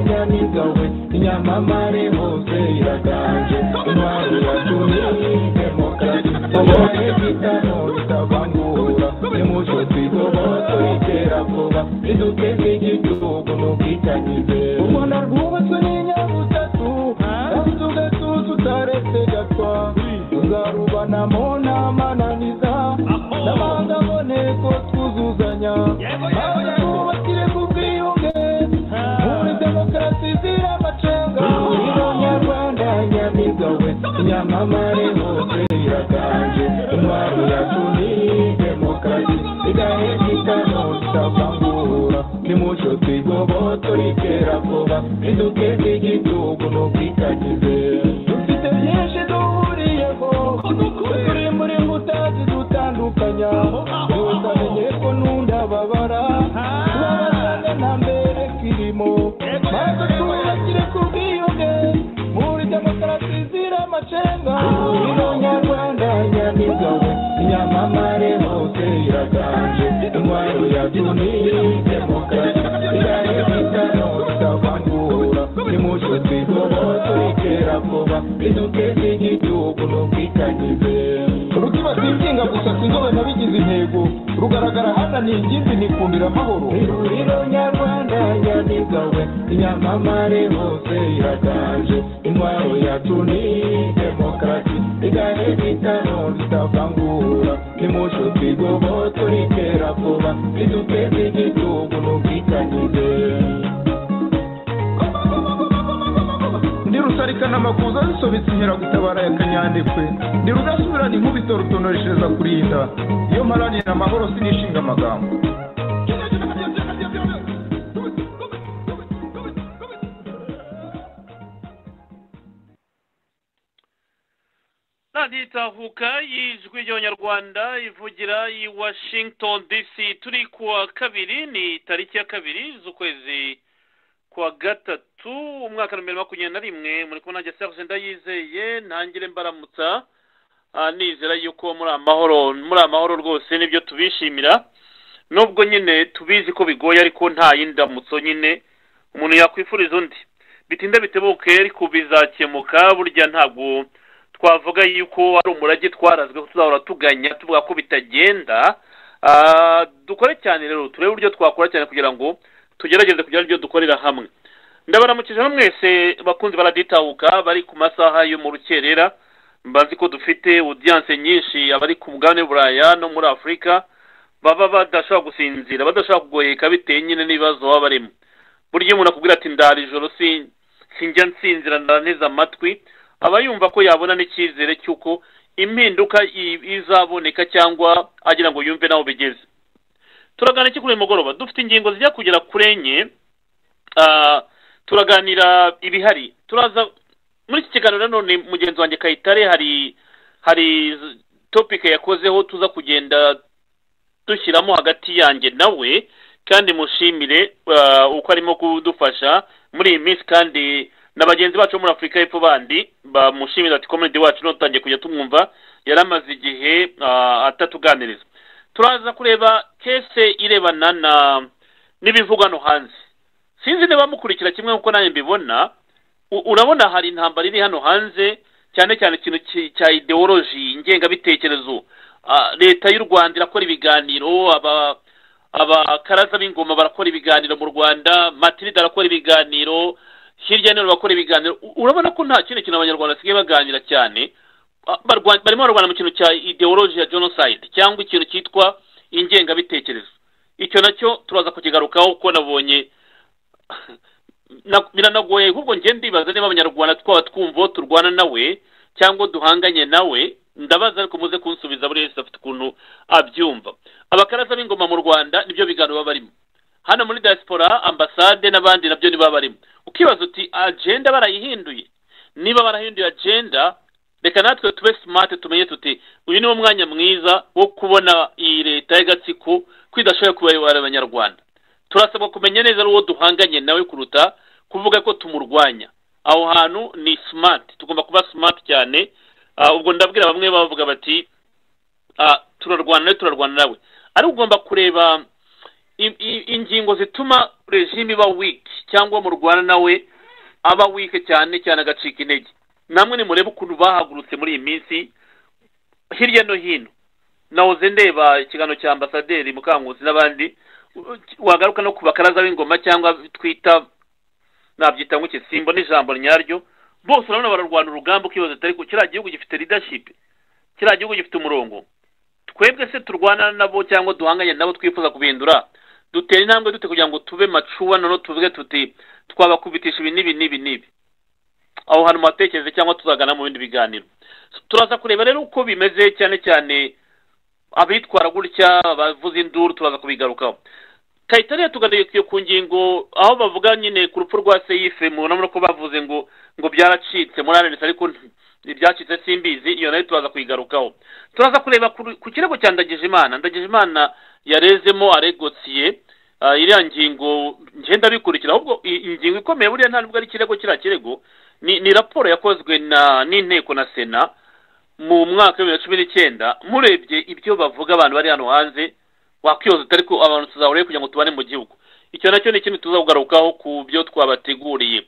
wowe inyamamare hose iraganje imana iratuyemo kare ubonye gitano bitabangura nimucyo twigoboto itera vuba riduke nk'igihugu n'ubwitangize u rwanda rwubatswe n'inyabutatu kandi tugatuza utaretse gatwa tuzarubanamo n'amananiza n'abanga aboneko twuzuzanya maze twubakire ku bwiyunge muri demokarasi zira amacenga niba nyarwanda nyamibwa we nyamamare hose iraganje intwaro yacu ni demokarasi igaheka itano tutavangura nimucyo twigoboto ritera vuba riduke ry'igihugu n'ubwitangize dufite byinshi duhuriyeho turi muri mutazi dutandukanya tutamenye ko n'undababara tubabasanga na mbere kirimo maze tubakire ku bwiyunge muri demokarasi zira amacenga ino nyarwanda nyamigawe nyamamare hose iraganje intwaro yacu ni demokarasi irahera itano tutavangura nimucyo twigoboto ritera vuba riduke ry'igihugu n'ubwitangize urutima rwinginga gusa sinzobe nabigize intego rugaragara hananiye ingimbi nikundira amahoro ihuriro nyarwanda nyamigawe inyamamare hose iraganje intwaro yacu ni demokarasi igahera itano tutavangura nimucyo twigoboto ritera vuba riduke ry'igihugu n'ubwitangize ndi rusarikana amakuza zisobetse inkera gutabara ya kanyandekwe ndi rudasubirana inkubito rutonoreshereza kurinda iyo mparanira amahoro sinishinga amagambo radiyo itahuka y'ijwi ry'abanyarwanda ivugira i washington dc turi kuwa kabiri ni tariki ya kabiri z'ukwezi kuwa gatatu umwaka wa bibiri na makumyabiri na rimwe muri kubona nge serivisi ndayizeye ntangire mbaramutsa ah, nizera yuko muri amahoro muri amahoro rwose nibyo tubishimira nubwo nyine tubizi ko bigoye ariko nta yindamutso nyine umuntu yakwifuriza undi bitinda bitebuke ariko bizakemuka burya ntabwo twavuga yuko ari umurage twarazweho tuzahora tuganya tuvuga ko bitagenda Ah, dukore cyane rero turebe uburyo twakora cyane kugira ngo tugerageze kugira ibyo dukorera hamwe ndabaramukije hano mwese bakunzi baraditahuka bari ku masaha yo mu rukerera mbazi ko dufite audience nyinshi abari ku mugabane w'uburaya no muri afurika baba badashobora gusinzira badashobora kugoheka bitewe nyine n'ibibazo baba barimo burya iyo umuntu akubwira ati ndara ijoro si- sinjya nsinzira ndananiza amatwi aba yumva ko yabona n'icyizere cy'uko impinduka i- izaboneka cyangwa agira ngo yumve n'aho bigeze turaganira iki kuri uyu mugoroba dufite ingingo zijya kugera kuri enye ah, turaganira ibihari turaza muri iki kiganiro nanone mugenzi wanjye kayitare hari hari z- topic yakozeho tuza kugenda dushyiramo hagati yanjye nawe kandi mushimire ah, uko arimo kudufasha muri iyi minsi kandi na bagenzi bacu bo muri afurika y'epfo bandi bamushimira ati komedi wacu ntutangiye kujya tumwumva yari amaze igihe ah, atatuganiriza turaza kureba kese irebana na n'ibivugwa hano hanze sinzi niba mukurikira kimwe nk'uko nanjye mbibona U- urabona hari intambara iri hano hanze cyane cyane ikintu ki- cya ideoloji ngengabitekerezo Ah, leta y'u rwanda irakora ibiganiro aba abakaraza b'ingoma barakora ibiganiro mu rwanda matirida arakora ibiganiro hirya no hino bakora ibiganiro U- urabona ko nta kindi kintu abanyarwanda basigaye baganira cyane Ah, barwa- barimo barwana mu kintu cya ideoloji ya genocide cyangwa ikintu cyitwa ingengabitekerezo icyo nacyo turaza kukigarukaho kuko nabonye na- biranagoye ahubwo njye ndibaza niba abanyarwanda twaba twumva uwo turwana nawe cyangwa duhanganye nawe ndabaza ariko muze kunsubiza buri wese afite ukuntu abyumva abakaraza b'ingoma mu rwanda nibyo biganiro baba barimo hano muri diaspora ambasade n'abandi nabyo nibo baba barimo ukibaza uti agenda barayihinduye niba barahinduye agenda reka natwe tube smart tumenye tuti uyu niwo mwanya mwiza wo kubona iyi leta y'agatsiko ko idashoboye kubayobora abanyarwanda turasabwa kumenya neza uwo duhanganye nawe kuruta kuvuga ko tumurwanya aho hantu ni smart tugomba kuba smart cyane Ah, ubwo ndabwira bamwe bavuga bati ah, turarwana nawe turarwana nawe ariko ugomba kureba i- i- ingingo zituma regime iba weak cyangwa murwana nawe aba wike cyane cyane agacika intege namwe nimurebe ukuntu bahagurutse muri iyi minsi hirya no hino nahoze ndeba ikiganiro cya ambasaderi mukanguzi n'abandi wagaruka no ku bakaraza b'ingoma cyangwa twita nabyita ngo simba n'ijambo ryaryo bose urabona bararwana urugamba ukibaza atari ku kiriya gihugu gifite leadership kiriya gihugu gifite umurongo twebwe se turwana nabo cyangwa duhanganye nabo twifuza kubihindura dutera intambwe dute kugira ngo tube macuwa noneho tuvuge tuti twabakubitisha ibi n'ibi n'ibi n'ibi aho hantu muhatekereze cyangwa tuzagana mu bindi biganiro turaza kureba rero uko bimeze cyane cyane abitwara gutya abavuza induru turaza kubigarukaho kayitariya tuganiye ku ngingo aho bavuga nyine ku rupfu rwa seyife mubona ko bavuze ngo ngo byaracitse muri arenesi ariko ibyacitse simbizi iyo nayo turaza kuyigarukaho turaza kureba ku kirego cya ndagijimana ndagijimana yarezemo aregotisiye iriya ngingo ngenda bikurikira ahubwo ingingo ikomeye buriya ntabwo ari ikirego kiriya kirego ni raporo yakozwe n'inteko na sena mu mwaka wa bibiri na cumi n'icyenda murebye ibyo bavuga abantu bari hano hanze wakwiyoza utari ko abantu tuzahuriye kugira ngo tubane mu gihugu icyo nacyo ni ikindi tuzakugarukaho ku byo twabateguriye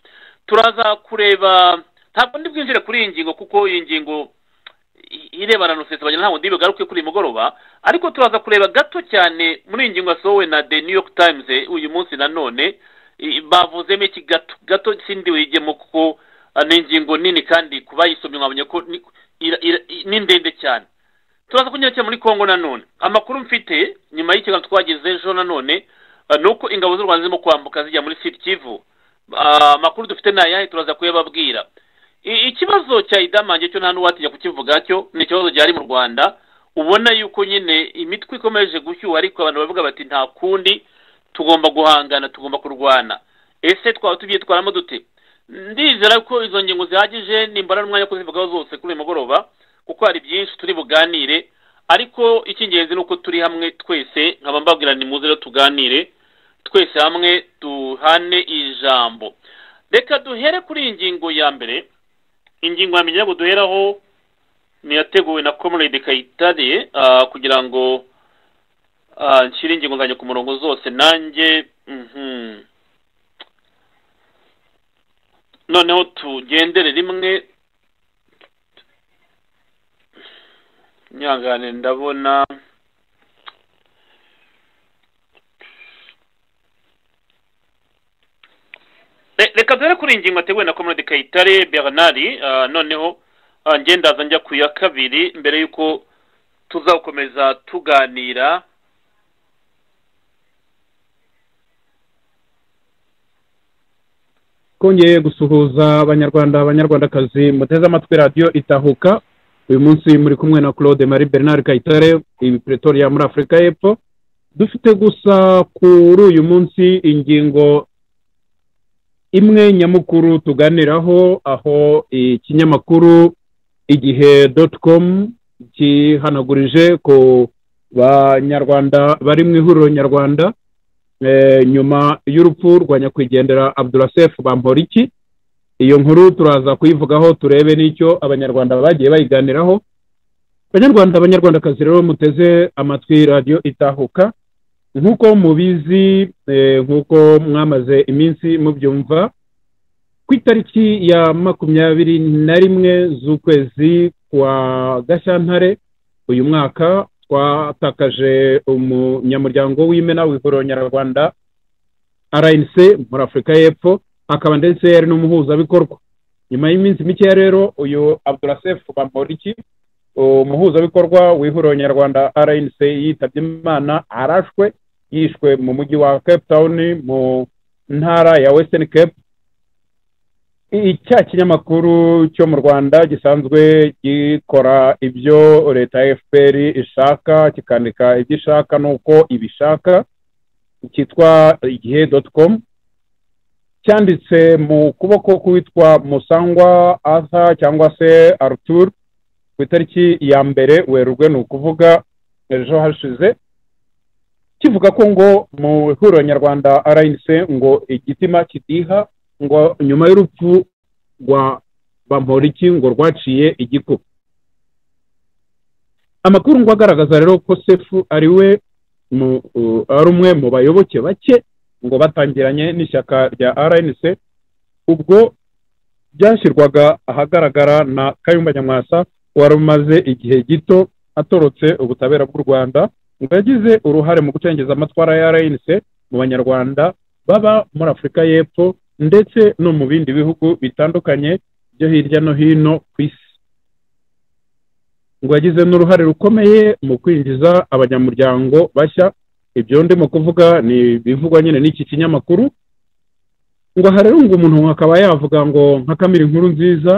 turaza kureba ntabwo ndi bwinjire kuri iyi ngingo kuko iyi ngingo irebana na rusesabanya ntabwo ndi bugaruke kuri uyu mugoroba ariko turaza kureba gato cyane muri iyi ngingo yasohowe na the new york times uyu munsi nanone bavuzemo iki gato gato sindi wigemo kuko ni ingingo nini kandi ku bayisomye mwabonye ko ni ndende cyane turaza kunyura muri congo nanone amakuru mfite nyuma y'ikiganiro twagize ejo nanone ni uko ingabo z'u rwanda zirimo kwambuka zijya muri siti kivu amakuru dufite ni ayahe turaza kuyababwira ikibazo cya idamange cyo nta n'uwatinya kukivuga cyo ni ikibazo gihari mu rwanda ubona yuko nyine imitwe ikomeje gushyuha ariko abantu bavuga bati nta kundi tugomba guhangana tugomba kurwana ese twaba tubyitwaramo dute ndizera ko izo ngingo zihagije nimbara n'umwanya kuzivugaho zose kuri uyu mugoroba kuko hari byinshi turi buganire ariko icy'ingenzi ni uko turi hamwe twese nkaba mbabwira ni muze rero tuganire twese hamwe duhane ijambo reka duhere kuri iyi ngingo ya mbere ingingo ya mbere ngo duheraho niyateguwe na comrade kayitare kugira ngo nshyire ingingo zanjye ku murongo zose nanjye noneho tugendere rimwe nyangane ndabona reka dore kuri iyi ngingo ateguwe na komode kayitare bernard noneho ngendaza njya ku ya kabiri mbere y'uko tuzakomeza tuganira twongeye gusuhuza abanyarwanda abanyarwandakazi muteze amatwi radiyo itahuka uyu munsi muri kumwe na claude marie bernard kayitare pretoria muri afurika y'epfo dufite gusa kuri uyu munsi ingingo imwe nyamukuru tuganiraho aho ikinyamakuru igihe doti komu gihanagurije ku banyarwanda bari mu ihuriro nyarwanda nyuma y'urupfu rwa nyakwigendera abdurasef bamporiki iyo nkuru turaza kuyivugaho turebe n'icyo abanyarwanda bagiye bayiganiraho abanyarwanda abanyarwandakazi rero muteze amatwi radiyo itahuka nk'uko mubizi nk'uko mwamaze iminsi mubyumva ku itariki ya makumyabiri na rimwe z'ukwezi kwa gashyantare uyu mwaka twatakaje umunyamuryango w'imena w'ihuriro nyarwanda rnc muri afurika y'epfo akaba ndetse yari n'umuhuzabikorwa nyuma y'iminsi mikeya rero uyu abdurasef bamporiki umuhuzabikorwa w'ihuriro nyarwanda rnc yitabye imana arashwe yishwe mu mujyi wa cape town mu ntara ya western cape icya kinyamakuru cyo mu rwanda gisanzwe gikora ibyo leta ya fpr ishaka kikandika ibyo ishaka n'uko ibishaka cyitwa igihe doti komu cyanditse mu kuboko k'uwitwa musangwa arthur cyangwa se arthur ku itariki ya mbere werurwe ni ukuvuga ejo hashize kivuga ko ngo mu ihuriro nyarwanda rnc ngo igitima kidiha ngo nyuma y'urupfu rwa bamporiki ngo rwaciye igikuba amakuru ngo agaragaza rero ko sefu ari we ari umwe mu bayoboke bake ngo batangiranye n'ishyaka rya rnc ubwo byashyirwaga ahagaragara na kayumba nyamwasa wari umaze igihe gito atorotse ubutabera bw'u rwanda ngo yagize uruhare mu gucengeza amatwara ya rnc mu banyarwanda baba muri afurika y'epfo ndetse no mu bindi bihugu bitandukanye byo hirya no hino ku isi ngo yagize n'uruhare rukomeye mu kwinjiza abanyamuryango bashya ibyo ndimo kuvuga ni ibivugwa nyine n'iki kinyamakuru ngo aha rero ngo umuntu akaba yavuga ngo nka kamira inkuru nziza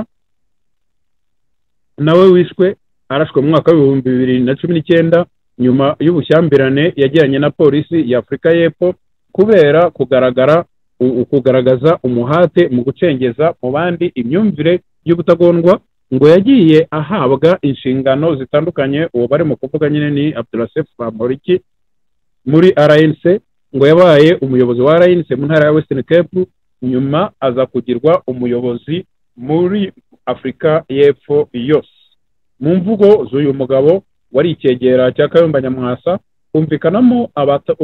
nawe wishwe arashwe mu mwaka w'ibihumbi bibiri na cumi n'icyenda nyuma y'ubushyamirane yagiranye na polisi y'afurika y'epfo kubera kugaragara kugaragaza umuhate mu gucengeza mu bandi imyumvire y'ubutagondwa ngo yagiye ahabwa inshingano zitandukanye uwo barimo kuvuga nyine ni abdurasef bamporiki muri rnc ngo yabaye umuyobozi wa rnc mu ntara ya western cape nyuma aza kugirwa umuyobozi muri afurika y'epfo yose mu mvugo z'uyu mugabo wari icyegera cya kayumba nyamwasa humvikanamo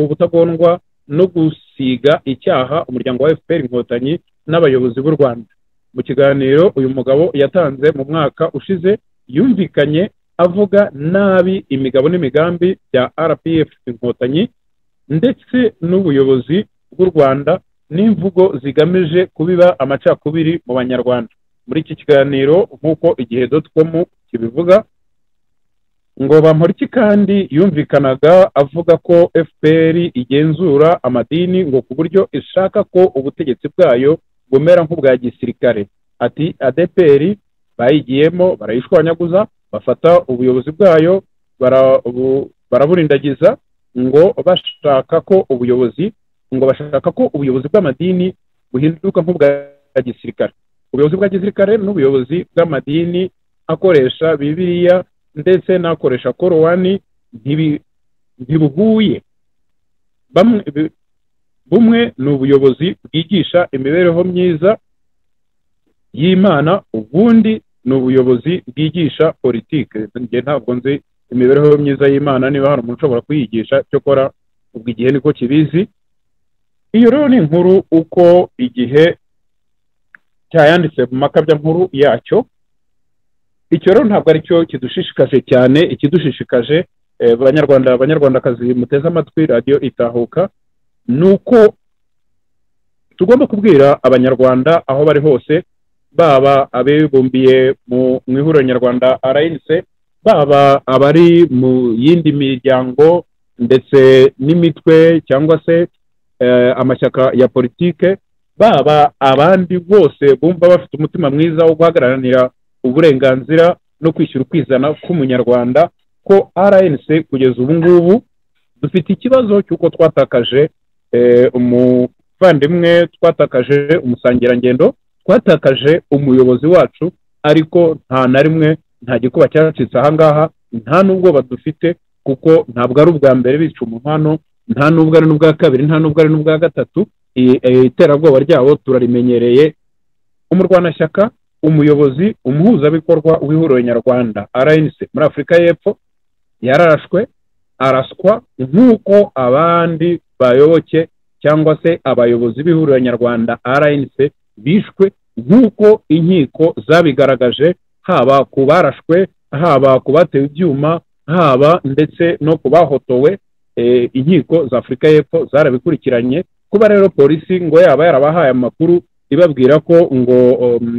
ubutagondwa no gusiga icyaha umuryango wa fpr inkotanyi n'abayobozi b'u rwanda mu kiganiro uyu mugabo yatanze mu mwaka ushize yumvikanye avuga nabi imigabo n'imigambi bya rpf inkotanyi ndetse n'ubuyobozi bw'u rwanda n'imvugo zigamije kubiba amacakubiri mu banyarwanda muri iki kiganiro nk'uko igihe com kibivuga ngo bamporiki kandi yumvikanaga avuga ko fpr igenzura amadini ngo ku buryo ishaka ko ubutegetsi bwayo bumera nk'ubwa gisirikare ati adpr bayigiyemo barayishwanyaguza bafata ubuyobozi bwayo baraburindagiza ngo bashaka ko ubuyobozi ngo bashaka ko ubuyobozi bw'amadini buhinduka nk'ubwa gisirikare ubuyobozi bwa gisirikare n'ubuyobozi bw'amadini akoresha bibiliya ndetse n'akoresha korowani ntibuhuye bumwe ni ubuyobozi bwigisha imibereho myiza y'imana ubundi ni ubuyobozi bwigisha politiki njye ntabwo nzi imibereho myiza y'imana niba hari umuntu ushobora kuyigisha cyo kora ubwo igihe niko kibizi iyo rero ni inkuru uko igihe cyayanditse mu makabya nkuru yacyo icyo rero ntabwo aricyo kidushishikaje cyane ikidushishikaje abanyarwanda abanyarwandakazi muteze amatwi radiyo itahuka ni uko tugomba kubwira abanyarwanda aho bari hose baba abibumbiye mu ihuriro nyarwanda rnc baba abari mu yindi miryango ndetse n'imitwe cyangwa se amashyaka ya politike baba abandi bose bumva bafite umutima mwiza wo guhagararira uburenganzira no kwishyura ukwizana k'umunyarwanda ko rnc kugeza ubu ngubu dufite ikibazo cy'uko twatakaje umuvandimwe twatakaje umusangirangendo twatakaje umuyobozi wacu ariko nta na rimwe nta gikuba cyacitse aha ngaha nta n'ubwoba dufite kuko ntabwo ari ubwa mbere bica umuhano nta n'ubwo ari n'ubwa kabiri nta n'ubwo ari n'ubwa gatatu iterabwoba ryabo turarimenyereye umurwanashyaka umuyobozi umuhuzabikorwa w'ihuriro nyarwanda rnc muri afurika y'epfo yararashwe araswa nk'uko abandi bayoboke cyangwa se abayobozi b'ihuriro nyarwanda rnc bishwe nk'uko inkiko zabigaragaje haba ku barashwe haba ku batewe ibyuma haba ndetse no ku bahotowe inkiko za afurika y'epfo zarabikurikiranye kuba rero polisi ngo yaba yarabahaye amakuru ibabwira ko ngo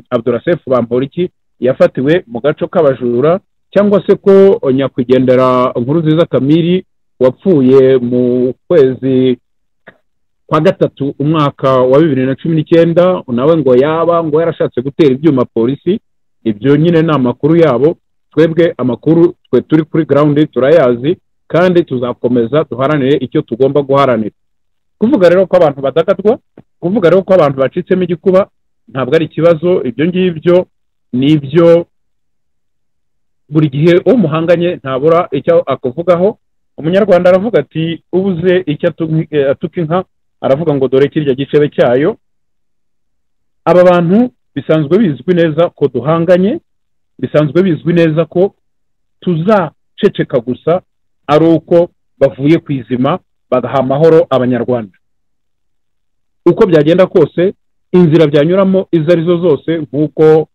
abdurasef bamporiki yafatiwe mu gaco k'abajura cyangwa se ko nyakwigendera nkuru nziza kamiri wapfuye mu kwezi kwa gatatu umwaka wa bibiri na cumi n'icyenda nawe ngo yaba ngo yarashatse gutera ibyuma polisi ibyo nyine ni amakuru yabo twebwe amakuru twe turi kuri garawundi turayazi kandi tuzakomeza duharanire icyo tugomba guharanira kuvuga rero ko abantu badagadwa kuvuga rero ko abantu bacitsemo igikuba ntabwo ari ikibazo ibyo ngibyo ni ibyo buri gihe uwo muhanganye ntabura icyo akuvugaho umunyarwanda aravuga ati ubuze icyo atuka inka aravuga ngo dore kirya gicebe cyayo aba bantu bisanzwe bizwi neza ko duhanganye bisanzwe bizwi neza ko tuzaceceka gusa ari uko bavuye ku izima bagaha amahoro abanyarwanda uko byagenda kose inzira byanyuramo izo arizo zose nk'uko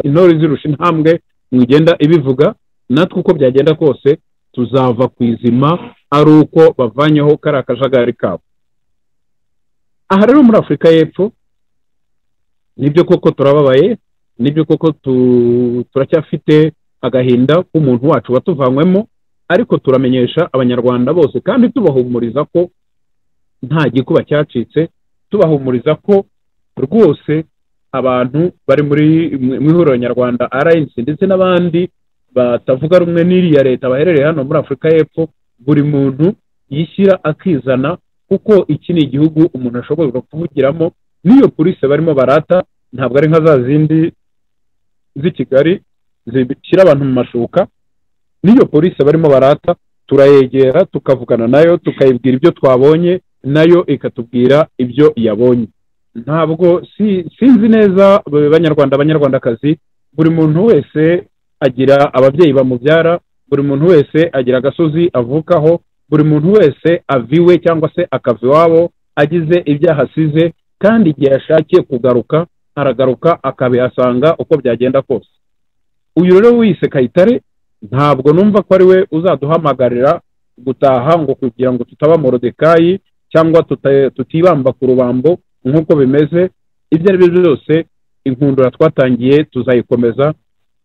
intore izirusha intambwe mugenda ibivuga natwe uko byagenda kose tuzava ku izima ari uko bavanyeho kariya kajagari kabo aha rero muri afurika y'epfo nibyo koko turababaye nibyo koko turacyafite agahinda k'umuntu wacu watuvanywemo ariko turamenyesha abanyarwanda bose kandi tubahumuriza ko nta gikuba cyacitse tubahumuriza ko rwose abantu bari muri mu ihuriro nyarwanda rnc ndetse n'abandi batavuga rumwe n'iriya leta baherereye hano muri afurika y'epfo buri muntu yishyira akizana kuko iki ni igihugu umuntu ashobora kuvugiramo n'iyo polisi barimo barata ntabwo ari nka za zindi z'i kigali zishyira abantu mu mashuka n'iyo polisi barimo barata turayegera tukavugana nayo tukayibwira ibyo twabonye nayo ikatubwira ibyo yabonye ntabwo sinzi neza banyarwanda abanyarwandakazi buri muntu wese agira ababyeyi bamubyara buri muntu wese agira agasozi avukaho buri muntu wese aviwe cyangwa se akava iwabo agize ibyo ahasize kandi igihe yashakiye kugaruka aragaruka akabihasanga uko byagenda kose uyu rero wiyise kayitare ntabwo numva ko ari we uzaduhamagarira gutaha ngo kugira ngo tutaba morodekayi cyangwa tutibamba ku rubambo nk'uko bimeze ibyo ari byo byose inkundura twatangiye tuzayikomeza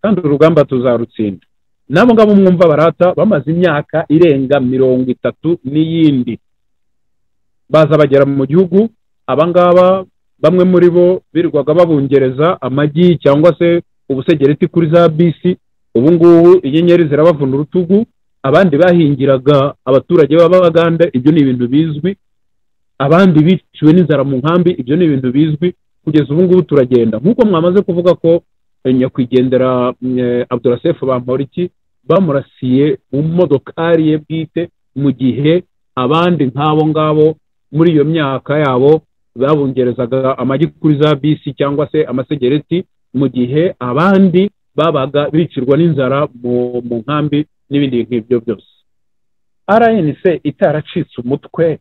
kandi urugamba tuzarutsinda n'abo ngabo mwumva barata bamaze imyaka irenga mirongo itatu n'iyindi baza bagera mu gihugu abangaba bamwe muri bo birirwaga babungereza amagi cyangwa se ubusegereti kuri za bisi ubu ngubu inyenyeri zirabavuna urutugu abandi bahingiraga abaturage b'ababaganda ibyo ni ibintu bizwi abandi biciwe n'inzara mu nkambi ibyo ni ibintu bizwi kugeza ubu ngubu turagenda nk'uko mwamaze kuvuga ko nyakwigendera abdurasefu bamporiki bamurasiye mu modokari ye bwite mu gihe abandi nk'abo ngabo muri iyo myaka yabo babungerezaga amagi kuri za bisi cyangwa se amasegereti mu gihe abandi babaga bicirwa n'inzara mu nkambi n'ibindi nk'ibyo byose rnc itaracitse umutwe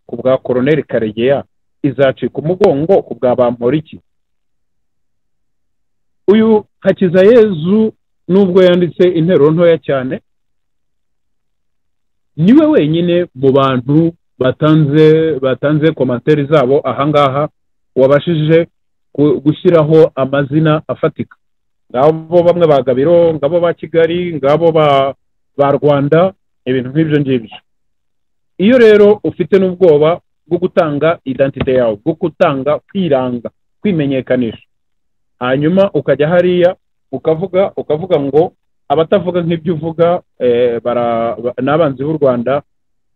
ku bwa koroneri karegeya izacika umugongo ku bwa bamporiki uyu hakizayezu nubwo yanditse interuro ntoya cyane niwe wenyine mu bantu batanze batanze komantere zabo ahangaha wabashije gushyiraho amazina afatika ngabo bamwe ba gabiro ngabo ba kigali ngabo ba rwanda ibintu nk'ibyo ngibyo iyo rero ufite n'ubwoba bwo gutanga idantite yawe bwo gutanga kwiranga kwimenyekanisha hanyuma ukajya hariya ukavuga ukavuga ngo abatavuga nk'ibyo uvuga n'abanzi b'u rwanda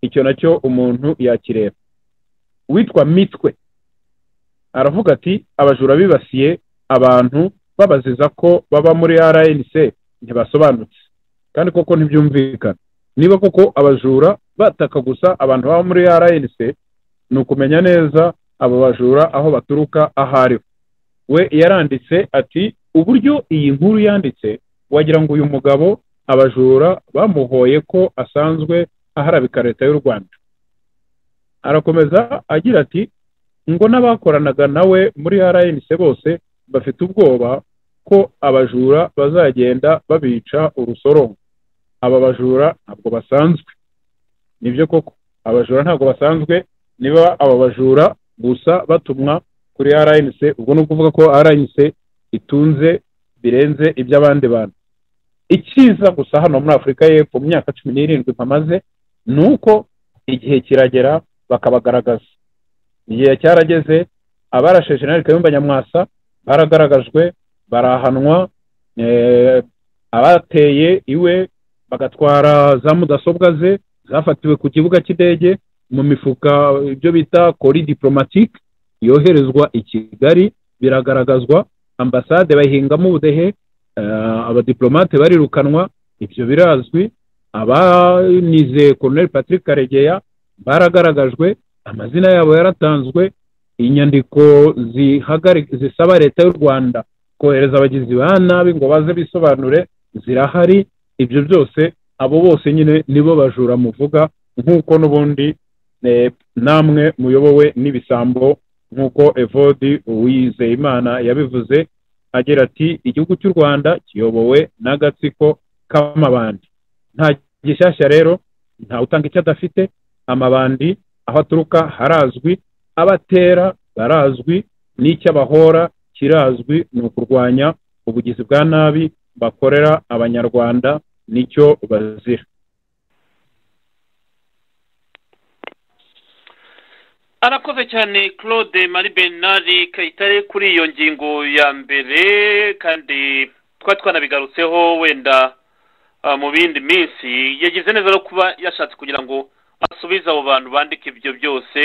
icyo nacyo umuntu yakireba witwa mitwe aravuga ati abajura bibasiye abantu babaziza ko baba muri rnc ntibasobanutse kandi koko ntibyumvikana niba koko abajura bataka gusa abantu baba muri rnc ni ukumenya neza abo bajura aho baturuka aho ariho we yaranditse ati uburyo iyi nkuru yanditse wagira ngo uyu mugabo abajura bamuhoye ko asanzwe aharabika leta y'u rwanda arakomeza agira ati ngo n'abakoranaga nawe muri rnc bose bafite ubwoba ko abajura bazagenda babica urusorongo aba bajura ntabwo basanzwe nibyo koko abajura ntabwo basanzwe niba aba bajura gusa batumwa kuri rnc ubwo ni ukuvuga ko rnc itunze birenze iby'abandi bantu icyiza gusa hano muri afurika y'epfo mu myaka cumi n'irindwi mpamaze ni uko igihe kiragera bakabagaragaza igihe cyarageze abarashe jenali kayumba nyamwasa baragaragajwe barahanwa abateye iwe bagatwara za mudasobwa ze zafatiwe ku kibuga cy'indege mu mifuka ibyo bita kori diporomatike yoherezwa i kigali biragaragazwa ambasade bayihingamo ubudehe abadiplomate barirukanwa ibyo birazwi abanize koroneri patrick karegeya baragaragajwe amazina yabo yaratanzwe inyandiko zisaba leta y'u rwanda kohereza abagizi ba nabi ngo baze bisobanure zirahari ibyo byose abo bose nyine nibo bajura muvuga nk'uko n'ubundi namwe muyobowe n'ibisambo nk'uko evodi uwizeyimana yabivuze agira ati igihugu cy'u rwanda kiyobowe n'agatsiko k'amabandi nta gishyashya rero nta utanga icyo adafite amabandi aho aturuka harazwi abatera barazwi n'icy'abahora kirazwi ni ukurwanya ubugizi bwa nabi bakorera abanyarwanda nicyo bazira arakoze cyane claude marie bernard kayitare kuri iyo ngingo ya mbere kandi twari twanabigarutseho wenda mu bindi minsi yagize neza no kuba yashatse kugira ngo asubize abo bantu bandika ibyo byose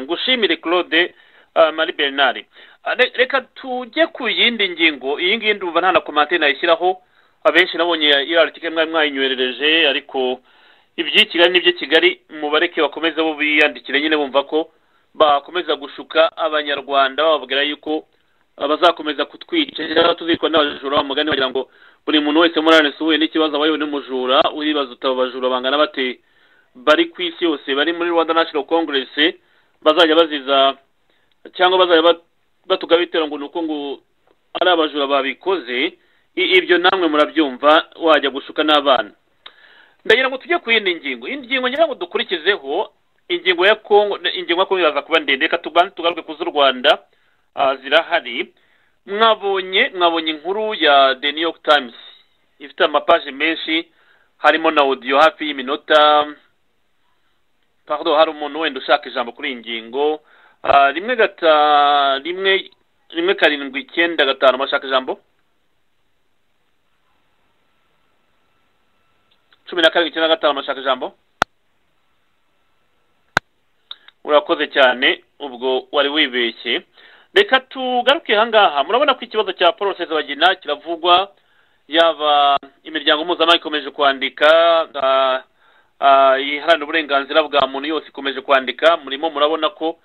ngushimire claude marie bernard reka tujye ku yindi ngingo iyi ngiyi ndumva nta na komantere nayishyiraho abenshi nabonye iriya arutike mwari mwayinywerereje ariko iby'i kigali n'iby'i kigali mubareke bakomeze bo biyandikire nyine bumva ko bakomeza gushuka abanyarwanda bababwira yuko bazakomeza kutwica cyangwa tuzicwa n'abajura bamugani bagira ngo buri muntu wese muri aranesi uhuye n'ikibazo aba yewe n'umujura uribaza utaba abajura bangana bate bari ku isi yose bari muri rwanda national congress bazajya baziza cyangwa bazajya batuga bitera ngo ni uko ngo ari abajura babikoze ibyo namwe murabyumva wajya gushuka n'abana ndagira ngo tujye ku yindi ngingo iyi ngingo ngira ngo dukurikizeho ingingo ya kongo ingingo ya kongo iraza kuba ndende reka tubanze tugaruke ku z'u rwanda zirahari mwabonye mwabonye inkuru ya the new york times ifite amapaje menshi harimo na odiyo hafi y'iminota pardon hari umuntu wenda ushaka ijambo kuri iyi ngingo rimwe gata rimwe rimwe karindwi icyenda gatanu bashaka ijambo cumi na karindwi icyenda gatanu amashaka ijambo urakoze cyane ubwo wari wibeshye reka tugaruke aha ngaha murabona ko ikibazo cya paul bagina kiravugwa yaba imiryango mpuzamahanga ikomeje kwandika iharanira uburenganzira bwa muntu yose ikomeje kwandika murimo murabona ko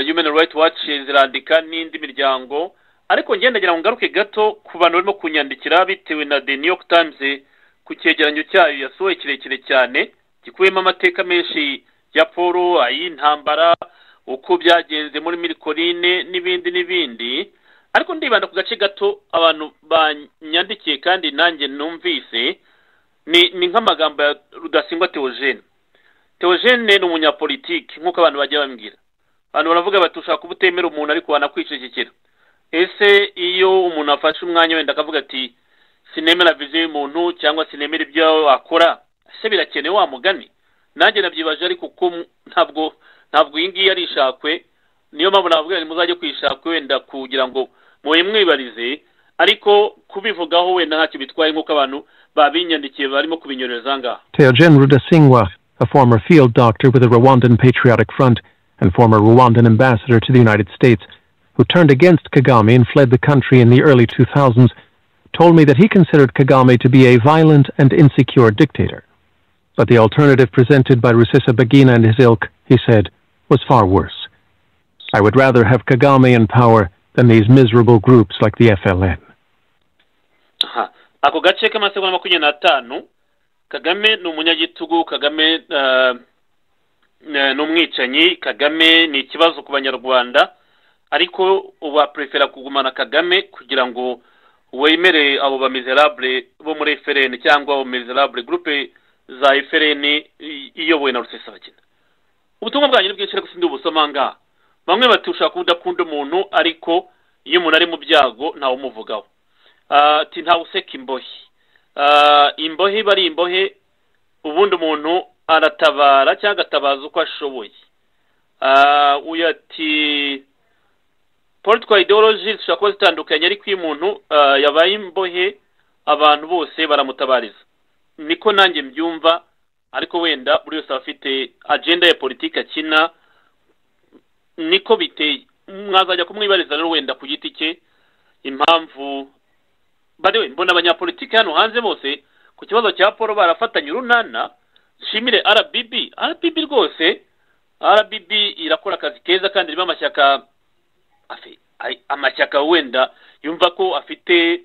human rights watch zirandika n'indi miryango ariko nagira ngo ngaruke gato ku bantu barimo kunyandikira bitewe na the new york times ku cyegeranyo cyayo yasohoye kirekire cyane gikubiyemo amateka menshi ya paul ay'intambara uko byagenze muri mirikorine n'ibindi n'ibindi ariko ndibanda ku gace gato abantu banyandikiye kandi nanjye numvise ni nk'amagambo ya rudasingwa teogene teogene ni umunyapolitiki nk'uko abantu bajya bambwira abantu baravuga bati ushaka kuba utemera umuntu ariko wanakwicecekera ese iyo umuntu afashe umwanya wenda akavuga ati sinemera viziyo y'umuntu cyangwa sinemera ibyo akora ese birakenewe wa mugani nanjye nabyibaje ariko kuko ntabwo ntabwo iyi ngiyi ari ishakwe niyo mpamvu navuga ngo muzajye kuyishakwe wenda kugira ngo muhe mwibarize ariko kubivugaho wenda ntacyo bitwaye nk'uko abantu babinyandikiye barimo kubinyoreza ngaha Teogen Rudasingwa, a former field doctor with the Rwandan Patriotic Front and former Rwandan ambassador to the United States, who turned against Kagame and fled the country in the early 2000s, told me that he considered Kagame to be a violent and insecure dictator. But the alternative presented by Rusesabagina and his ilk, he said, was far worse. I would rather have Kagame in power than these miserable groups like the FLN. aha ako gace k'amasegonda makumyabiri n'atanu kagame ni umunyagitugu kagame eh, eh, ni umwicanyi kagame ni ikibazo ku banyarwanda ariko waprefera kugumana kagame kugira ngo wemere abo bamizerabure bo muri efereni cyangwa abo mizerabure gurupe za efereni iyobowe na rusesabagina ubutumwa bwanyu ni bwinshi ariko sindi ubusoma ngaha bamwe bati ushaka kuba udakunda umuntu ariko iyo umuntu ari mu byago ntawumuvugaho ati useka imbohe imbohe bari imbohe ubundi umuntu aratabara cyangwa agatabaza uko ashoboye uyu ati political ideology zishobora kuba zitandukanye ariko iyo umuntu yabaye imbohe abantu bose baramutabariza niko nanjye mbyumva ariko wenda buri wese aba afite agenda ya politiki akina niko biteye mwazajya kumwibariza rero wenda ku giti cye impamvu bariwe mbona abanyapolitiki hano hanze bose ku kibazo cya paul barafatanye urunana nshimire rbb rbb rwose rbb irakora akazi keza kandi irimo amashyaka amashyaka wenda yumva ko afite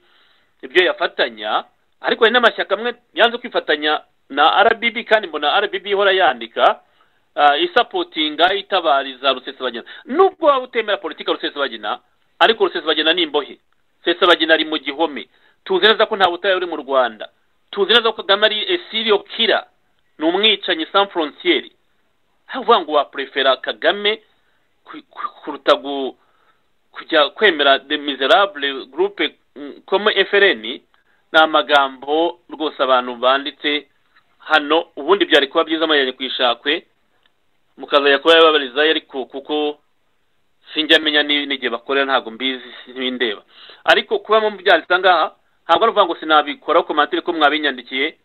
ibyo yafatanya ariko hari n'amashyaka amwe yanze kwifatanya na rbb kandi mbona rbb ihora yandika ah, isapotinga itabariza rusesabagina nubwo waba utemera politika ya rusesabagina ariko rusesabagina ni imbohe rusesabagina ari mu gihome tuzi neza ko nta butayu uri mu rwanda tuzi neza ko kagame ari esiriyo kira ni umwicanyi san forontiyeri havuga ngo waprefera kagame ku- ku- kuruta gu- kujya kwemera de miserable groupe comme frn ni amagambo rwose abantu banditse hano ubundi byari kuba byiza amajyanye ku ishakwe mukazajya kuba yababarizayo ariko kuko sinjya menya ni- n'igihe bakorera ntabwo mbizi ntibindeba ariko kuba mu byanditse ngaha ntabwo ari ukuvuga ngo sinabikora komantere ko mwabinyandikiye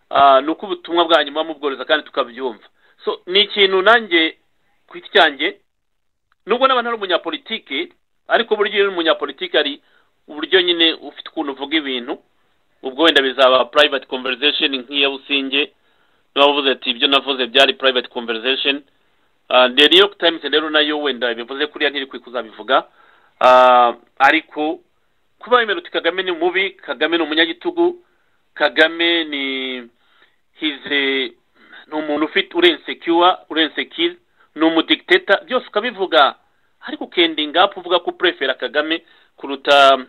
ah, ni uko ubutumwa bwa nyuma mubworoza kandi tukabyumva so ni ikintu nanjye ku giti cyanjye nubwo n'abantu ari umunyapolitike ariko burya iyo uri umunyapolitike ari uburyo nyine ufite ukuntu uvuga ibintu ubwo wenda bizaba private conversation nk'iya businge niba uvuze ati ibyo navuze byari private conversation Ah, the new york times rero nayo wenda bivuze kuriya ntirikwiye kuzabivuga Ah, ariko kuba wemera uti kagame ni mubi kagame ni umunyagitugu kagame ni hize ni umuntu ufite urensekiwa urensekize ni umudigiteta byose ukabivuga ariko ukendinga apu uvuga ko uprefera kagame kuruta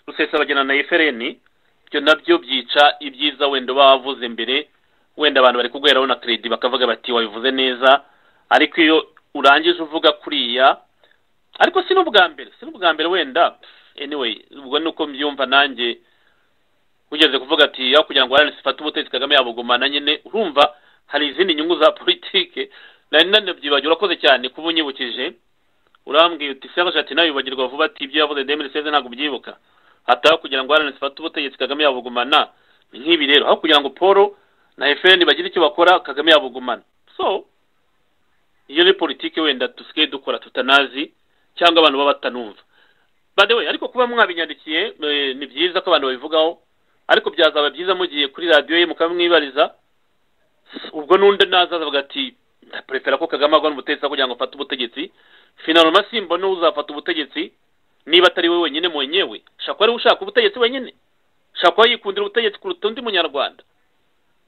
rusesabagina na efereni ibyo nabyo byica ibyiza wenda uba wavuze mbere wenda abantu bari kuguheraho na kredi bakavuga bati wabivuze neza ariko iyo urangije uvuga kuriya ariko si n'ubwa mbere si n'ubwa mbere wenda anyway ubwo ni uko mbyumva nanjye ugeze kuvuga ati ya kugira ngo arani sifate ubutegetsi kagame yabugumana nyine urumva hari izindi nyungu za politike nari nanabyibagiwe urakoze cyane kuba unyibukije urambwiye uti serge ati nawe wibagirwa vuba ati ibyo yavuze demiri seze ntabwo ubyibuka hataho kugira ngo arani sifate ubutegetsi kagame yabugumana ni nk'ibi rero aho kugira ngo paul na efeni bagire icyo bakora kagame yabugumana so iyo ni politiki wenda dusigaye dukora tutanazi cyangwa abantu baba batanumva by the way ariko kuba mwabinyandikiye eh, ni byiza ko abantu babivugaho ariko byazaba byiza mugiye kuri radiyo ye mukamwibariza ubwo n'undi naza avuga ati ndaprefera ko kagame agwa n'ubutegetsi aho kugira ngo afate ubutegetsi finaloma simbona uzafata ubutegetsi niba atari we wenyine mwenyewe shaka kuba ariwe ushaka ubutegetsi wenyine shaka kuba yikundira ubutegetsi kuruta undi munyarwanda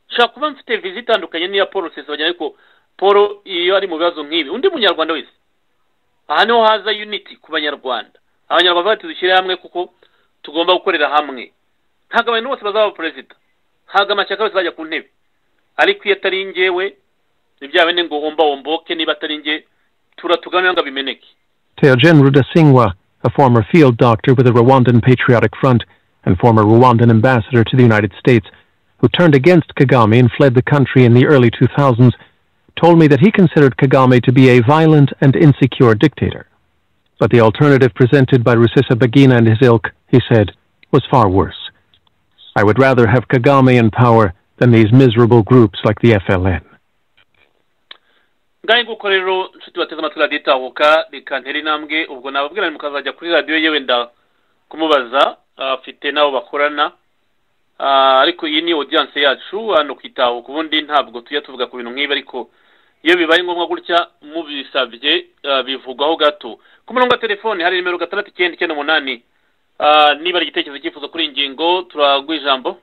shaka kuba mfite vizi itandukanye n'iya paul rusesabagina ariko paul iyo ari mu bibazo nk'ibi undi munyarwanda wese aha niho haza unity ku banyarwanda abanyarwanda bati dushyire hamwe kuko tugomba gukorera hamwe ntabwo abantu bose bazaba perezida ntabwo amashyaka yose azajya ku ntebe ariko iyo atari njyewe ni bya bindi ngo womba womboke niba atari njye turatuganira ngo abimeneke Teogen Rudasingwa, a former field doctor with the Rwandan Patriotic Front and former Rwandan ambassador to the United States, who turned against Kagame and fled the country in the early 2000s, told me that he considered Kagame to be a violent and insecure dictator. But the alternative presented by Rusesabagina and his ilk, he said, was far worse. I would rather have Kagame in power than these miserable groups like the FLN. ngahe nguko rero nshuti bateze amatwi radiyo itahuka reka ntere intambwe ubwo nababwira ni mukazajya kuri radiyo ye wenda kumubaza afite n'abo bakorana Ah, ariko iyi ni audience yacu hano ku itahuka ubundi ntabwo tujya tuvuga ku bintu nk'ibi ariko iyo bibaye ngombwa gutya mubisabye ah, bivugwaho gato ku murongo wa telefoni hari nimero gatandatu icyenda icyenda umunani Ah, niba ari igitekerezo cyifuzo kuri iyi ngingo turaguha ijambo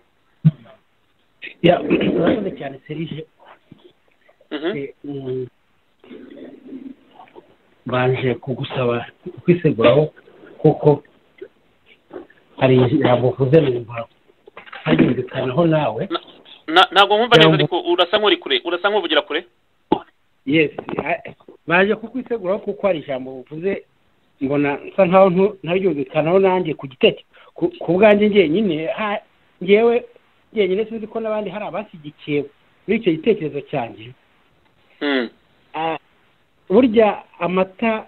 Ya, urakoze cyane serije Mhm. Eh, mm, banje kugusaba kwiseguraho kuko hari ijambo uvuze numva hagendekanaho nawe Na- ntabwo nkumva neza Jambo. ariko urasa nk'uri kure urasa nk'uvugira kure yes a- baje kukwiseguraho kuko hari ijambo uvuze mbona nsa nkaho ntu- ntaryumvikanaho nanjye ku giteke ku- ku bwanjye njyenyine ha- njyewe njyenyine sinzi ko n'abandi hari abashyigikiye muri icyo gitekerezo cyanjye Mhm. Ah, burya amata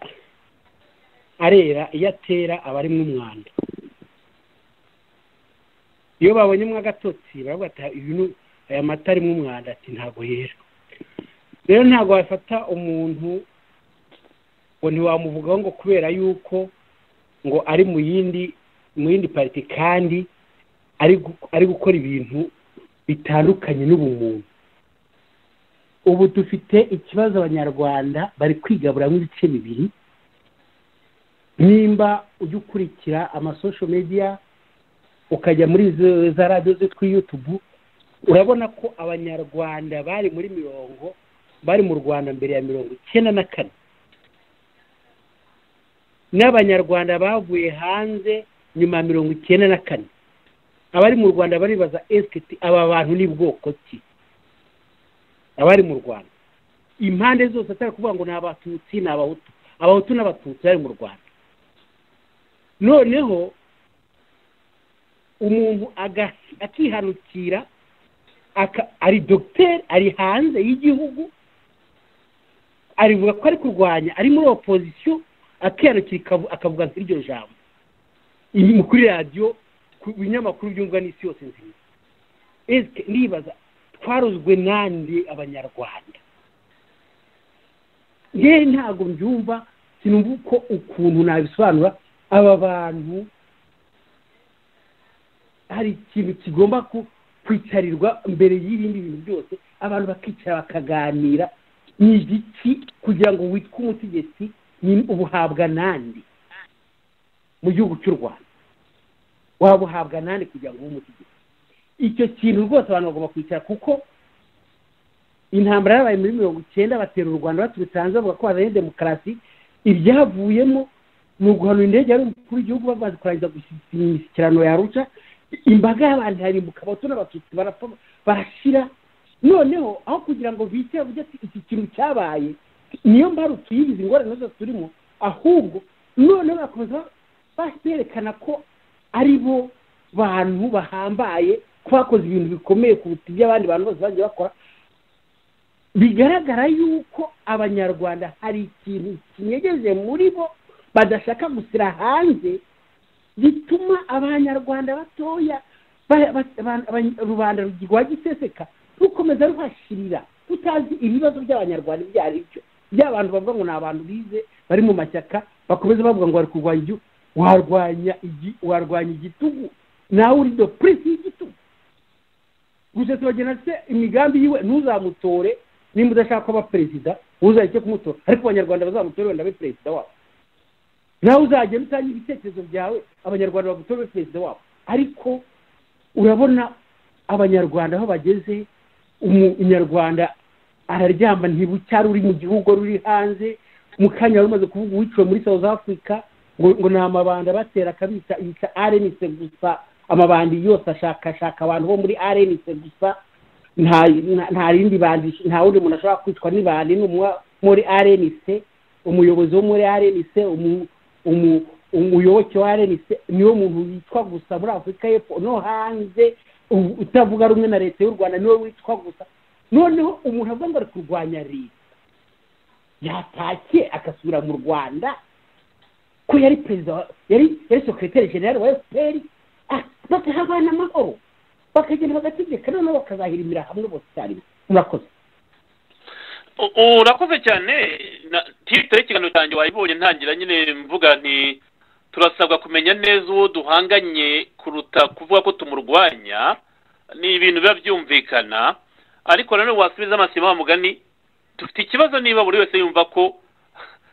arera iyo atera aba arimo umwanda iyo babonye mwa agatotsi baravuga ati "Uyu ni- aya mata arimo umwanda ati ntabwo yera rero ntabwo wafata umuntu ngo ntiwamuvugaho ngo kubera yuko ngo ari mu yindi mu yindi pariti kandi ari gu- ari gukora ibintu bitandukanye n'ubumuntu ubu dufite ikibazo abanyarwanda bari kwigaburamo ibice bibiri nimba ujya ukurikira amasosho media ukajya muri izo- za radiyo zitwa yutubu urabona ko abanyarwanda bari muri mirongo bari mu rwanda mbere ya mirongo icyenda na kane n'abanyarwanda bavuye hanze nyuma ya mirongo icyenda na kane abari mu rwanda baribaza esiketi aba bantu ni bwoko ki abari mu rwanda impande zose atari kuvuga ngo ni abatutsi ni abahutu abahutu n'abatutsi bari mu rwanda noneho umuntu aga- akihanukira aka- ari dogiteri ari hanze y'igihugu arivuga ko ari kurwanya ari muri opozisiyo akihanukira ikavu- akavuga nk'iryo jambo ibi mu kuri radiyo ku binyamakuru byumvwa n'isi yose nziza esike ndibaza twarozwe nande abanyarwanda ngewe ntabwo mbyumva sinumva uko ukuntu nabisobanura aba bantu hari ikintu kigomba ku- kwicarirwa mbere y'ibindi bintu byose abantu bakicara bakaganira ni igiki kugira ngo witwe umutegetsi ni ubuhabwa nande mu gihugu cy'u rwanda waba uhabwa nande kugira ngo ube umutegetsi icyo kintu rwose abantu bagomba kwicara kuko intambara yabaye muri mirongo icyenda batera u rwanda baturutse hanze bavuga ko bazanye demokarasi ibyavuyemo ni uguhanura indege yari umukuru w'igihugu bamaze kurangiza imishyikirano ya ruca imbaga y'abantu yarimbuka abato n'abatutsi barapfa barashira noneho aho kugira ngo bite bavuge ati iki kintu cyabaye niyo mbarutse y'izi ngorane zose turimo ahubwo noneho bakomeza berekana ko ari bo bantu bahambaye ko bakoze ibintu bikomeye kuruta iby'abandi bantu bose bagiye bakora bigaragara yuko abanyarwanda hari ikintu kinyegeje muri bo badashaka gusira hanze bituma abanyarwanda batoya ba- ba- ba- abany- rubanda rwa giseseka rukomeza ruhashirira tutazi ibibazo by'abanyarwanda ibyo ari byo by'abantu bavuga ngo ni abantu bize bari mu mashyaka bakomeza bavuga ngo bari kurwanya igihugu warwanya igi- warwanya igitugu nawe uri do purisi y'igitugu gusa tubagena se imigambi yiwe ntuzamutore nimba udashaka kuba perezida ntuzahite kumutora ariko abanyarwanda bazamutore wenda abe perezida wabo nawe uzagenda utanga ibitekerezo byawe abanyarwanda bagutore perezida wabo ariko urabona abanyarwanda aho bageze umunyarwanda araryamba ntibucyari uri mu gihugu wari uri hanze mu kanya wari umaze kuvuga uwiciwe muri south africa ngo ngo ni amabanda batera akabita yita rnc gusa amabandi yose ashakashaka abantu bo muri rnc gusa nta nta- nta rindi bandi nta wundi muntu ashobora kwicwa n'ibandi n'umwe muri rnc umuyobozi wo muri rnc umu- umu- umuyoboke wa rnc niwo muntu witwa gusa muri afurika y'epfo no hanze u- utavuga rumwe na leta y'u rwanda niwe witwa gusa noneho umuntu avuga ngo ari kurwanya leta yatashye agasubira mu rwanda ko yari perezida wa- yari yari sekreteri generale wa fpr ah, bakahabana amahoro bakagenda bagategeka noneho bakazahirimira hamwe bose icyarimwe murakoze U- urakoze cyane na- titire ikiganiro cyanjye wayibonye ntangira nyine mvuga nti turasabwa kumenya neza uwo duhanganye kuruta kuvuga ko tumurwanya ni ibintu biba byumvikana ariko nanone wasubiza amasima wa mugani dufite ikibazo niba buri wese yumva ko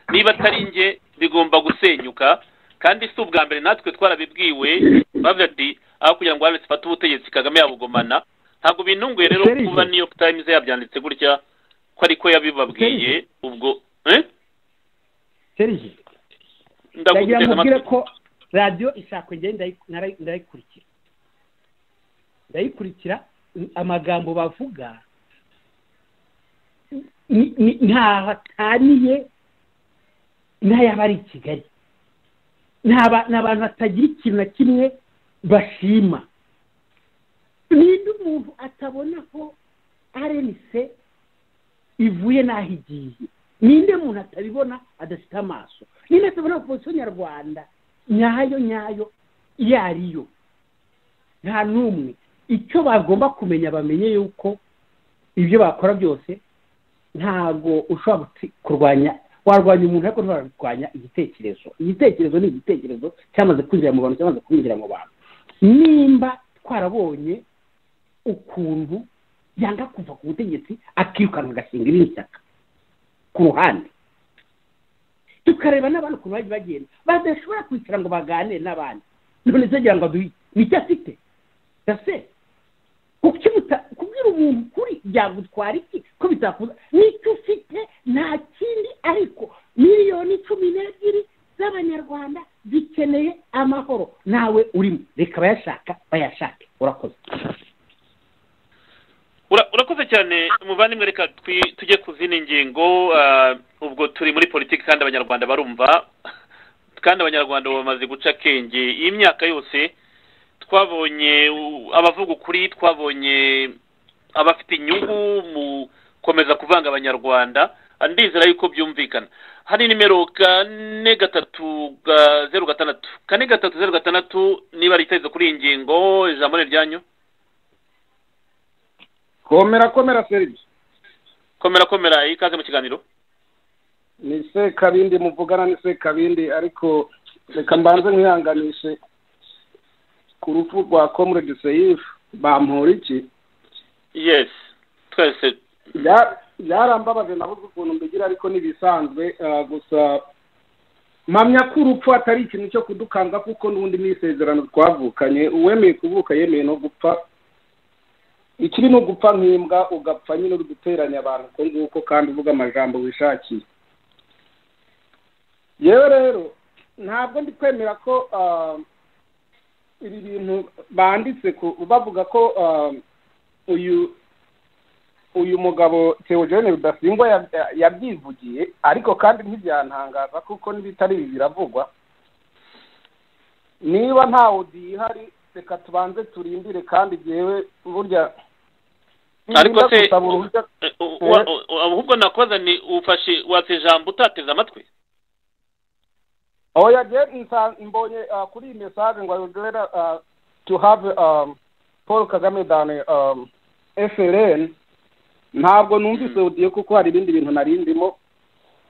niba atari njye bigomba gusenyuka kandi si ubwa mbere natwe twarabibwiwe bavuga ati aho kugira ngo wabese ifate ubutegetsi kagame yabugumana ntabwo bintunguye rero Serge. kuba new york times yabyanditse gutya ko ariko yabibabwiye ubwo eh? serije ndaguteze ndagira mubwire amatwi. ko radiyo ishaka kugenda ndayi- narayi- ndayikurikira ndayikurikira n- amagambo bavuga ni- ni- ntaho ataniye n'ayaba ari i kigali ni aba- ni abantu batagira ikintu na kimwe bashima ninde umuntu atabona ko arenise ivuye n'aho igiye ninde muntu atabibona adafite amaso ninde atabona opozisiyo nyarwanda nyayo nyayo iyo ariyo nta n'umwe icyo bagomba kumenya bamenye yuko ibyo bakora byose ntabwo ushobora guti- kurwanya warwanya umuntu ariko ntiwarwanya igitekerezo igitekerezo ni igitekerezo cyamaze kwinjira mu bantu cyamaze kwinjira mu bantu nimba twarabonye ukuntu yanga kuva ku butegetsi akirukanwa agashinga irindi shyaka ku ruhande tukareba n'abantu ukuntu bagiye bagenda badashobora kwicara ngo baganire n'abandi none se agira ngo aduhe ni icyo afite ndase kubwira umuntu ni ukuri byagutwara iki ko bitakuza nicyo ufite nta kindi ariko miliyoni cumi n'ebyiri z'abanyarwanda zikeneye amahoro nawe urimo reka bayashaka bayashake urakoze Ura- urakoze cyane umuvandimwe reka twi- tujye ku zindi ngingo ah, ubwo turi muri politiki kandi abanyarwanda barumva kandi abanyarwanda bamaze guca akenge iyi myaka yose twabonye u- abavuga ukuri twabonye abafite inyungu mu gukomeza kuvanga abanyarwanda Ah, ndizera yuko byumvikana hari nimero kane gatatu ga- zeru gatandatu kane gatatu zeru gatandatu niba ritahizo kuri iyi ngingo ijambo ni ryanyu komera komera serivisi komera komera ikaze mu kiganiro ni sekabindi muvugana ni sekabindi ariko reka mbanze nkihanganishe ku rupfu rwa komurede seyifu bampura iki yes twese Bya- byarambabaje nabuze ukuntu mbigira ariko ntibisanzwe ah, gusa mpamya ko urupfu atari ikintu cyo kudukanga kuko n'ubundi ni isezerano twavukanye uwemeye kuvuka yemeye no gupfa ikiri ni ugupfa nk'imbwa ugapfa nyine uri guteranya abantu uko nguko kandi uvuga amajambo wishakiye yewe rero ntabwo ndi kwemera ko ah, ibi bintu banditse ku- bavuga ko ah, uyu uyu mugabo Theogene Rudasingwa yab- yabyivugiye ariko kandi ntibyantangaza kuko n'ibitari ibi biravugwa niba nta odiyo ihari reka tubanze turindire kandi jyewe burya Ariko nirinda se- gusaba uruhushya- Eh, u- wa- u- ahubwo nakoza ni ufashe watse ijambo utateze amatwi oya je nsa- mbonye ah, kuri iyi mesaje ngo ayodera to have um, paul kagame than um, frn ntabwo numvise odiyo kuko hari ibindi bintu nari ndimo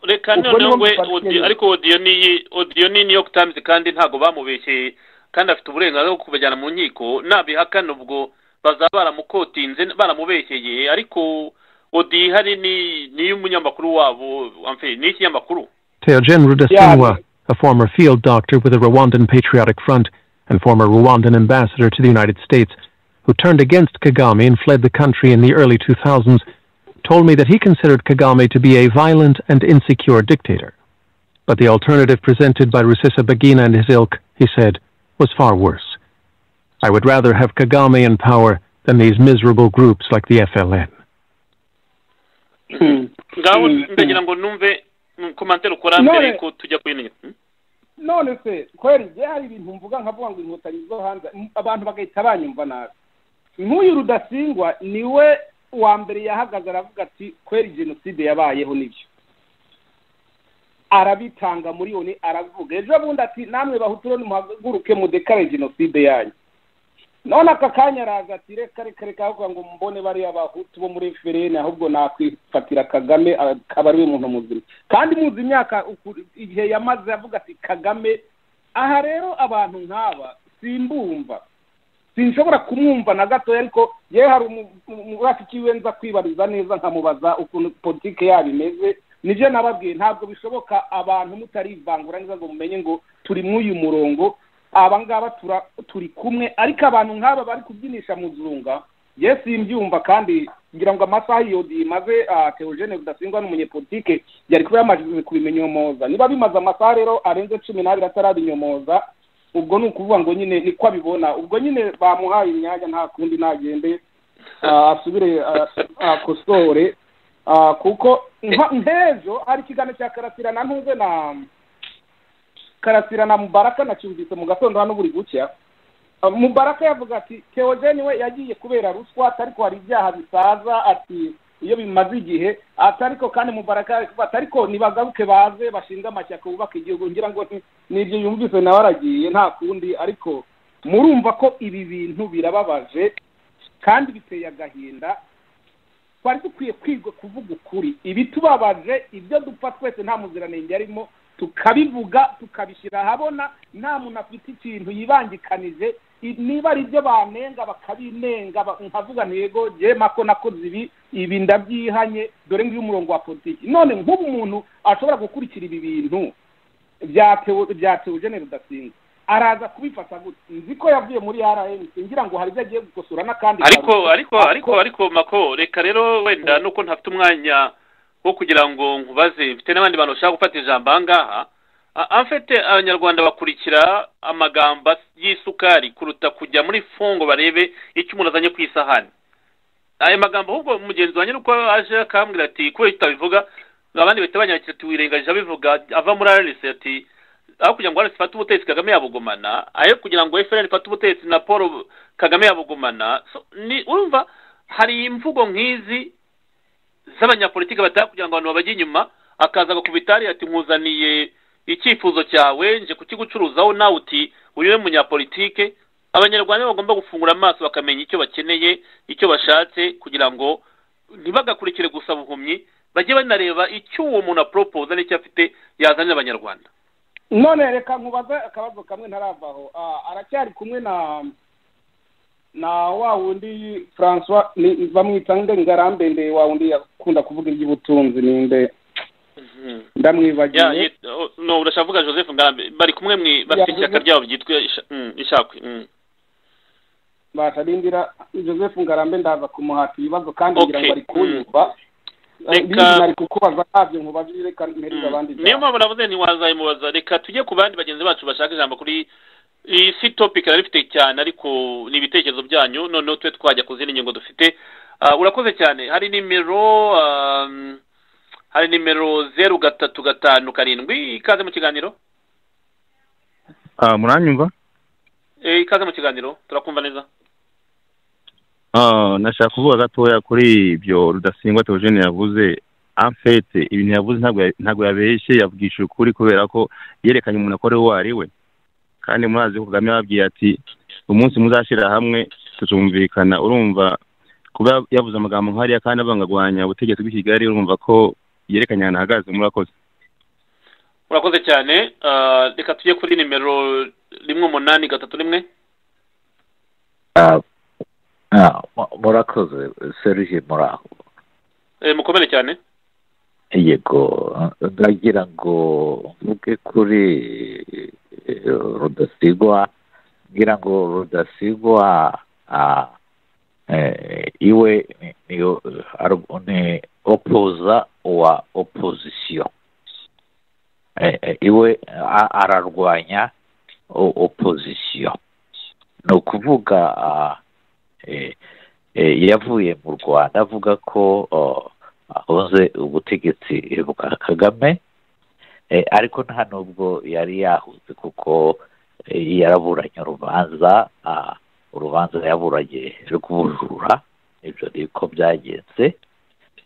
reka Ubwo noneho niho we mufatiye. audio- ariko odiyo ni odiyo ni new york times kandi ntabwo bamubeshye kandi afite uburenganzira bwo kubajyana mu nkiko nabihakana ubwo bazaba baramukotinze baramubeshyeye ariko odiyo ihari ni ni iy'umunyamakuru wabo amfe ni ikinyamakuru Teogen Rudasingwa, a former field doctor with the Rwandan Patriotic Front and former Rwandan ambassador to the United States, who turned against Kagame and fled the country in the early 2000s, told me that he considered Kagame to be a violent and insecure dictator. But the alternative presented by Rusesabagina and his ilk, he said, was far worse. I would rather have Kagame in power than these miserable groups like the FLN. ngaho Mm. ndagira ngo numve mm, komantere ukora None- mbere yuko tujya ku yindi ngingo. Mm? none se kweri njye hari ibintu mvuga nkavuga ngo inkotanyi zo hanze m- abantu bagahita banyumva nabi nk'uyu rudasingwa niwe wa mbere yahagaze aravuga ati kweri jenoside yabayeho nibyo arabitanga muri yoni aravuga ejo bundi ati namwe bahuturo nimuhaguruke mudekare jenoside yanyu none aka kanya araza ati reka reka reka avuga ngo mbone bariya bahutu bo muri ferene ahubwo nakwifatira kagame a- akaba ariwe muntu muzima kandi muzi imyaka uku- igihe yamaze avuga ati kagame aha rero abantu nk'aba simbumva sinshobora kumwumva na gatoya ariko yewe hari umu- umu- umurafiki we nza kwibariza neza nkamubaza ukuntu politike yabo imeze nibyo nababwiye ntabwo bishoboka abantu mutarivangura neza ngo mumenye ngo turi mw'uyu murongo aba ngaba tura- turi kumwe ariko abantu nk'aba bari kubyinisha muzunga ye simbyumva kandi ngira ngo amasaha iyo imaze ah, theogene rudasingwa n'umunyepolitike yari kuba yamajije kubibinyomoza niba bimaze amasaha rero arenze cumi n'abiri atarabinyomoza ubwo ni ukuvuga ngo nyine niko abibona ubwo nyine bamuhaye imyanya nta kundi ntagende ah, asubire ah, akosore ah, kuko nka- nk'ejo hari ikiganiro cya karasira na ntuze na karasira na mubaraka nacyumvise mu gatondo hano buri gucya Ah, mubaraka yavuga ati teogeni we yagiye kubera ruswa atariko hari ibyaha bisaza ati iyo bimaze igihe ati ariko kandi mubaraka ati ariko nibagaruke baze bashinga amashyaka bubaka igihugu ngira ngo ni- nibyo yumvise nawe aragiye nta kundi ariko murumva ko ibi bintu birababaje kandi biteye agahinda twari dukwiye kwiga kuvuga ukuri ibitubabaje ibyo dupfa twese nta muziranenge arimo tukabivuga tukabishyira ahabona nta muntu afite ikintu yibangikanije I- niba ari ibyo banenga bakabinenga ba- nkavuga ntego jye mako nakoze ibi ibi ndabyihanye dore ngiyo umurongo wa politiki none nk'ubu umuntu ashobora gukurikira ibi bintu bya Theo- bya teogene rudasingwa araza kubifata gutya nzi ko yavuye muri rmc ngira ngo hari ibyo agiye gukosora n'akandi ariko kantu. ariko ariko ariko mako reka rero wenda nuko ntafite umwanya wo kugira ngo nkubaze mfite n'abandi bantu bashaka gufata ijambo aha ngaha A- amfete abanyarwanda bakurikira amagambo y'isukari kuruta kujya muri fongo barebe icyo umuntu azanye ku isahani ayo magambo ahubwo mugenzi wanjye nuko aje akambwira ati kubera icyo utabivuga abandi bahita banyakira ati wirengagije abivuga ava muri ararisi ati aho kugira ngo ararisi ifate ubutegetsi kagame yabugumana ayo kugira ngo efuperi ifate ubutegetsi na paul kagame yabugumana So, ni urumva hari imvugo nk'izi z'abanyapolitiki bataka kugira ngo abantu babajye inyuma akaza agakubita hariya ati nkuzaniye icyifuzo cyawe nje kukigucuruzaho nawe uti uyu ni umunyapolitike abanyarwanda bagomba gufungura amaso bakamenya icyo bakeneye icyo bashatse kugira ngo ntibagakurikire gusa buhumyi bajye banareba icyo uwo muntu aporopoza n'icyo afite yazanira abanyarwanda none reka nkubaze akabazo kamwe ntaravaho Ah, aracyari kumwe na na wa wundi francois ni- bamwita nde ngarambende wa wundi yakunda kuvuga iby'ubutunzi ninde Ya, ndamwibagiye yit- oh, no urashaka kuvuga joseph ngarambe bari kumwe mwi- bafite Ya, ishyaka Joseph- ryabo ryitwa isha- mm, ishakwe mm. batarindira joseph ngarambe ndaza kumuhata ibibazo kandi Okay. ngira ngo ari kunyumva Reka- Ibindi nari kukubaza ntabyo nkubaje reka mpereze abandi Mm. niyo mpamvu navuze ntiwazayimubaza reka tujye ku bandi bagenzi bacu bashaka ijambo kuri iyi si topic nari mfite cyane ariko ni ibitekerezo byanyu noneho tube twajya ku zindi ngingo dufite Ah, urakoze cyane hari nimero ah, mm, hari nimero zeru gatatu gatanu karindwi ikaze mu kiganiro Ah, muranyumva Eh, ikaze mu kiganiro turakumva neza Ah, nashaka kuvuga gatoya kuri ibyo rudasingwa teogene yavuze amfete ibintu yavuze ntabwo ya- ntabwo yabeshye yabwishije ukuri kubera ko yerekanye umuntu akora uwo ari we kandi murazi ko kagame yababwiye ati umunsi muzashyira hamwe tuzumvikana urumva kuba yavuze amagambo nk'ariya kandi abangagwanya ubutegetsi bw'i kigali urumva ko yerekanye ahantu ahagaze murakoze urakoze cyane Ah, reka tujye kuri nimero rimwe umunani gatatu rimwe Ah, ah, mu- murakoze serije muraho Eh, mukomere cyane yego ndagira ngo mvuge kuri eh, rudasigwa ngira ngo rudasigwa ah, eh, iwe ni- niyo- ar- ni opoza wa opozisiyo Eh, eh, iwe a- ararwanya o- opozisiyo ni ukuvuga ah, eh, eh, yavuye mu rwanda avuga ko oh, ahoze ubutegetsi bwa kagame eh, ariko nta nubwo yari yahuze kuko eh, yaraburanye urubanza ah, urubanza yaburanye rw'ubujura ibyo ni ko byagenze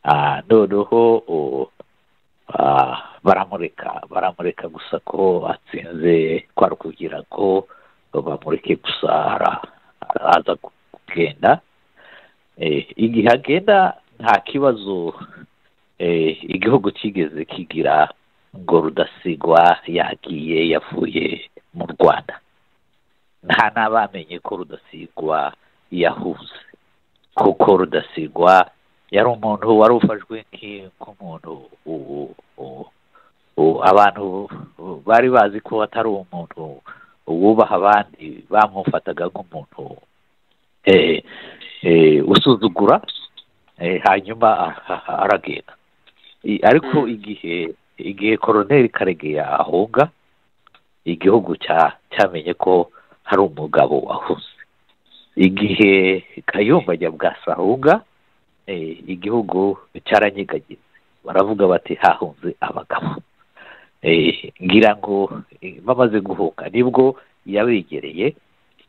Ah, noneho oh, ah, baramureka baramureka gusa ko atsinze kwari ukugira ko bamureke gusa ara- araza kugenda Eh, igihe agenda nta kibazo eh, igihugu kigeze kigira ngo rudasigwa yagiye yavuye mu rwanda nta n'abamenye ko rudasigwa yahuze kuko rudasigwa yari umuntu wari ufashwe nk'i- nk'umuntu u- u- u- abantu bari bazi ko atari umuntu wubaha abandi bamufataga nk'umuntu eh, eh, usuzugura eh, hanyuma a- a- aragenda I- ariko Mm. igihe igihe koroneri karegeya ahunga igihugu cya- cyamenye ko hari umugabo wahuze igihe kayumba nyabwasa ahunga eh, igihugu cyaranyigagiza baravuga bati hahunze abagabo eh, ngira ngo eh, bamaze guhunga nibwo yabegereye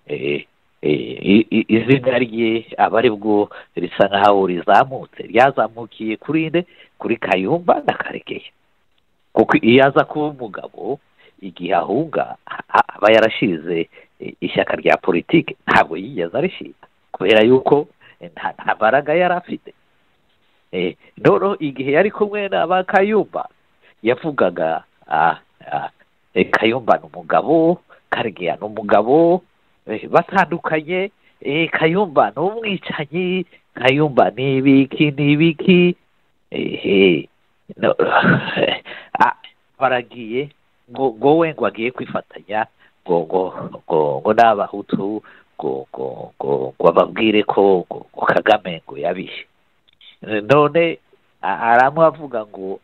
eh, eh, i- i- izina rye aba aribwo risa nkaho rizamutse ryazamukiye kuri nde kuri kayumba na karekeye kuko iyo aza kuba umugabo igihe ahunga a- a- aba yarashize i- ishyaka rya politiki ntabwo yigeze arishinga kubera yuko eh, nta nta mbaraga yari afite Eh, noneho igihe yari kumwe na ba kayumba yavugaga ah, ah, eh, kayumba ni umugabo karegeya ni umugabo eh, batandukanye eh, kayumba ni umwicanyi kayumba ni ibiki ni ibiki eh, eh, no- ah, baragiye ngo ngo we ngo agiye kwifatanya ngo ngo ngo ngo n'abahutu ngo ngo ngo ngo bababwire ko ngo ngo kagame ngo yabishe none a- aramwe avuga ngo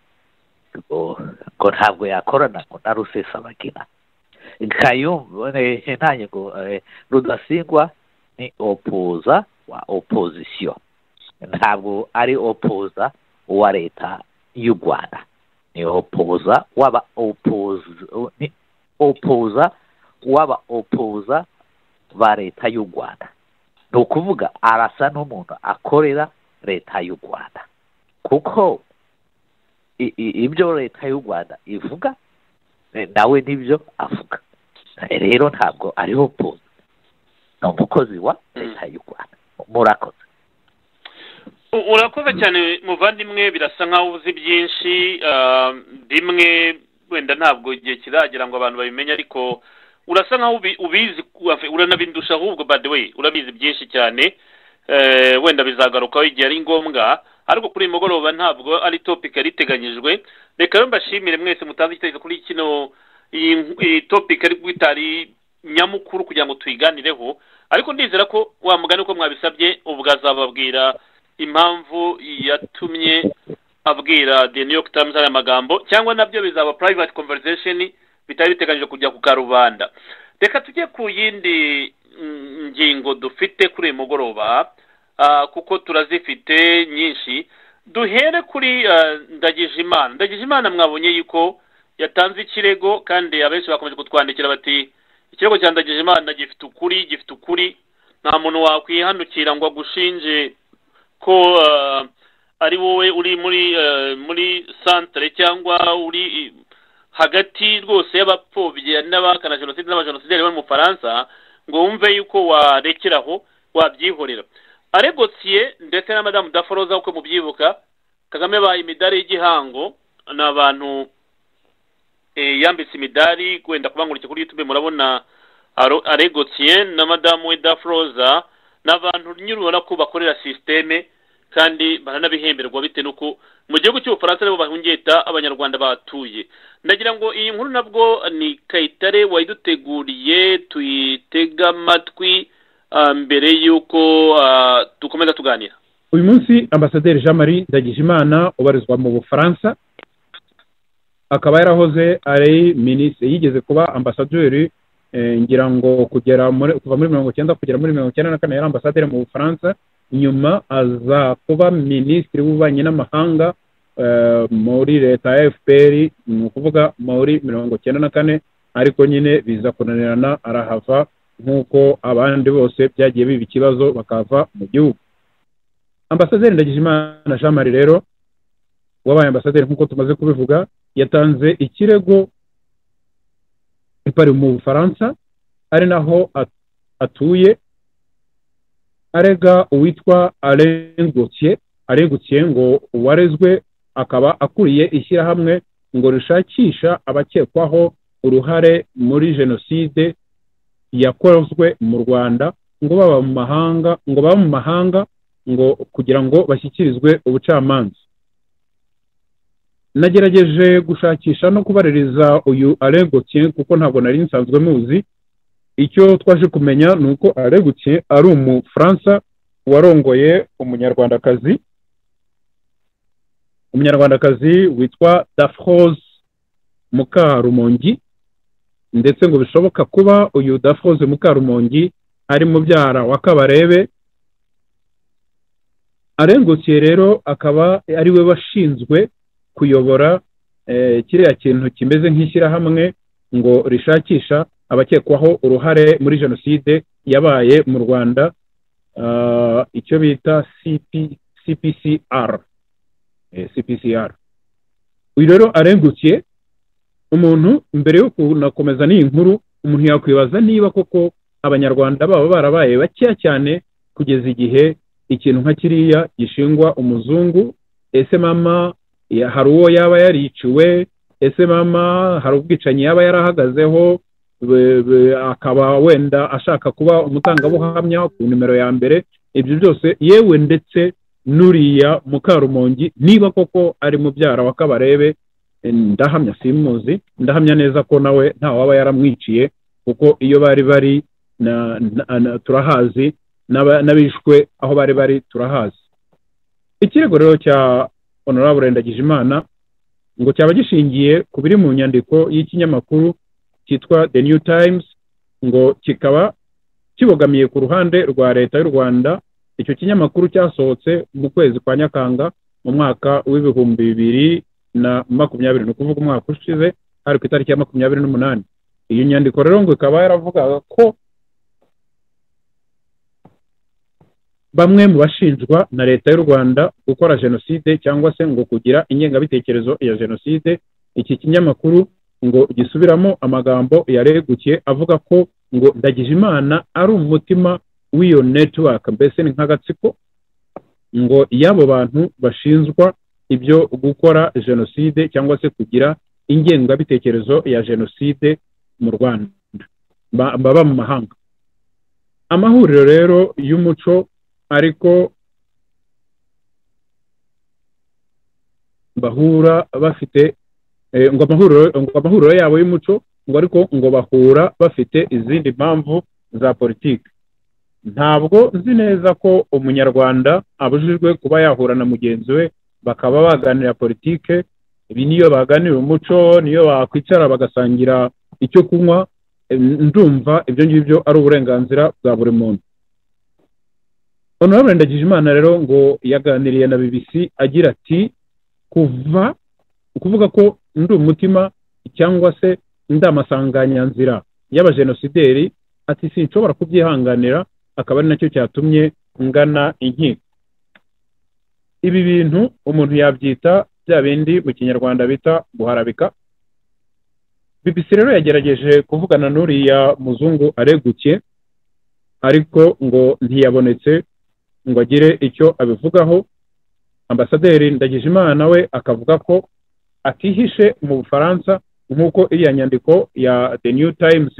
ngo ngo ntabwo yakorana ngo na rusesabagina kayumba eh, ntange ngo eh, rudasingwa ni opoza wa opozisiyo ntabwo ari opoza wa leta y'u rwanda ni opoza waba opoza ni opoza waba opoza ba leta y'u rwanda ni ukuvuga arasa n'umuntu akorera leta y'u rwanda kuko i- i- ibyo leta y'u rwanda ivuga eh, nawe nibyo avuga Eh, rero ntabwo ari opoza ni umukozi wa leta y'u rwanda murakoze U- urakoze cyane muvandimwe birasa nkaho uzi byinshi ah, bimwe wenda ntabwo igihe kiragera ngo abantu babimenye ariko urasa nkaho ubi- ubizi ku- uranabindusha ahubwo by the way urabizi byinshi cyane Eh, wenda bizagarukaho igihe ari ngombwa ariko kuri uyu mugoroba ntabwo ari topic yari iteganyijwe reka rero mbashimire mwese mutanze igitekerezo kuri kino iyi iyi topic ari itari nyamukuru kugira ngo tuyiganireho ariko ndizera ko wa mugani uko mwabisabye ubwo azababwira impamvu yatumye abwira the new york times aya magambo cyangwa nabyo bizaba private conversation bitari biteganyije kujya ku karubanda reka tujye ku yindi mm, ngingo dufite kuri uyu mugoroba ah, kuko turazifite nyinshi duhere kuri ah, ndagijimana ndagijimana mwabonye yuko yatanze ikirego kandi abenshi bakomeje kutwandikira bati ikirego cya ndagijimana gifite ukuri gifite ukuri nta muntu wakwihanukira ngo agushinje ko eh, ari wowe uri muri eh, muri santire cyangwa uri eh, hagati rwose y'abapfobye n'abahakana jenoside n'abajenosideri bari mu faransa ngo wumve yuko warekeraho wabyihorera aregosiye ndetse na madamu daforoza uko mubyibuka kagame abaye imidari y'igihango ni abantu eh, yambitse imidari wenda kubangurira kuri youtube murabona Aro- aregosiye na madamu we daforoza ni abantu nyine ubona ko bakorera sisiteme kandi baranabihemberwa bitewe n'uko mu gihugu cy'ubufaransa nibo bahungeta abanyarwanda batuye ndagira ngo iyi nkuru nabwo ni kayitare wayiduteguriye tuyitega amatwi ah, mbere y'uko ah, dukomeza tuganira uyu munsi ambasaderi jean marie ndagijimana ubarizwa mu bufaransa akaba yarahoze ari minisitiri yigeze kuba ambasaderi eh, ngira ngo kugera muri kuva muri mirongo icyenda kugera muri mirongo icyenda na kane yari ambasaderi mu bufaransa nyuma aza kuba minisitiri w'ububanyi n'amahanga eh, muri leta ya fpr ni ukuvuga muri mirongo icyenda na kane ariko nyine biza kunanirana arahava nk'uko abandi bose byagiye biba ikibazo bakava mu gihugu ambasaderi ndagijimana jean marie rero wabaye ambasaderi nk'uko tumaze kubivuga yatanze ikirego i Paris mu bufaransa ari naho at- atuye arega uwitwa Alain Gauthier Alain Gauthier ngo warezwe akaba akuriye ishyirahamwe ngo rishakisha abakekwaho uruhare muri jenoside yakozwe mu Rwanda ngo baba mu mahanga ngo baba mu mahanga ngo kugira ngo bashyikirizwe ubucamanza nagerageje gushakisha no kubaririza uyu Alain Gauthier kuko ntabwo nari nsanzwe muzi icyo twaje kumenya ni uko Alain Gauthier ari umufaransa warongoye umunyarwandakazi umunyarwandakazi witwa Dafrose Mukarumongi ndetse ngo bishoboka kuba uyu Dafrose Mukarumongi ari mubyara wa Kabarebe arengukiye rero akaba ari we washinzwe kuyobora eh, kiriya kintu kimeze nk'ishyirahamwe ngo rishakisha abakekwaho uruhare muri jenoside yabaye mu rwanda ah, icyo bita CP, cpcr eh, cpcr uyu rero arengukiye umuntu mbere yo kunakomeza n'iyi nkuru umuntu yakwibaza niba koko abanyarwanda baba barabaye bakeya cyane kugeza igihe ikintu nka kiriya gishingwa umuzungu ese mama ya- hari uwo yaba yariciwe ese mama hari ubwicanyi yaba yarahagazeho be- be- akaba wenda ashaka kuba umutangabuhamya ku nimero ya mbere ibyo byose yewe ndetse n'uriya mukarumongi niba koko ari mubyara wa kabarebe eh, ndahamya simuzi ndahamya neza ko nawe nta waba yaramwiciye kuko iyo bari bari na- na- na- turahazi n'aba- n'abishwe aho bari bari turahazi ikirego rero cya honorable ndagijimana ngo cyaba gishingiye ku biri mu nyandiko y'ikinyamakuru cyitwa the new times ngo kikaba kibogamiye ku ruhande rwa leta y'u rwanda icyo kinyamakuru cyasohotse mu kwezi kwa nyakanga mu mwaka w'ibihumbi bibiri na makumyabiri ni ukuvuga umwaka ushize hari ku itariki ya makumyabiri n'umunani iyo nyandiko rero ngo ikaba yaravugaga ko bamwe mu bashinjwa na leta y'u rwanda gukora jenoside cyangwa se ngo kugira ingengabitekerezo ya jenoside iki kinyamakuru ngo gisubiramo amagambo yaregukiye avuga ko ngo ndagijimana ari umutima w'iyo netiwaka mbese ni nk'agatsiko ngo y'abo bantu bashinjwa ibyo gukora jenoside cyangwa se kugira ingengabitekerezo ya jenoside mu rwanda ba- baba mu mahanga amahuriro rero y'umuco ariko bahura bafite eh, ngo amahuriro ngo amahuriro yabo y'umuco ngo ariko ngo bahura bafite izindi mpamvu za politiki ntabwo nzi neza ko umunyarwanda abujijwe kuba yahura na mugenzi we bakaba baganira politike ibi niyo baganira umuco niyo bakwicara bagasangira icyo kunywa eh, ndumva ibyo ngibyo ari uburenganzira bwa buri muntu honorable ndagijimana rero ngo yaganiriye na bbc agira ati kuva ukuvuga ko ndi umutima cyangwa se ndi amasanganyanzira y'abajenosideri ati sinshobora kubyihanganira akaba ari nacyo cyatumye ngana inkiko ibi bintu umuntu yabyita bya bindi mu kinyarwanda bita guharabika BBC rero yagerageje kuvugana n'uriya muzungu aregukiye ariko ngo ntiyabonetse ngo agire icyo abivugaho ambasaderi ndagijimana we akavuga ko atihishe mu bufaransa nk'uko iriya nyandiko ya the new times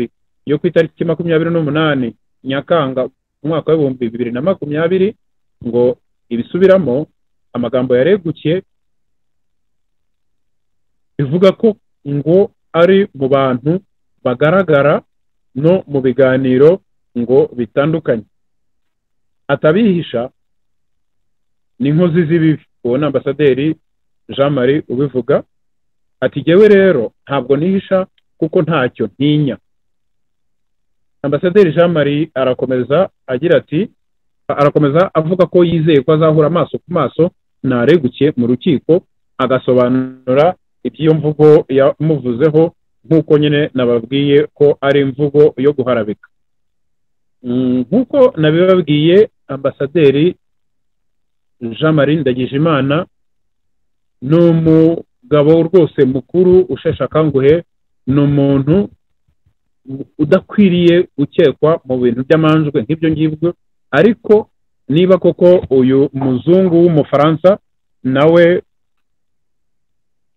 yo ku itariki makumyabiri n'umunani nyakanga umwaka w'ibihumbi bibiri na makumyabiri ngo ibisubiramo amagambo yaregukiye bivuga ko ngo ari mu bantu bagaragara no mu biganiro ngo bitandukanye atabihisha n'inkozi z'ibibi uwo ni ambasaderi jean marie ubivuga ati jyewe rero ntabwo nihisha kuko ntacyo ntinya ambasaderi jean marie arakomeza agira ati arakomeza avuga ko yizeye ko azahura amaso ku maso naregukiye mu rukiko agasobanura iby'iyo mvugo yamuvuzeho nk'uko nyine nababwiye ko ari imvugo yo guharabika Mm, nk'uko nabibabwiye ambasaderi jean marie ndagijimana ni umugabo rwose mukuru usheshe akanguhe ni umuntu udakwiriye gukekwa mu bintu by'amanjwe nk'ibyo ngibyo ariko niba koko uyu muzungu w'umufaransa nawe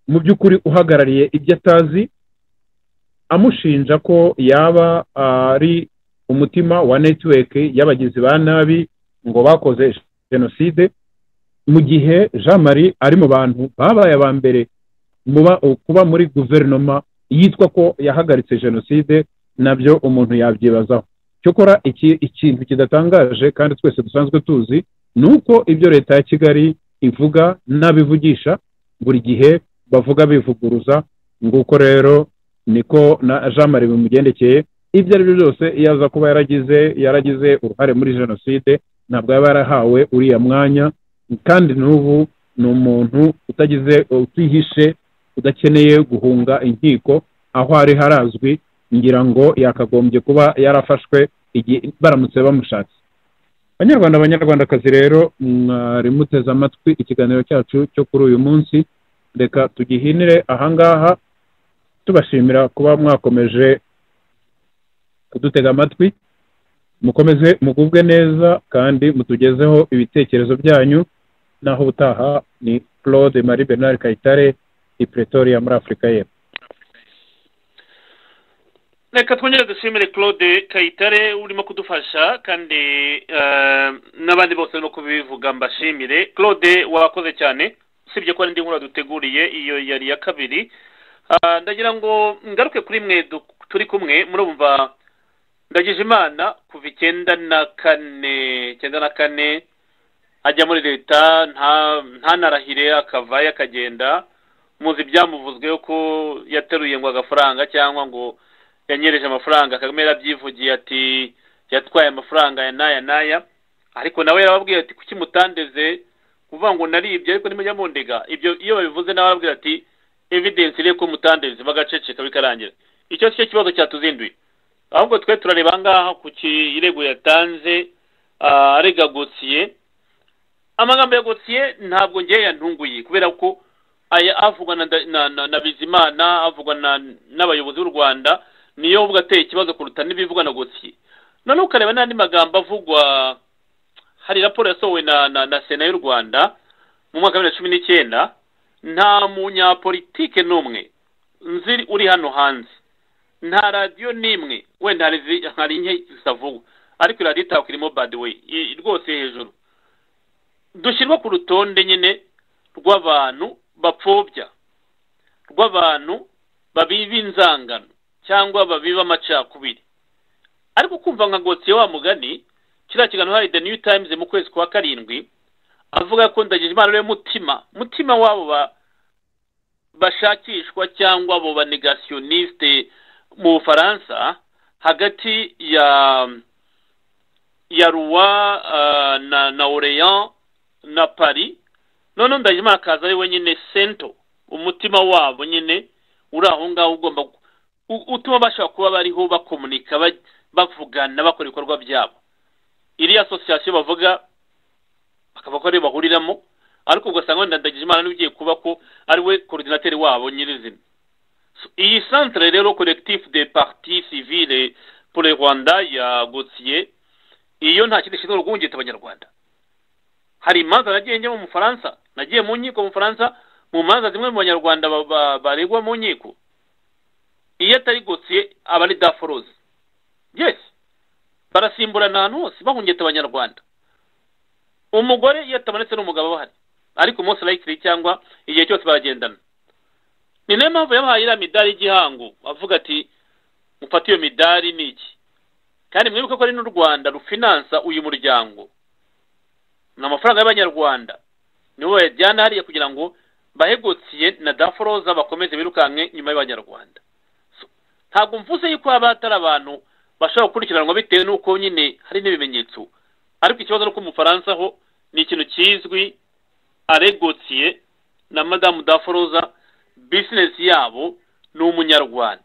mu by'ukuri uhagarariye ibyo atazi amushinja ko yaba ari umutima wa netiweke y'abagizi ba nabi ngo bakoze jenoside mu gihe jean marie ari mu bantu babaye aba mbere muba kuba muri guverinoma yitwa ko yahagaritse jenoside nabyo umuntu yabyibazaho cyokora iki ikintu kidatangaje kandi twese dusanzwe tuzi ni uko ibyo leta ya kigali ivuga n'abivugisha buri gihe bavuga bivuguruza nguko rero niko na jean marie bimugendekeye ibyo ari byo byose iyo aza kuba yaragize yaragize uruhare muri jenoside ntabwo yaba yarahawe uriya mwanya kandi n'ubu ni umuntu utagize utihishe udakeneye guhunga inkiko aho ari harazwi ngira ngo yakagombye kuba yarafashwe igihe baramutse bamushatse banyarwanda banyarwandakazi rero mwari muteze amatwi ikiganiro cyacu cyo kuri uyu munsi reka tugihinire ahangaha tubashimira kuba mwakomeje kudutega amatwi mukomeze mugubwe neza kandi mutugezeho ibitekerezo byanyu naho ubutaha ni claude marie bernard kayitare i pretoria muri afurika y'epfo reka twongere dushimire claude kayitare urimo kudufasha kandi eh, n'abandi bose barimo kubivuga mbashimire claude wakoze cyane usibye ko hari indi nkuru duteguriye iyo yari iya kabiri Ah, ndagira ngo ngaruke kuri mwe du- turi kumwe murumva ndagije imana kuva icyenda na kane icyenda na kane ajya muri leta ntanarahire akavayo akagenda muzi byamuvuzweho ko yateruye ngo agafaranga cyangwa ngo yanyereje amafaranga kagame yarabyivugiye ati yatwaye amafaranga ya n'aya n'aya ariko nawe yarababwiye ati kuki mutandeze kuvuga ngo naribye ariko nimujya mundega ibyo iyo babivuze nawe arababwira ati evidensi iri ko mutandeze bagaceceka bikarangira icyo si cyo kibazo cyatuzinduye ahubwo twe turareba ahangaha ku kirego yatanze ah, arega gosiye amagambo ya gosiye ntabwo ngewe yantunguye kubera ko aya avugwa na, Nda- na, na, na bizimana avugwa na- n'abayobozi b'u rwanda niyo uvuga ateye ikibazo kuruta n'ibivugwa na gosiye noneho ukareba n'andi magambo avugwa hari raporo yasohowe na, na, na sena y'u rwanda mu mwaka wa bibiri na cumi n'icyenda nta munyapolitike n'umwe nzi uri hano hanze nta radiyo n'imwe wenda hari izi- hari nke zitavugwa ariko iyo radiyo itabwa irimo badi weyi I- rwose hejuru dushyirwa ku rutonde nyine rw'abantu bapfobya rw'abantu babiba inzangano cyangwa babiba amacakubiri ariko kumva nka gosiye wa mugani kiriya kiganiro hari the new times mu kwezi kwa karindwi avuga ko ndagira imana ariwe mutima mutima w'abo ba- bashakishwa cyangwa abo banegasiyoniste mu bufaransa hagati ya ya ruwa ah, na na oreyan na paris noneho ndagira imana akaza ari wenyine sento umutima wabo nyine uri aho ngaho ugomba gu- u- utuma bashobora kuba bariho bakomunika ba- bavugana bakora ibikorwa byabo iriya asosiyasiyo bavuga bakaba ko ariyo bahuriramo ariko ugasanga wenda ndagijimana n'ugiye kuba ko ari we korodinateri wabo nyirizina So, iyi centre rero collectif de parti civile pour le rwanda ya gotiye iyo nta kindi gishinzwe urwungita abanyarwanda hari imanza nagiye njya mu mufaransa nagiye mu nkiko mu mufaransa mu manza zimwe mu banyarwanda ba- ba- baregwa mu nkiko iyo atari gotiye aba ari daforoze yes barasimburana ahantu hose bahungeta abanyarwanda umugore iyo atamanitse n'umugabo bahari ariko umunsi urayikiri cyangwa igihe cyose baragendana ni nayo mpamvu yabahaye iriya midari y'igihango avuga ati mufate iyo midari ni iki kandi mwibuke ko ari n'u rwanda rufinansa uyu muryango ni amafaranga y'abanyarwanda nibo bayajyana hariya kugira ngo bahegotsiye na daforoza bakomeze birukanke nyuma y'abanyarwanda ntabwo mvuze yuko haba hatari abantu bashobora gukurikiranwa bitewe n'uko nyine hari n'ibimenyetso ariko ikibazo ni uko mu Bufaransa ho ni ikintu kizwi aregotiye na madamu daforoza bizinesi yabo ni umunyarwanda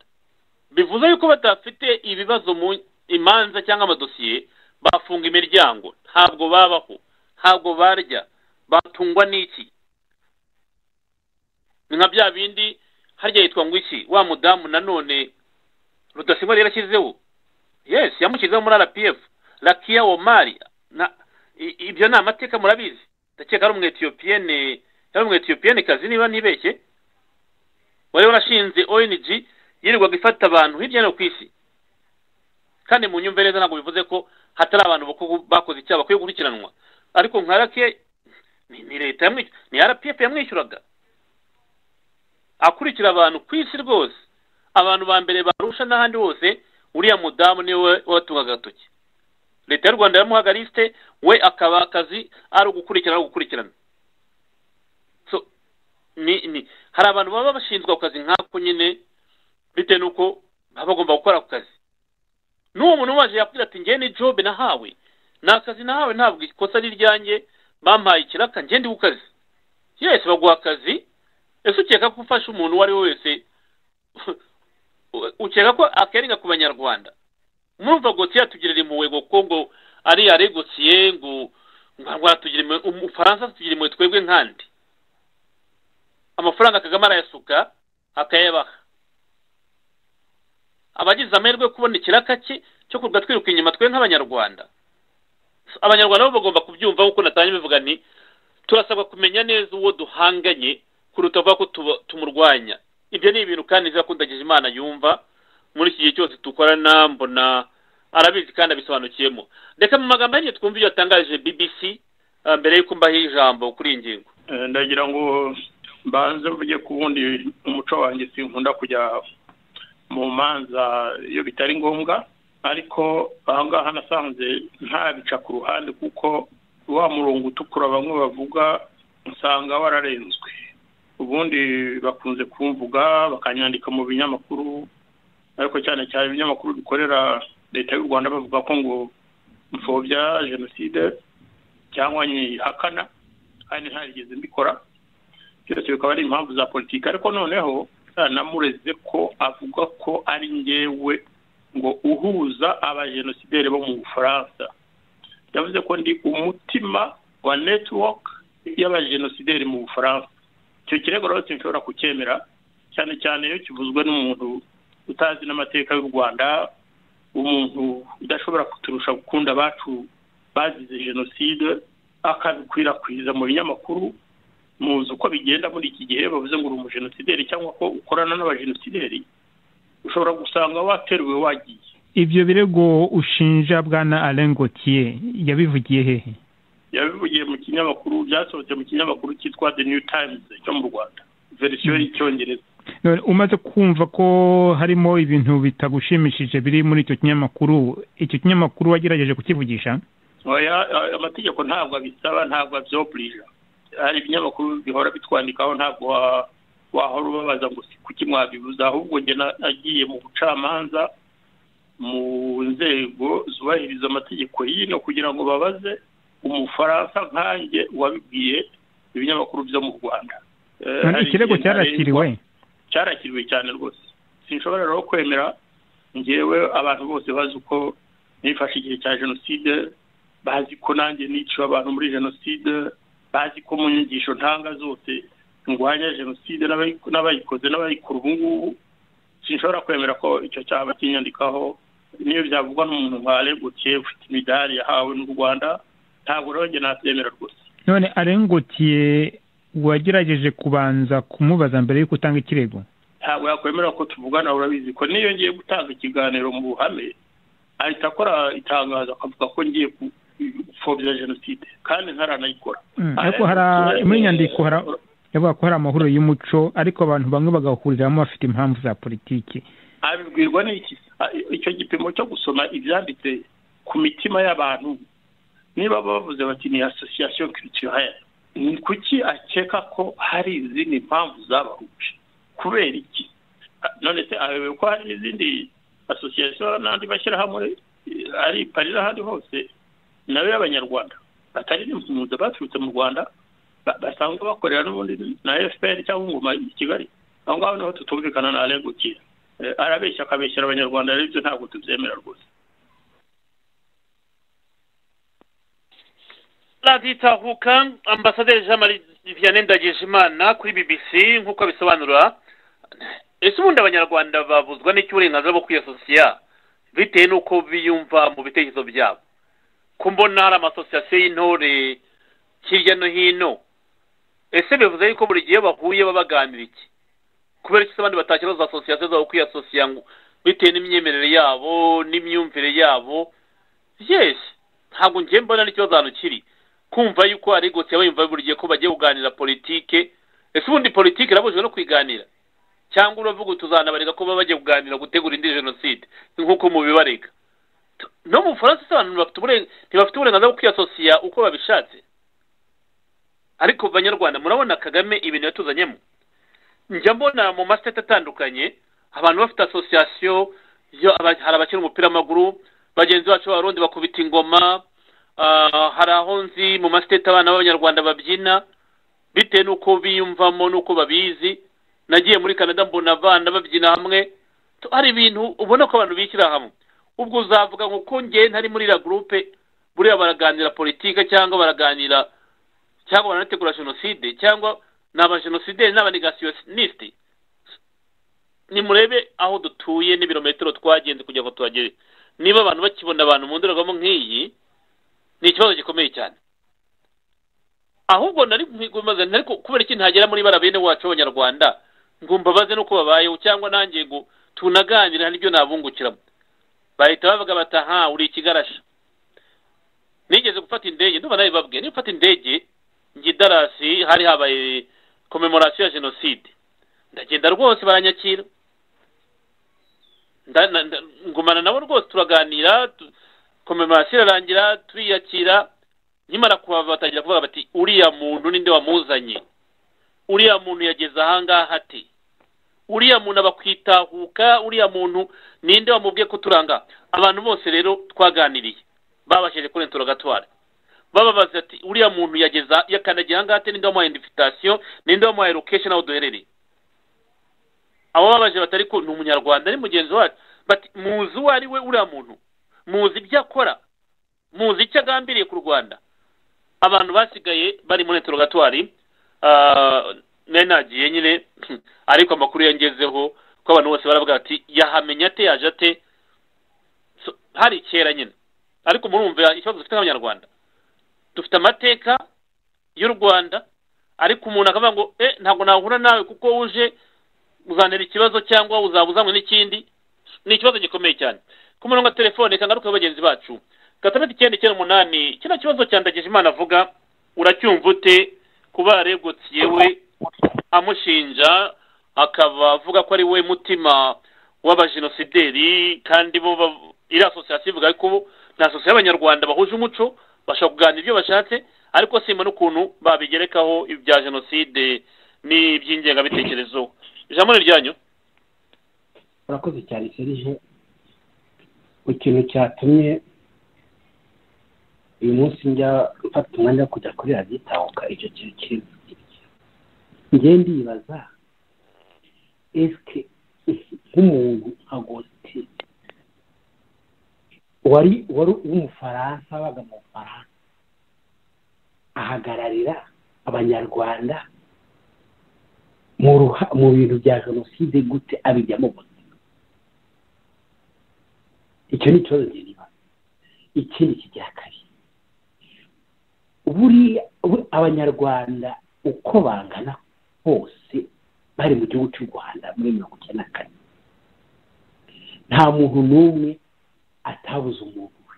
bivuze yuko badafite ibibazo mu imanza cyangwa amadosiye bafunga imiryango ntabwo babaho ntabwo barya batungwa n'iki ni nka bya bindi harya yitwa ngo iki wa mudamu nanone rudasingwa rero yashyizeho yes yamushyizeho muri rpf rakiya omari na i- ibyo ni amateka murabizi ndakeka ari umwetiyopiyene yari umwetiyopiyene kazi niba ntibeshye wari warashinze ong yirirwaga ifata abantu hirya no hino ku isi kandi mu nyumve neza ntabwo bivuze ko hatari abantu bako- bakoze icyaha bakwiye gukurikiranwa ariko nka rake ni ni leta yamwishyura ni rpf yamwishyuraga akurikira abantu ku isi rwose abantu ba mbere barusha n'ahandi hose uriya mudamu niwe watungaga agatoki leta y'u rwanda yamuhaga lisite we akaba akazi ari ugukurikirana ari ugukurikirana so ni ni hari abantu baba bashinzwe ako kazi nk'ako nyine bitewe n'uko baba bagomba gukora ako kazi n'uwo muntu waje yakubwira ati ngewe ni jobe nahawe ni akazi nahawe ntabwo ikosa ari iryanjye bampaye ikiraka njye ndi ku kazi yesi baguha akazi ese ukeka ko ufashe umuntu uwo ari we wese ukeka ko akerenga ku banyarwanda murumva gosiye yatugirira impuhwe ngo ko ngo ari yaregosiye ngo ngo aratugira impuhwe umufaransa atugira impuhwe twebwe nkandi amafaranga kagame arayasuka akayabaha abagize amahirwe yo kubona ikiraka cye cyo kurwa twiruka inyuma twe nk'abanyarwanda abanyarwanda bo bagomba kubyumva kuko natangiye bivuga ni turasabwa kumenya neza uwo duhanganye kuruta kuvuga ko tuba- tumurwanya ibyo ni ibintu kandi biba kundagije imana yumva muri iki gihe cyose dukorana mbona arabizi kandi abisobanukiyemo reka mu magambo yanjye twumve ibyo yatangaje bbc ah, mbere y'uko mbaho ijambo kuri iyi ngingo Eh, ndagira ngo mbanze mvuge ku wundi umuco wanjye sinkunda kujya mu manza iyo bitari ngombwa ariko aha ngaha nasanze ntabica ku ruhande kuko wa murongo utukura bamwe bavuga usanga wararenzwe ubundi bakunze kumvuga bakanyandika mu binyamakuru ariko cyane cyane ibinyamakuru bikorera leta y'u rwanda bavuga ko ngo mfobya jenoside cyangwa nyihakana kandi ntarigeze mbikora byose bikaba ari impamvu za politiki ariko noneho namureze ko avuga ko ari ngewe ngo uhuza abajenosideri bo mu bufaransa yavuze ko ndi umutima wa network y'abajenosideri mu bufaransa icyo kirego rero sinshobora kucyemera cyane cyane iyo kivuzwe n'umuntu utazi n'amateka y'u rwanda umuntu udashobora kuturusha gukunda abacu bazize jenoside akabikwirakwiza mu binyamakuru muzi uko bigenda muri iki gihe bavuze ngo uri umujenosideri cyangwa ko ukorana n'abajenosideri ushobora gusanga wateruwe wagiye ibyo birego ushinja bwana Alain Gauthier yabivugiye hehe yabivugiye mu kinyamakuru byasohotse mu kinyamakuru cyitwa the new times cyo mu rwanda verisiyo y'icyongereza None umaze kumva ko harimo ibintu bitagushimishije biri muri icyo kinyamakuru icyo kinyamakuru wagerageje kukivugisha oya amategeko ntabwo abisaba ntabwo abyobulija hari ibinyamakuru bihora bitwandikaho ntabwo wa- wahora ubabaza ngo si kuki mwabibuza ahubwo njye na- nagiye mu bucamanza mu nzego zubahiriza amategeko y'ino kugira ngo babaze umufaransa nkanjye wabibwiye ibinyamakuru byo mu rwanda Eh, none hari ikirego igihe cyarakiriwe cyarakiriwe cyane rwose sinshobora rero kwemera ngewe abantu bose bazi uko nifashe igihe cya jenoside bazi ko nanjye niciwe abantu muri jenoside bazi ko mu nyigisho ntanga zose ndwanya jenoside n'abayi- n'abayikoze n'abayikora ubu ngubu sinshobora kwemera ko icyo cyaba kinyandikaho niyo byavugwa n'umuntu nka regotiye ufite imidari yahawe n'u rwanda ntabwo rero njye nabyemera rwose none Alain Gauthier wagerageje kubanza kumubaza mbere y'uko utanga ikirego ntabwo yakwemera ko tuvugana urabizi ko niyo ngiye gutanga ikiganiro mu ruhame ahita akora itangazo akavuga ko ngiye ku- gupfobya jenoside kandi ntaranayikora Mm, ariko hari muri nyandiko hari yavuga ko hari amahuriro y'umuco ariko abantu bamwe bagahuriramo bafite impamvu za politiki abibwirwa n'iki A- icyo gipimo cyo gusoma ibyanditse ku mitima y'abantu niba bavuze bati ni association culturelle ni kuki akeka ko hari izindi mpamvu zabahuje kubera iki A- none se abewe ko hari n'izindi association n'andi mashyirahamwe eh, ari i Paris n'ahandi hose nayo y'abanyarwanda batari n'impunzi baturutse mu rwanda ba- basanzwe bakorera n'ubundi na fpr cyangwa ingoma i kigali aho ngaho niho tutumvikana na Alain Gauthier Eh, arabeshya akabeshyira abanyarwanda rero ibyo ntabwo tubyemera rwose radiyo itahuka ambasaderi jean marie vianney ndagijimana kuri bbc nk'uko abisobanura ese ubundi abanyarwanda babuzwa n'icyo uburenganzira bwo kwiyasosiya bitewe n'uko biyumva mu bitekerezo byabo ko mbona hari amasosiyasiyo y'intore hirya no hino ese bivuze yuko buri gihe bahuye baba baganira iki kubera ko abandi batakibaza asosiyasiyo zabo kwiyasosiya ngo bitewe n'imyemerere yabo n'imyumvire yabo yes ntabwo ngiye mbona ari ikibazo hano kiri kumva yuko ari gutya bayumva buri gihe ko bagiye kuganira politike ese ubundi politike irabujijwe no kwiganira cyangwa uravuga tuzanabareka ko baba bagiye kuganira gutegura indi jenoside nk'uko mubibarega T- no mu bufaransa se abantu bafite uburen- ntibafite uburenganzira bwo kwiyasosiya uko babishatse ariko banyarwanda murabona kagame ibintu yatuzanyemo njya mbona mu masiteti atandukanye abantu bafite asosiyasiyo yo- aba- hari abakina umupira w'amaguru bagenzi bacu b'abarundi bakubita ingoma ah, hari aho nzi mu masiteti abana b'abanyarwanda babyina bitewe n'uko biyumvamo n'uko babizi nagiye muri canada mbona abana babyina hamwe Tu- hari ibintu ubona ko abantu bishyira hamwe ubwo uzavuga ngo ko njye ntari muri iriya gurupe buriya baraganira politike cyangwa baraganira cyangwa baranategura jenoside cyangwa ni abajenosideri n'abanegasiyoniste nimurebe aho dutuye n'ibirometero twagenze kugira ngo tuhagere niba abantu bakibona abantu mu ndorerwamo nk'iyi ni ikibazo gikomeye cyane ahubwo nari nkwigombaza nari ku- kubera iki ntagera muri bara bene wacu b'abanyarwanda ngo mbabaze n'uko babayeho cyangwa nanjye ngo tunaganire hari ibyo nabungukiramo bahita bavuga bati aha uri ikigarasha nigeze gufata indege ndumva nawe babwiye niba ufata indege njye i darasi hari habaye komemorasiyo ya jenoside ndagenda rwose baranyakira nda- nda- ngumana nabo rwose turaganira tu- komemarasiyo irarangira turiyakira nkimara kuhava batangira kuvuga bati uriya muntu ninde wamuzanye uriya muntu yageze ahangaha ati uriya muntu abakwitahuka uriya muntu ninde wamubwiye ko turanga abantu bose rero twaganiriye babashije kuri interrogatoire bababaza ati uriya muntu yageza yakandagiye ahangaha ati ninde wamuhaye identification ninde wamuhaye location aho duherereye abo babaje batari ko ni umunyarwanda ni mugenzi wacu bati muzi uwo ari we uriya muntu muzi ibyo akora muzi icyo agambiriye ku rwanda abantu basigaye bari muri interrogatoire ah, nari nagiye nyine ariko amakuru yangezeho ko abantu bose baravuga bati yahamenya ate yaje ate So, hari kera nyine ariko murumva ikibazo dufite nk'abanyarwanda dufite amateka y'u rwanda ariko umuntu akavuga ngo eh ntabwo nahura nawe kuko uje uzanira ikibazo cyangwa uzaba uzanywe n'ikindi ni ikibazo gikomeye cyane ku murongo wa telefone kangaruka bagenzi bacu gatandatu icyenda icyenda umunani kino kibazo cyandagije imana avuga uracyumva ute kuba yaregutse yewe amushinja akaba avuga ko ari we mutima w'abajenosideri kandi bo ba- iri asosiyasiyo ivuga ko ni asosiyasiyo y'abanyarwanda bahuje umuco bashobora kuganira ibyo bashatse ariko simba n'ukuntu babigerekaho ibya jenoside n'iby'ingengabitekerezo ijambo ni ryanyu urakoze cyane serije ku kintu cyatumye uyu munsi njya mfata umwanya wo kujya kuri radiyo itahuka icyo kintu kiri njye ndibaza esike nk'umuntu nka gositi wari wari w'umufaransa wabaga mu bufaransa ahagararira abanyarwanda mu ruha- mu bintu bya jenoside gute abijyamo gute icyo ni ikibazo njye nibaza ikindi kijya kabiri buriya bu- abanyarwanda uko bangana bose bari mu gihugu cy'u rwanda muri mirongo icyenda na kane nta muntu n'umwe atabuze umuntu we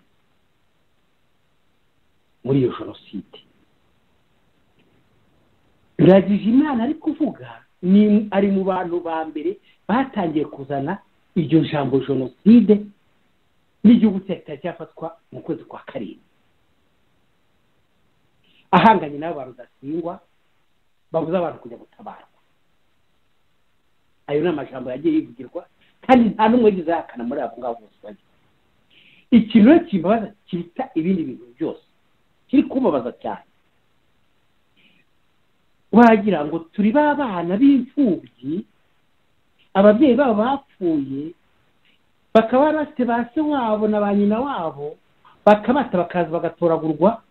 muri iyo jenoside biragije imana ari kuvuga ni ari mu bantu ba mbere batangiye kuzana iryo jambo jenoside n'igihugu cyahita cyafatwa mu kwezi kwa karindwi ahanganye n'abo ba rudasingwa babuze abantu kujya gutabarwa ayo ni amajambo yagiye yivugirwa kandi nta n'umwe wagize ahakana muri abo ngabo bose bajya ikintu rero kimbabaza kiruta ibindi bintu byose kiri kubabaza cyane wagira ngo turi ba bana b'imfubyi ababyeyi babo bapfuye bakaba bafite ba se wabo na ba nyina wabo bakabata bakaza bagatoragurwa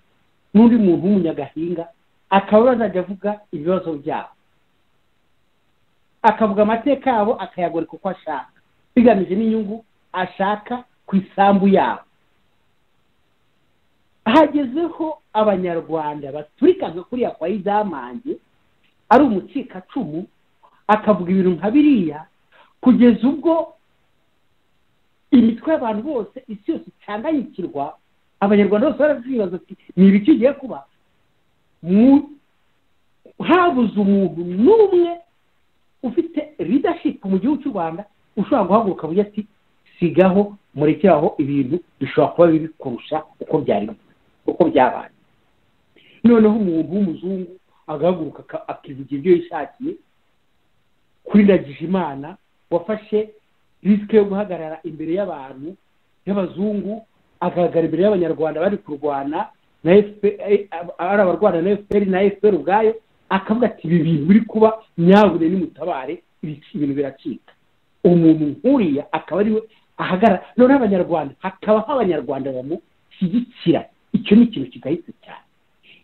n'undi muntu w'umunyagahinga akaba azajya avuga ibibazo byabo akavuga amateka yabo akayagoreka uko ashaka bigamije n'inyungu ashaka ku isambu yabo hagezeho abanyarwanda baturikaga kuriya kwa izamange ari umucikacumu akavuga ibintu nka biriya kugeza ubwo imitwe y'abantu bose isi yose icanganyikirwa abanyarwanda bose barazibaza ati ni ibiki kigiye kuba Mu- habuze umuntu n'umwe ufite leadership mu gihugu cy'u rwanda ushobora guhaguruka avuga ati sigaho murekeraho ibintu bishobora kuba bibi kurusha uko byari uko byabaye noneho umuntu w'umuzungu agahaguruka aka- akivugira ibyo yishakiye kuri ndagijimana wafashe risike yo guhagarara imbere y'abantu y'abazungu agaragara imbere y'abanyarwanda bari kurwana na FPR eh, ab- ari abarwana na fpr na fpr ubwayo akavuga ati ibi bintu biri kuba nyabune nimutabare ibici- ibintu biracika umuntu nk'uriya akaba ariwe ahagarara noneho abanyarwanda hakabaho abanyarwanda bamushyigikira icyo ni ikintu kigayitse cyane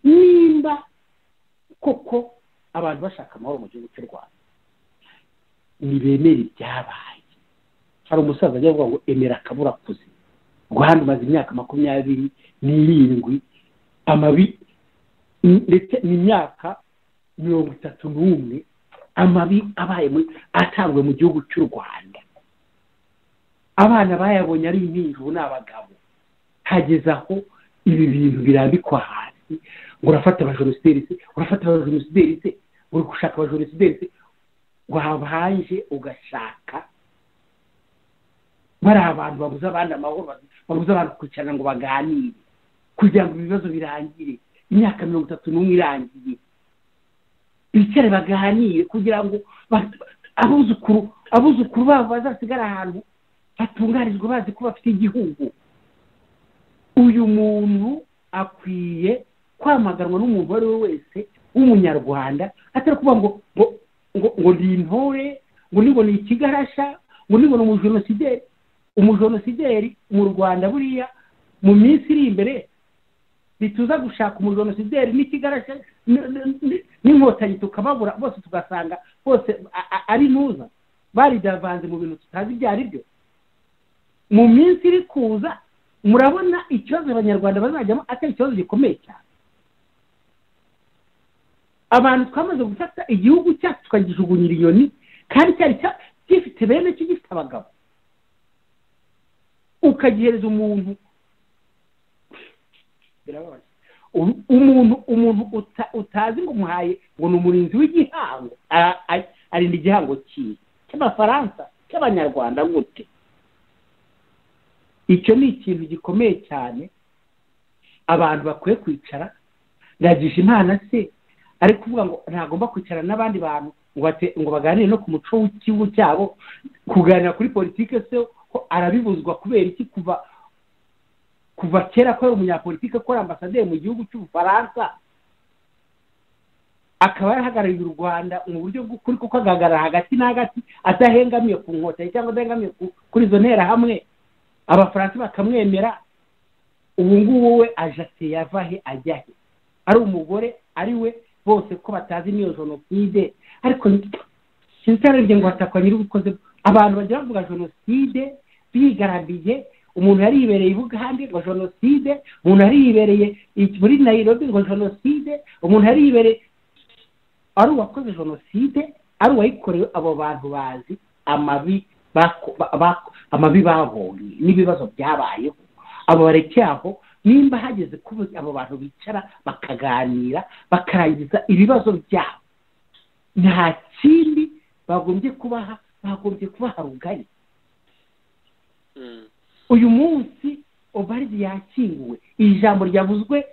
nimba koko abantu bashaka amahoro mu gihugu cy'u rwanda ntibemere ibyabaye hari umusaza ajya avuga ngo emera akabura kuze rwanda umaze imyaka makumyabiri n'irindwi amabi ndetse n'imyaka mirongo itatu n'umwe amabi abaye muri atangwe mu gihugu cy'u rwanda abana bayabonye ari impinjuru ni abagabo hageze aho ibi bintu birambikwa hasi ngo urafata abajenosideri se urafata abajenosideri se uri gushaka abajenosideri se wabanje ugashaka bari abantu babuze abandi amahoro babuze abantu kwicarana ngo baganire kugira ngo ibibazo birangire imyaka mirongo itatu n'umwe irangiye bicare baganire kugira ngo ba- abuzukuru abuzukuru babo bazasigare ahantu batunganirijwe bazi ko bafite igihugu uyu muntu akwiye kwamaganwa n'umuntu uwo ari we wese w'umunyarwanda atari kuvuga ngo ngo ngo ngo ni intore ngo ni ngo ni ikigarasha ngo ni ngo ni umujenosideri umujenosideri mu rwanda buriya mu minsi iri imbere ntituza gushaka umujenosideri n'ikigarasha n- n- n- n'inkotanyi tukababura bose tugasanga bose a- a- ari ntuza baridavanze mu bintu tutazi ibyo ari byo mu minsi iri kuza murabona ikibazo abanyarwanda bazajyamo atari ikibazo gikomeye cyane abantu twamaze gufata igihugu cyacu tukagijugunyira inyoni kandi cyari cya- gifite bene cyo gifite abagabo ukagihereza umuntu birababaje U- umuntu umuntu uta- utazi ngo umuhaye ngo ni umurinzi w'igihango a- a- arinda igihango cyiwe cy'abafaransa cy'abanyarwanda gute icyo ni ikintu gikomeye cyane abantu bakwiye kwicara ndagisha imana se ari kuvuga ngo ntagomba kwicara n'abandi bantu ngo bate- ngo baganire no ku muco w'igihugu cyabo kuganira kuri politike se ko arabibuzwa kubera iki kuva kuva kera ko ari umunyapolitike ko ari ambasaderi mu gihugu cy'ubufaransa akaba yarahagarariye u rwanda mu buryo bw'ukuri kuko agahagarara hagati na hagati adahengamiye ku nkotanyi cyangwa adahengamiye ku- kuri izo nterahamwe abafaransa bakamwemera ubu ngubu we ajate yava he ajya he ari umugore ari we bose ko batazi n'iyo jenoside ariko sinzararebye ngo hatakwa nyir'ubukoze abantu bagira bavuga jenoside bigaramiye umuntu yaribereye i bugande ngo jenoside umuntu yaribereye i- muri nayirobi ngo jenoside umuntu yaribereye ari uwakoze jenoside ari uwayikorewe abo bantu bazi amabi bako- ba- bako- amabi babonye n'ibibazo byabayeho abo bareke aho nimba hageze kuba abo bantu bicara bakaganira bakarangiza ibibazo byabo nta kindi bagombye kubaha bagombye kubaha rugari uyu munsi obaridi yakinguwe iri jambo ryavuzwe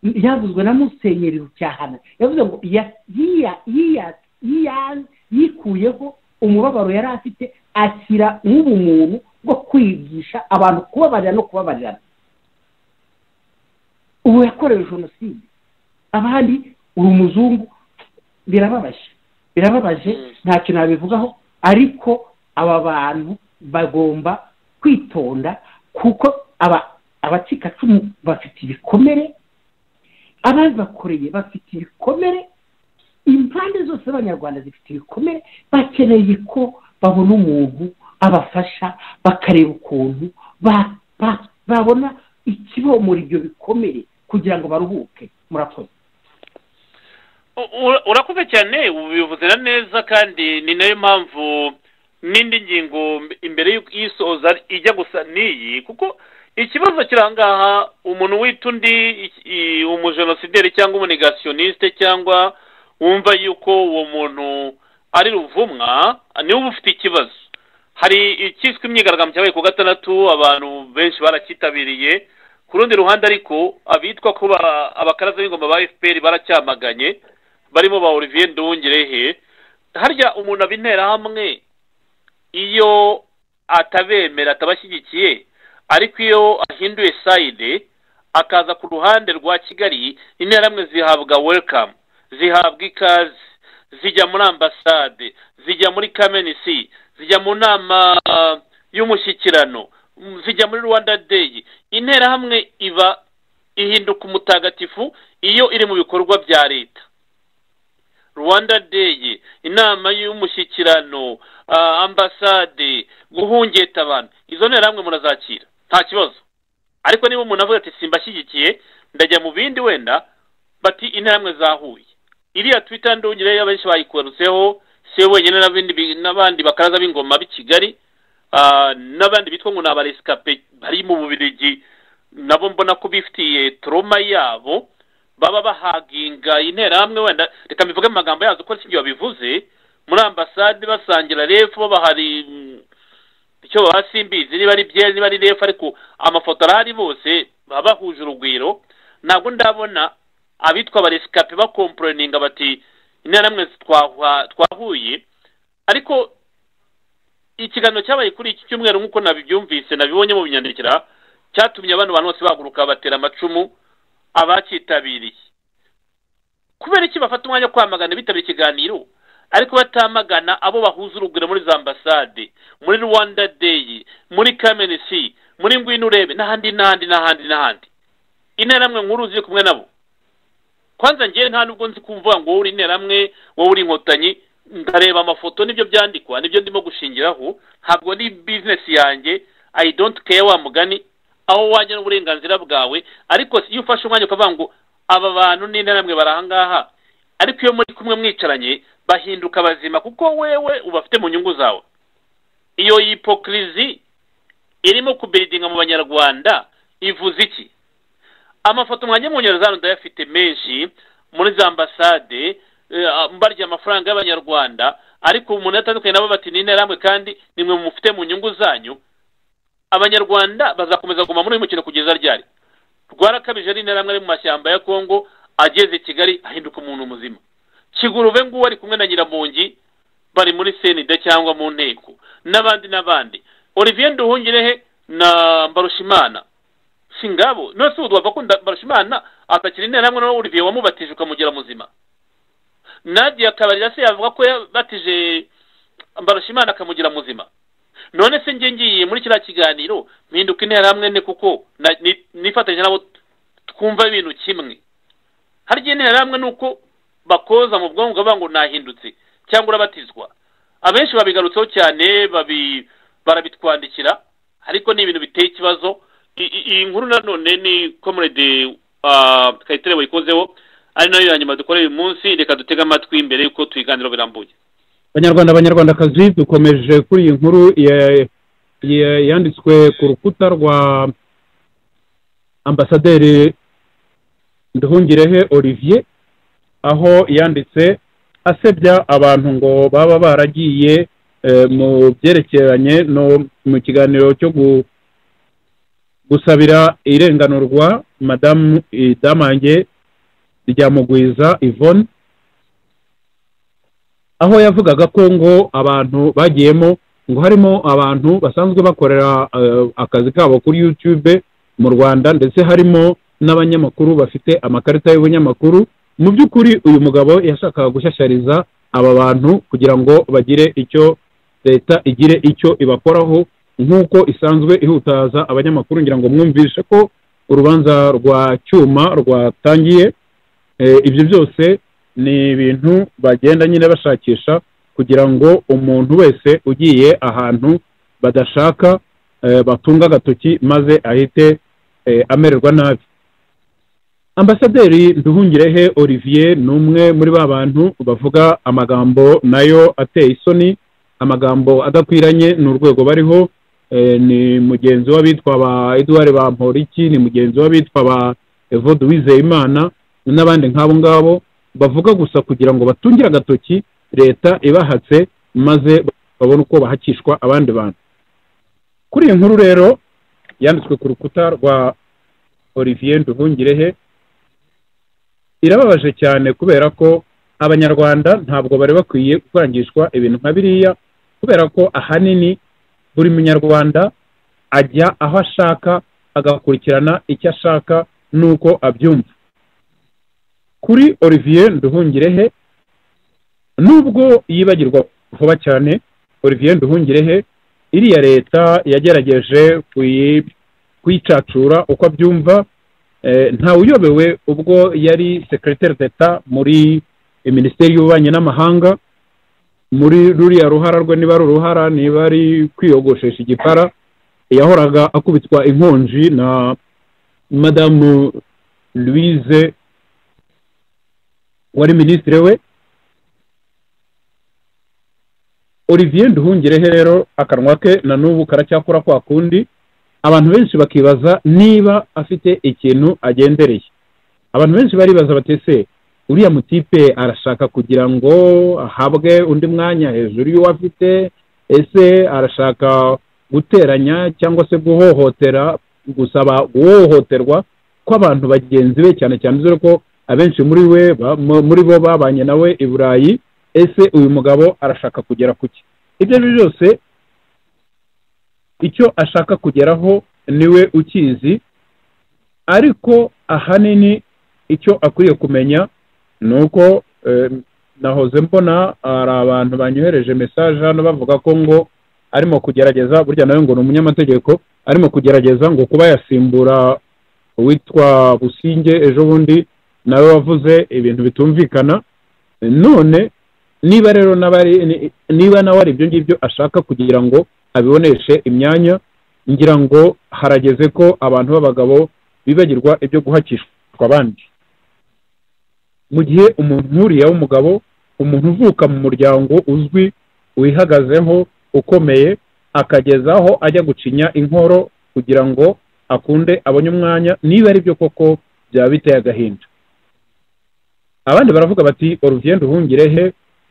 ryavuzwe na musenyeri rucyahana yavuze ngo ya- yiya- yiya- yiya- yikuyeho umubabaro yari afite ashyira nk'ubumuntu bwo kwigisha abantu kubabarira no kubabarirana ubu yakorewe jenoside abandi uri umuzungu birababaje birababaje ntacyo nabivugaho ariko aba bantu bagomba kwitonda kuko aba abacikacumu bafite ibikomere ababibakoreye bafite ibikomere impande zose z'abanyarwanda zifite ibikomere bakeneye ko babona umuntu abafasha bakareba ukuntu ba- ba- babona ikibomora ibyo bikomere kugira ngo baruhuke murakoze U- ura- urakoze cyane ubivuze na neza kandi ni nayo mpamvu n'indi ngingo mb- imbere y'uko iyisoza ijya gusa n'iyi kuko ikibazo kirangaha umuntu wita undi iki- i- umujenosideri cyangwa umunigasiyoniste cyangwa wumva yuko uwo muntu ari ruvumwa niwe uba ufite ikibazo hari icyiswe imyigaragambyo cyabaye ku gatandatu abantu benshi baracyitabiriye ku rundi ruhande ariko abitwa ko ba- abakaraza b'ingoma ba fpr baracyamaganye barimo ba olivier nduwongerehe harya umuntu aba interahamwe iyo atabemera atabashyigikiye ariko iyo ahinduye sayide akaza ku ruhande rwa kigali interahamwe zihabwa welcome zihabwa ikaze zijya muri ambasade zijya muri kamenisi zijya mu nama ah, y'umushyikirano mm, zijya muri rwanda deyi interahamwe iba ihinduka umutagatifu iyo iri mu bikorwa bya leta rwanda day inama y'umushyikirano ah, ambasade guhungeta abantu izo nterahamwe murazakira nta kibazo ariko niba umuntu avuga ati simbashyigikiye ndajya mu bindi wenda bati interahamwe zahuye iriya twita ndungire abenshi bayikorutseho si we wenyine n'abindi bi- n'abandi bakaraza b'ingoma b'i kigali ah, n'abandi bitwa ngo ni abaresikape bari mu bubirigi nabo mbona ko bifitiye toroma yabo baba bahaginga interahamwe wenda reka mbivuge mu magambo yazo uko sibyo babivuze muri ambasade basangira refu bahari mm, icyo hasi mbizi niba ari byeri niba ari refu ariko amafoto arahari bose baba bahuje urugwiro ntabwo ndabona abitwa abaresikape bakomporaninga bati intera namwe twahu- twahuye ariko ikiganiro cyabaye kuri iki cyumweru nk'uko nabibyumvise nabibonye mu binyandikira cyatumye abantu bantu bose bahaguruka batera amacumu abacyitabiriye kubera iki bafata umwanya wo kwamagana bitabira ikiganiro ariko batamagana abo bahuza urugwiro muri za ambasade muri rwanda deyi muri kamenisi muri ngwino urebe n'ahandi n'ahandi n'ahandi n'ahandi interamwe nkuru ziri kumwe nabo kwanza ngewe nta nubwo nzi kumva ngo wowe uri interamwe wowe uri inkotanyi ndareba amafoto nibyo byandikwa nibyo ndimo gushingiraho ntabwo ni bizinesi yanjye i don't care wa mugani aho wajya n'uburenganzira bwawe ariko si- iyo ufashe umwanya ukavuga ngo aba bantu ni interamwe bari ahangaha ariko iyo muri kumwe mwicaranye bahinduka bazima kuko wewe ubafite mu nyungu zawe iyo yipokirizi irimo kubiridinga mu banyarwanda ivuze iki amafoto mwanjye mu nkengero zano ndayafite menshi muri za ambasade eh, mbarya amafaranga y'abanyarwanda ariko umuntu yatandukanye nabo bati ni interamwe kandi nimwe mufite mu nyungu zanyu abanyarwanda bazakomeza kuguma muri uyu mukino kugeza ryari rwarakabije ari interamwe ari mu mashyamba ya kongo ageze i kigali ahinduka umuntu muzima kigurube nguwo ari kumwe na nyiramungi bari muri senida cyangwa mu nteko n'abandi n'abandi olivier nduhungirehe na mbarushimana singabo none se ubu twava ko nda- mbarushimana atakiri interamwe na olivier wamubatije ukamugira muzima nadia kabarira se yavuga ko yabatije mbarushimana akamugira muzima none se njye ngiye muri kiriya kiganiro mpinduka interahamwe ne kuko na- ni- nifatanyije nabo twumva ibintu kimwe hari igihe interahamwe ni uko bakoza mu bwonko bakavuga ngo nahindutse cyangwa urabatizwa abenshi babigarutseho cyane babi barabitwandikira ariko ni ibintu biteye ikibazo I- i- iyi nkuru nanone ni komurede kayitare wayikozeho ari nayo ya nyuma dukora uyu munsi reka dutege amatwi mbere y'uko tuyiganiro birambuye abanyarwanda abanyarwandakazi dukomeje kuri iyi nkuru ya- ya- yanditswe ku rukuta rwa ambasaderi nduhungirehe olivier aho yanditse asebya abantu ngo baba baragiye eh, mu byerekeranye no mu kiganiro cyo gu- gusabira irenganurwa madamu idamange rya mugwiza yvonne aho yavugaga ko ngo abantu bagiyemo ngo harimo abantu basanzwe bakorera eh, akazi kabo kuri YouTube mu Rwanda ndetse harimo n'abanyamakuru bafite amakarita y'ubunyamakuru mu by'ukuri uyu mugabo yashakaga gushyashyariza aba bantu kugira ngo bagire icyo leta igire icyo ibakoraho nk'uko isanzwe ihutaza abanyamakuru ngira ngo mwumvishe ko urubanza rwa cyuma rwatangiye Eh, ibyo byose ni ibintu bagenda nyine bashakisha kugira ngo umuntu wese ugiye ahantu badashaka eh, batunga agatoki maze ahite eh, amererwa nabi ambasaderi nduhungirehe olivier ni umwe muri ba bantu bavuga amagambo nayo ateye isoni amagambo adakwiranye ni urwego bariho eh, ni mugenzi w'abitwa ba edouard bamporiki ni mugenzi w'abitwa ba evode uwizeyimana n'abandi nk'abo ngabo bavuga gusa kugira ngo batungire agatoki leta ibahatse maze babone uko bahakishwa abandi bantu kuri iyi nkuru rero yanditswe ku rukuta rwa olivier nduhungirehe irababaje cyane kubera ko abanyarwanda ntabwo bari bakwiye kwangishwa ibintu nka biriya kubera ko ahanini buri munyarwanda ajya aho ashaka agakurikirana icyo ashaka n'uko abyumva kuri olivier nduhungirehe nubwo yibagirwa vuba cyane olivier nduhungirehe iriya leta yagerageje kuyi- kuyicacura uko abyumva eh, ntawuyobewe ubwo yari secretaire d'etat muri minisiteri y'ububanyi n'amahanga muri ruriya ruhara rwe niba ari uruhara niba ari kwiyogoshesha igipara yahoraga akubitwa inkonji na madamu louise wari minisitiri we olivier nduhungirehe rero akanwa ke na n'ubu karacyakora kwa kundi abantu benshi bakibaza niba afite ikintu agendereye abantu benshi baribaza bati ese uriya mutipe arashaka kugira ngo ahabwe undi mwanya hejuru y'uwo afite ese arashaka guteranya cyangwa se guhohotera gusaba guhohoterwa kw'abantu bagenzi be cyane cyane dore ko abenshi muri we ba- mu- muri bo babanye nawe i burayi ese uyu mugabo arashaka kugera ku ki ibyo ari byo byose icyo ashaka kugeraho niwe ukizi ariko ahanini icyo akwiye kumenya ni uko eh, nahoze mbona hari abantu banyohereje mesaje hano bavuga ko ngo arimo kugerageza burya nawe ngo ni umunyamategeko arimo kugerageza ngo kuba yasimbura uwitwa businge ejo bundi nawe wavuze ibintu bitumvikana none niba rero n'aba ari- ni- niba nawe ari ibyo ngibyo ashaka kugira ngo abiboneshe imyanya ngira ngo harageze ko abantu b'abagabo bibagirwa ibyo guhakishwa abandi mu gihe umuntu nk'uriya w'umugabo umuntu uvuka mu muryango uzwi wihagazeho ukomeye akagezaho ajya gucinya inkoro kugira ngo akunde abone umwanya niba ari byo koko byaba biteye agahinda abandi baravuga bati urugendo duhungirehe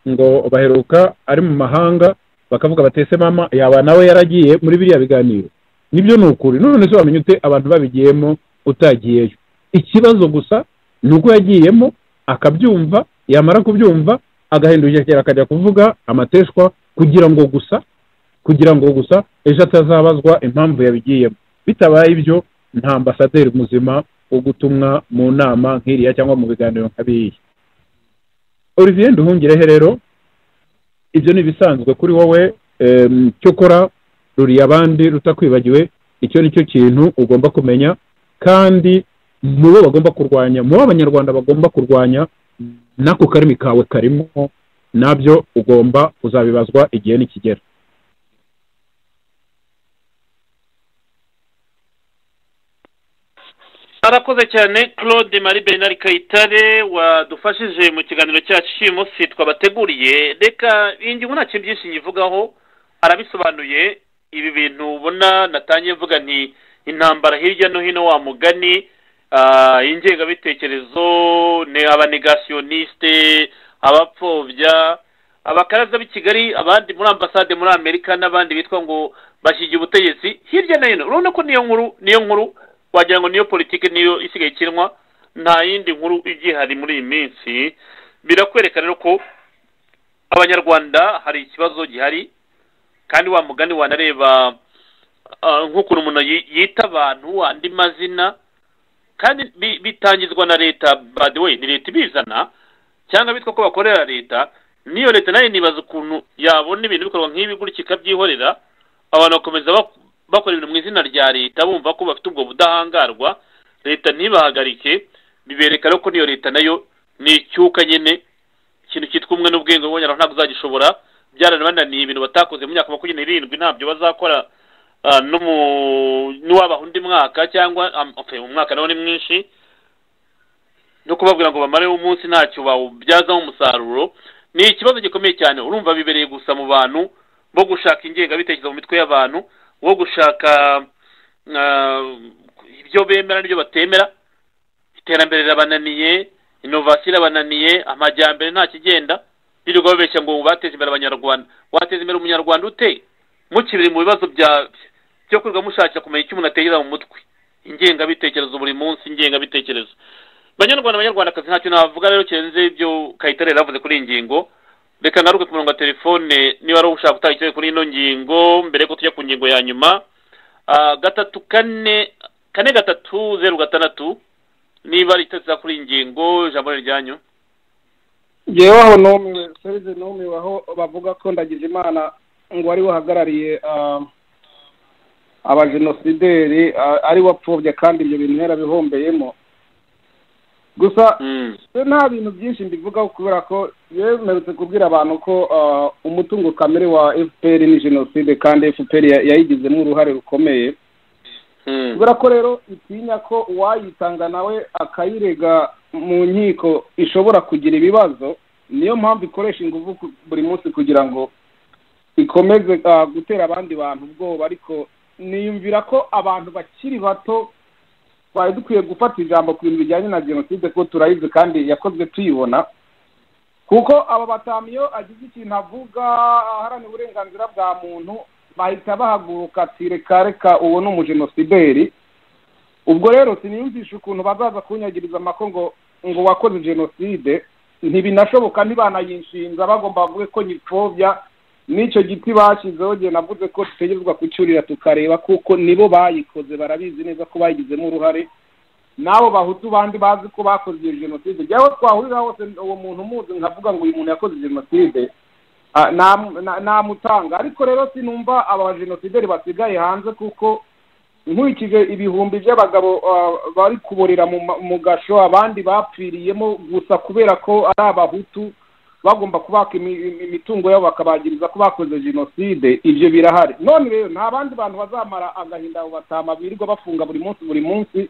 ngo baheruka ari mu mahanga bakavuga bati ese mama yaba nawe yaragiye muri biriya biganiro nibyo ni ukuri none se wamenya ute abantu babigiyemo utagiyeyo ikibazo gusa ni uko yagiyemo akabyumva yamara kubyumva agahindukira akajya kuvuga amateshwa kugira ngo gusa kugira ngo gusa ejo atazabazwa impamvu yabigiyemo bitabaye ibyo nta ambasaderi muzima wo gutumwa mu nama nk'iriya cyangwa mu biganiro nka biriya olivier nduhungirehe rero ibyo ni ibisanzwe kuri wowe em, cyo ukora ruriya abandi rutakwibagiwe icyo ni cyo kintu ugomba kumenya kandi mu bo bagomba kurwanya mu bo abanyarwanda bagomba kurwanya n'ako karimi kawe karimo nabyo ugomba kuzabibazwa igihe nikigera arakoze cyane claude marie bernard kayitare wadufashije mu kiganiro cyacu cy'uyu munsi twabateguriye reka ingingo ntacyo byinshi nyivugaho arabisobanuye ibi bintu ubona natangiye mvuga nti intambara hirya no hino wa mugani ah, ingengabitekerezo ni abanegasiyoniste abapfobya abakaraza b'i kigali abandi muri ambasade muri amerika n'abandi bitwa ngo bashyigiye ubutegetsi hirya no hino urabona ko niyo nkuru niyo nkuru wagira ngo niyo politiki niyo isigaye ikinwa nta yindi nkuru igihari muri iyi minsi birakwereka rero ko abanyarwanda hari ikibazo gihari kandi wa mugani wanareba ah, nk'ukuntu umuntu yi- yita abantu andi mazina kandi bi- bitangizwa na leta by the way ni leta ibizana cyangwa bitwa ko bakorera leta n'iyo leta nayo nibaza ukuntu yabona ibintu bikorwa nk'ibi gutya ikabyihorera abantu bakomeza bak- bakora ibintu mu izina rya leta bumva ko bafite ubwo budahangarwa leta ntibahagarike bibereka rero ko n'iyo leta nayo ni icyuka nyine ikintu cyitwa umwe n'ubwenge bubonye ntabwo uzagishobora byaranabananiye ibintu batakoze mu myaka makumyabiri n'irindwi ntabyo bazakora ah, no mu- n'uwabaha undi mwaka cyangwa am- okay, umwaka nawo ni mwinshi no kubabwira ngo bamareho umunsi ntacyo bawubyazaho umusaruro ni ikibazo gikomeye cyane urumva bibereye gusa mu bantu bo gushaka ingengabitekerezo mu mitwe y'abantu wo gushaka ah, ibyo bemera n'ibyo batemera iterambere rirabananiye inovasiyo irabananiye amajyambere nta kigenda birirwa babeshya ngo bateze imbere abanyarwanda wateza imbere umunyarwanda ute mukibiri mu bibazo bya byo kwirirwa mushakira kumenya icyo umuntu atekereza mu mutwe ingengabitekerezo buri munsi ingengabitekerezo banyarwanda banyarwandakazi ntacyo navuga rero kirenze ibyo kayitare yari yavuze kuri iyi ngingo reka ngaruke ku murongo wa telefone niba ari ushaka gutanga ikibazo kuri ino ngingo mbere yuko tujya ku ngingo ya nyuma Ah, gatatu kane kane gatatu zeru gatandatu niba ari itariki kuri iyi ngingo ijambo ni ryanyu ngewe aho numiwe serize numiwe aho bavuga ko ndagize imana ngo ari we uhagarariye ah, abajenosideri ah, ari we wapfobya kandi ibyo bintu yarabihombeyemo gusa se nta bintu byinshi mbivugaho kubera ko yemerutse kubwira abantu ko ah, umutungo kamere wa fpr ni jenoside kandi fpr ya- yayigizemo uruhare rukomeye kubera ko rero itinya ko uwayitanga nawe akayirega mu nkiko ishobora kugira ibibazo niyo mpamvu ikoresha ingufu ku- buri munsi kugira ngo ikomeze ah, gutera abandi bantu ubwoba ariko niyumvira ko abantu bakiri bato twari dukwiye gufata ijambo ku bintu bijyanye na jenoside kuko turayizi kandi yakozwe tuyibona kuko aba batanu iyo agize ikintu avuga aharanira uburenganzira bwa muntu bahita bahaguruka ati reka reka uwo ni umujenosideri ubwo rero siniyumvisha ukuntu bazaza kunyagiriza amako ngo ngo wakoze jenoside ntibinashoboka ntibanayishinga bagomba bavuge ko nyipfobya n'icyo giti bashyizeho gihe navuze ko dutegerezwa kucyurira tukareba kuko nibo bayikoze barabizi neza ko bayigizemo uruhare n'abo bahutu bandi bazi ko bakoze iyo jenoside jyaho twahurira hose uwo muntu umuzi nkavuga ngo uyu muntu yakoze jenoside ah, nam- na- namutanga ariko rero sinumva aba jenosideri basigaye hanze kuko nkurikije ibihumbi by'abagabo ah, bari kuborera mu ma- mu gasho abandi bapfiriyemo gusa kubera ko ari abahutu bagomba kubaka imi- imi- imitungo yabo bakabagiriza ko bakoze jenoside ibyo birahari none rero nta bandi bantu bazamara agahinda abo batama birirwa bafunga buri munsi buri munsi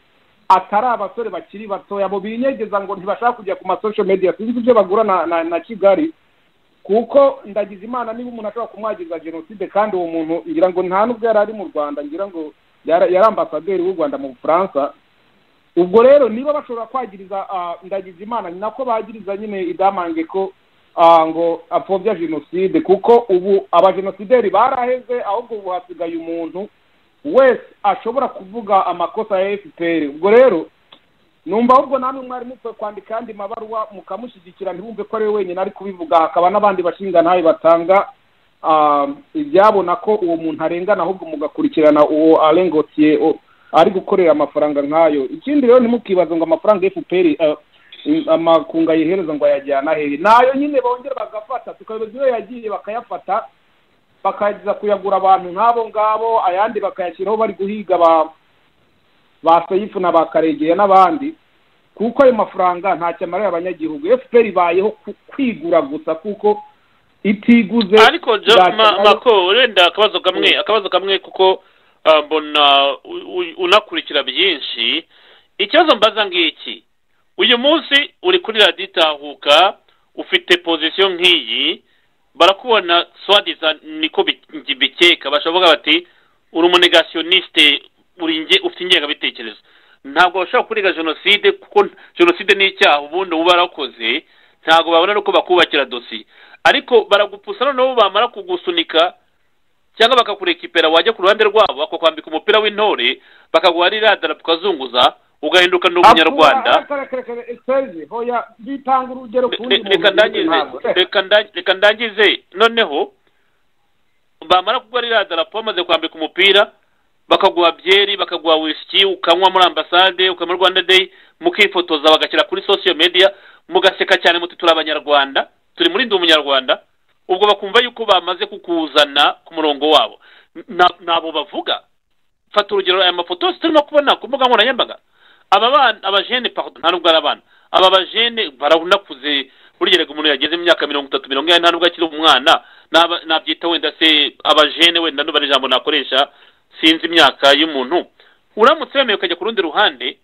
atari abasore bakiri batoya bo binyegeza ngo ntibashaka kujya ku masosho media sinzi ibyo bagura na, na, na kigali kuko ndagize imana niba umuntu ashobora kumwagiza jenoside kandi uwo muntu ngira ngo nta n'ubwo yari ari mu rwanda ngira ngo yara- yari ambasaderi w'u rwanda mu bufaransa ubwo rero niba bashobora kwagiriza ah, ndagize imana ni nako bagiriza nyine idamange ko ah, ngo apfobya jenoside kuko ubu abajenosideri baraheze ahubwo ubu hasigaye umuntu wese ashobora kuvuga amakosa ya fpr ubwo rero numva ahubwo namwe mwari mukwiye kwandika andi mabaruwa mukamushyigikira ntibumve ko ari we wenyine ari kubivuga hakaba n'abandi bashinga ntawe batanga ah, ibyabona ko uwo muntu arengana ahubwo mugakurikirana uwo arengotiye o- ari gukorera amafaranga nk'ayo ikindi rero ntimukibaze ngo amafaranga ya fpr ah, im- amakunga yihereza ngo ayajyana hehe nayo nyine bongera bagafata tukayoboza iyo yagiye bakayafata bakajya kuyagura abantu nk'abo ngabo ayandi bakayashyiraho bari guhiga ba ba seyifu na ba karegeya n'abandi kuko ayo mafaranga ntacyo amarira abanyagihugu fpr ibayeho ku- kwigura gusa kuko itiguze ariko jo ntacyo ma- ibayeho. mako wenda akabazo kamwe akabazo kamwe kuko ah, mbona u- u- unakurikira byinshi ikibazo mbaza ngiki uyu munsi uri kuri radiyo itahuka ufite pozisiyo nk'iyi barakubona swadiza niko bi- ngi- bikeka bashavuga bati uri umunegasiyoniste uri nge ufite ingengabitekerezo ntabwo bashobora kurega jenoside kuko n- jenoside ni icyaha ubundi uba warakoze ntabwo babona nuko bakubakira dosiye ariko baragupusa noneho bamara kugusunika cyangwa bakakurekipera wajya ku ruhande rwabo bakakwambika umupira w'intore bakaguha ririya darapo ukazunguza ugahinduka ni umunyarwanda Akura- akura- akura- Serge, hoya bitanga urugero ku wundi Re- reka muntu ndangize ntabwo. reka nda- reka ndangize noneho bamara kuguha ririya darapo bamaze kwambika umupira bakaguha byeri bakaguha wisiki ukanywa muri ambasade ukanywa rwanda day mukifotoza bagashyira kuri social media mugaseka cyane muti turi abanyarwanda turi muri ndi umunyarwanda ubwo bakumva yuko bamaze kukuzana ku murongo wabo Na- nabo bavuga fata urugero aya mafoto turimo kubona ku mbuga nkoranyambaga aba bana abajene pardon nta nubwo ari abana aba bajene baraunakuze burya reka umuntu yageze mu myaka mirongo itatu mirongo ine nta nubwo akiri umwana naba- nabyita wenda se abajene wenda nuba ari ijambo nakoresha sinzi imyaka y'umuntu uramutse wemeye ukajya ku rundi ruhande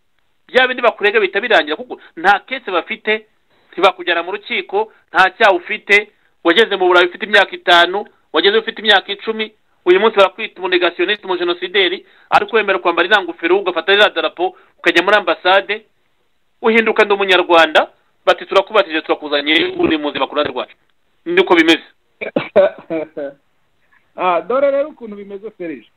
bya bindi bakurega bihita birangira kuko nta kese bafite ntibakujyana mu rukiko nta cyaha ufite wageze mu burayi ufite imyaka itanu wageze ufite imyaka icumi uyu munsi barakwita umunegasiyoniste umujenosideri ariko wemera kwambara iriya ngofero ugafata ririya darapo ukajya muri ambasade uhinduka ndi umunyarwanda bati turakubatije turakuzanye uri muzima ku ruhande rwacu niko bimeze Ah, dore rero ukuntu bimeze serije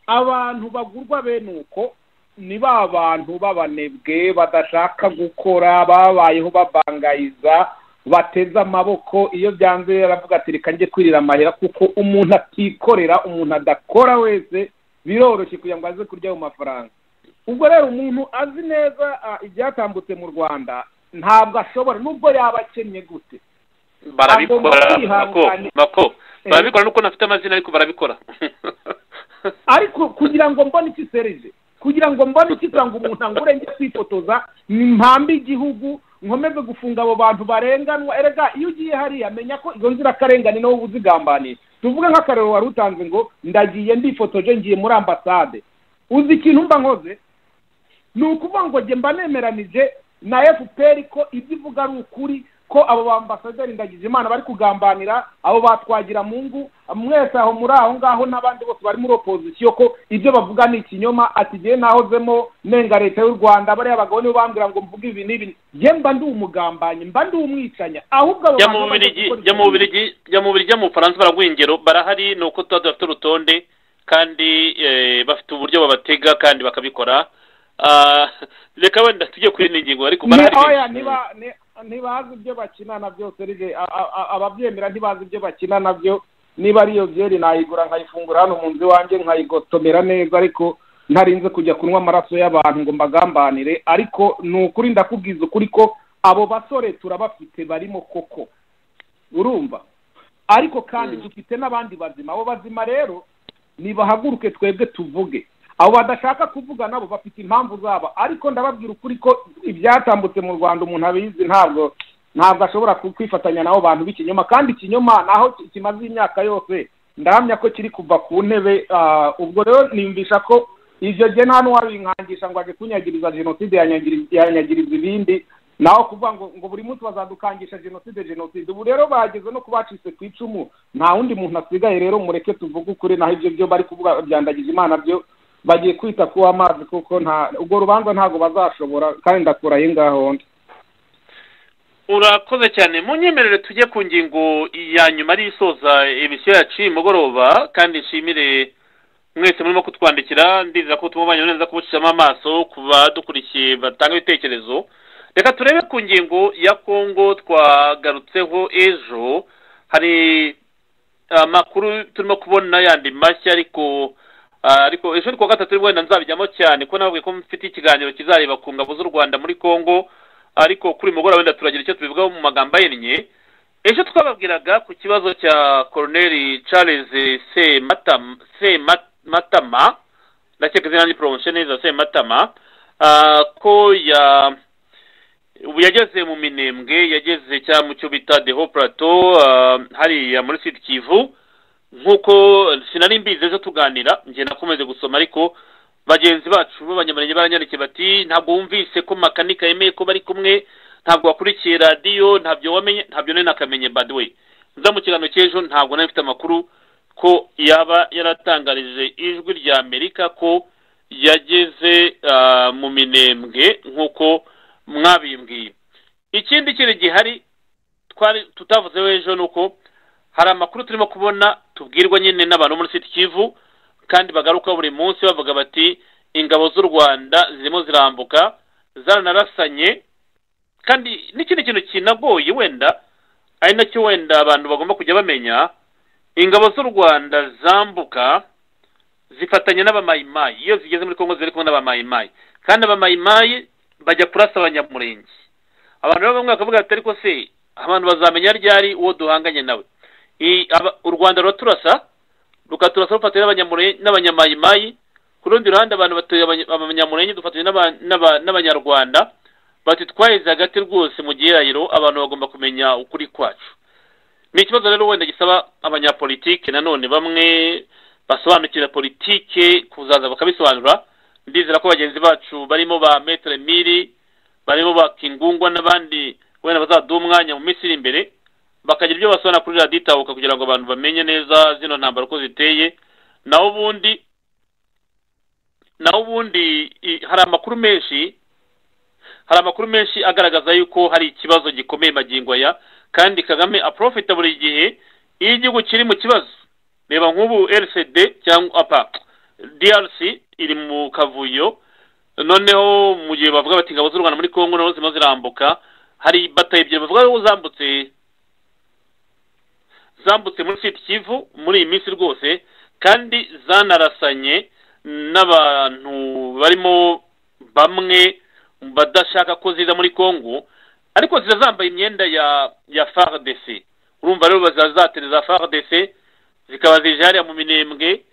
abantu bagurwa bene uko ni ba bantu b'abanebwe badashaka gukora babayeho babangayiza bateze amaboko iyo byanze yaravuga ati reka njye kwirira amahera kuko umuntu atikorera umuntu adakora wese biroroshye kugira ngo aze kurya ayo mafaranga ubwo rero umuntu azi neza ah, ibyatambutse mu rwanda ntabwo ashobora nubwo yaba akennye gute barabikora Agomba mako kwihangana. mako Eh. barabikora nuko nafite amazina ariko barabikora ariko kugira ngo mbone iki serije kugira ngo mbone ikigira ngo umuntu angure njye kwifotoza ni mpambi igihugu nkomeze gufunga abo bantu barenganwa erega iyo ugiye hariya menya ko izo nzirakarengane nawe uba uzigambaniye tuvuge nk'akarero wari utanze ngo ndagiye ndifotoje ngiye muri ambasade uzi ikintu mba nkoze ni ukuvuga ngo njye mba nemeranije na fpr ko ibyo ivuga ari ukuri ko abo bambasaderi ndagize imana bari kugambanira abo batwagira mungu mwese aho muri aho ngaho n'abandi bose bari muri opozisiyo ko ibyo bavuga ni ikinyoma ati ngewe nahozemo nenga leta y'u rwanda bariya bagabo nibo bambwira ngo mvuge ibi n'ibi ngewe mba ndi umugambanyi mba ndi umwicanya ahubwo abo jya mu bantu bamaze bubirigi gukora jya mu ikintu- bubirigi jya mu bubirigi jya mu bufaransa baraguha ingero barahari ni uko tuba dufite urutonde kandi eh, bafite uburyo babatega kandi bakabikora Ah, reka wenda tujye kuri ino ngingo ariko ni barahari oya niba ni- ntibazi ibyo bakinana byose rige a- a- a- ababyemera ntibazi ibyo bakina nabyo niba ari iyo byeri nayigura nkayifungura hano mu nzu iwanjye nkayigotomera neza ariko ntarinze kujya kunywa amaraso y'abantu ngo mbagambanire ariko ni ukuri ndakubwiza ukuri ko abo basore turabafite barimo koko urumva ariko kandi dufite n'abandi bazima abo bazima rero nibahaguruke twebwe tuvuge abo badashaka kuvuga nabo bafite impamvu zabo ariko ndababwira ukuri ko ibyatambutse mu rwanda umuntu abizi ntabwo ntabwo ashobora ku- kwifatanya n'abo bantu b'ikinyoma kandi ikinyoma naho ki- kimaze imyaka yose ndahamya ko kiri kuva ku ntebe ah, ubwo rero nimvisha ko ibyo jye nta n'uwabinkangisha ngo ajye kunyagiriza jenoside yanyagiri- yanyagiriza ibindi naho kuvuga ngo ngo buri munsi bazadukangisha jenoside jenoside ubu rero bageze no kubacitse ku icumu nta wundi muntu asigaye rero mureke tuvuge ukuri naho ibyo byo bari kuvuga byandagije imana byo bagiye kwita ku amazi kuko nta urwo rubanza ntabwo bazashobora kandi ndakuraye ngaho ndi urakoze cyane mu nyemerere tujye ku ngingo ya nyuma ari isoza ibishyo yacu uyu mugoroba kandi nshimire mwese murimo kutwandikira ndizera ko tumubanye neza kubucishamo amaso ku badukurikiye batanga ibitekerezo reka turebe ku ngingo ya kongo twagarutseho ejo hari amakuru turimo kubona yandi mashya ariko Ah, ariko ejo ni kuwa gatatu wenda nzabijyamo cyane kuko nababwiye ko mfite ikiganiro kizareba ku ngabo z'u rwanda muri congo ariko kuri uyu mugoroba wenda turagira icyo tubivugaho mu magambo ahinnye ejo twababwiraga ku kibazo cya koroneri charles Semata- sematama ndakeka izina n'iporomosiyo neza sematama ah, ko ya ubu yageze mu minembwe yageze cyangwa mu cyo bita deho plato hariya muri sud kivu nk'uko sinari mbizi ejo tuganira njye nakomeje gusoma ariko bagenzi bacu b'abanyamurenge baranyandikiye bati ntabwo wumvise ko makanika yemeye ko bari kumwe ntabwo wakurikiye radiyo ntabyo wamenye ntabyo nari nakamenye by the way nza mu kiganiro cy'ejo ntabwo nari mfite amakuru ko yaba yaratangarije ijwi rya amerika ko yageze ah, mu minembwe nk'uko mwabimbwiye ikindi kintu gihari twari tutavuzeho ejo ni uko hari amakuru turimo kubona tubwirwa nyine n'abantu bo muri siti kivu kandi bagaruka buri munsi bavuga bati ingabo z'u rwanda zirimo zirambuka zaranarasanye kandi n'ikindi kintu kinagoye wenda ari nacyo wenda abantu bagomba kujya bamenya ingabo z'u rwanda zambuka zifatanya n'abamayimayi iyo zigeze muri kongo ziri kumwe n'abamayimayi kandi abamayimayi bajya kurasa abanyamurenge abantu baba bamwe bakavuga bati ariko se abantu bazamenya ryari uwo duhanganye nawe I- aba- u rwanda ruraturasa rukaturasa rufatanya n'abanyamure- n'abanyamayimayi ku rundi ruhande abantu batuye abanya- abanyamurenge dufatanya n'aba- n'aba- n'abanyarwanda bati twaheze hagati rwose mu gihirahiro abantu bagomba kumenya ukuri kwacu ni ikibazo rero wenda gisaba abanyapolitike nanone bamwe basobanukira politike kuzaza bakabisobanura ndizera ko bagenzi bacu barimo ba metere miri barimo ba kingungwa n'abandi wenda bazaduha umwanya mu minsi iri imbere bakagira ibyo basobanura kuri radiyo itahuka kugira ngo abantu bamenye neza zino ntambaro uko ziteye naho ubundi naho ubundi i- hari amakuru menshi hari amakuru menshi agaragaza yuko hari ikibazo gikomeye magingo aya kandi kagame aprofita buri gihe iyo igihugu kiri mu kibazo reba nk'ubu rcd cyangwa apa drc iri mu kavuyo noneho mu gihe bavuga bati ingabo z'u rwanda muri congo nazo zirimo zirambuka hari bataye ebyiri bavuga ko zambutse zambutse muri siti kivu muri iyi minsi rwose kandi zanarasanye n'abantu barimo bamwe mu badashaka ko ziza muri congo ariko ziza zambaye imyenda ya ya fardc urumva rero bazazatereza fardc zikaba zije hariya mu minembwe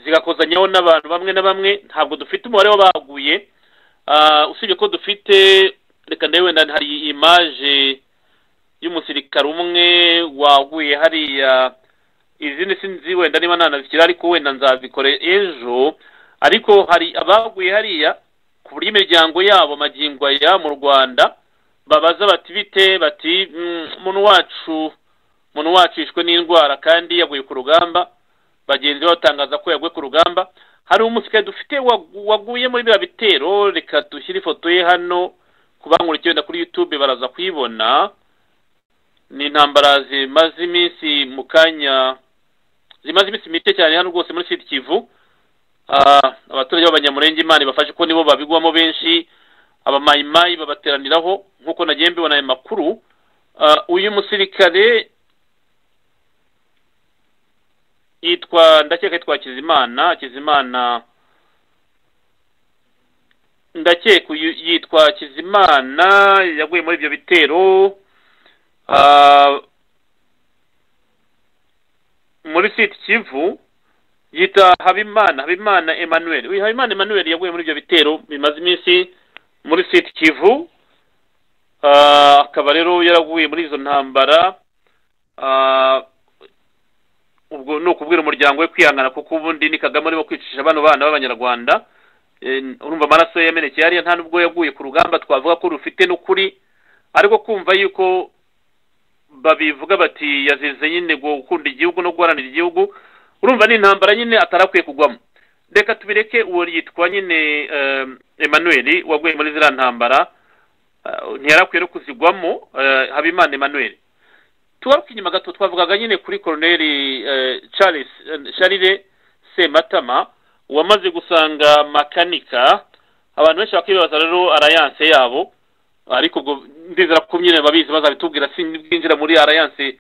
zigakozanyaho n'abantu bamwe na bamwe ntabwo dufite umubare w'abahaguye Ah, usibye ko dufite reka ndebe wenda hari imaje y'umusirikare umwe waguye hariya izindi sinzi wenda niba nanazikira ariko wenda nzazikore ejo ariko hari abaguye hariya ku buryo imiryango yabo magingo aya mu rwanda babaza bati bite bati "Mm, umuntu wacu umuntu wacu yishwe n'indwara kandi yaguye ku rugamba bagenzi be batangaza ko yaguye ku rugamba hari umusirikare dufite wagu- waguye muri biriya bitero reka dushyire ifoto ye hano ku bankurikiye wenda kuri youtube baraza kuyibona ni intambara zimaze iminsi mu kanya zimaze iminsi mike cyane hano rwose muri sud kivu Ah, abaturage b'abanyamurenge imana ibafashe ko nibo babigwamo benshi abamayimayi babateraniraho nk'uko nagiye mbibona ayo makuru Ah, uyu musirikare yitwa ndakeka yitwa kizimana kizimana ndakeka uyu yitwa kizimana yaguye muri ibyo bitero ah, muri siti kivu yita habimana habimana emmanuel uyu habimana emmanuel yaguye muri ibyo bitero bimaze iminsi muri siti kivu Ah, akaba rero yaraguye muri izo ntambara Ah, ubwo ni ukubwira umuryango we kwihangana kuko ubundi ni kagame urimo kwicisha bano bana b'abanyarwanda Eh, urumva amaraso ye yamenekeye hariya nta nubwo yaguye ku rugamba twavuga ko rufite n'ukuri ariko kumva yuko babivuga bati yazize nyine gukunda igihugu no guharanira igihugu urumva ni intambara nyine atarakwiye kugwamo reka tubireke uwo yitwa nyine eh, emmanuel waguye muri ziriya ntambara eh, ntiyarakwiye no kuzigwamo eh, habimana emmanuel tugaruka inyuma gato twavugaga nyine kuri koroneri eh, charles eh, charire sematama wamaze gusanga makanika abantu benshi bakibaza rero arayanse yabo ariko ubwo ndizera ko nyine babizi bazabitubwira sinbwinjira muri arayanse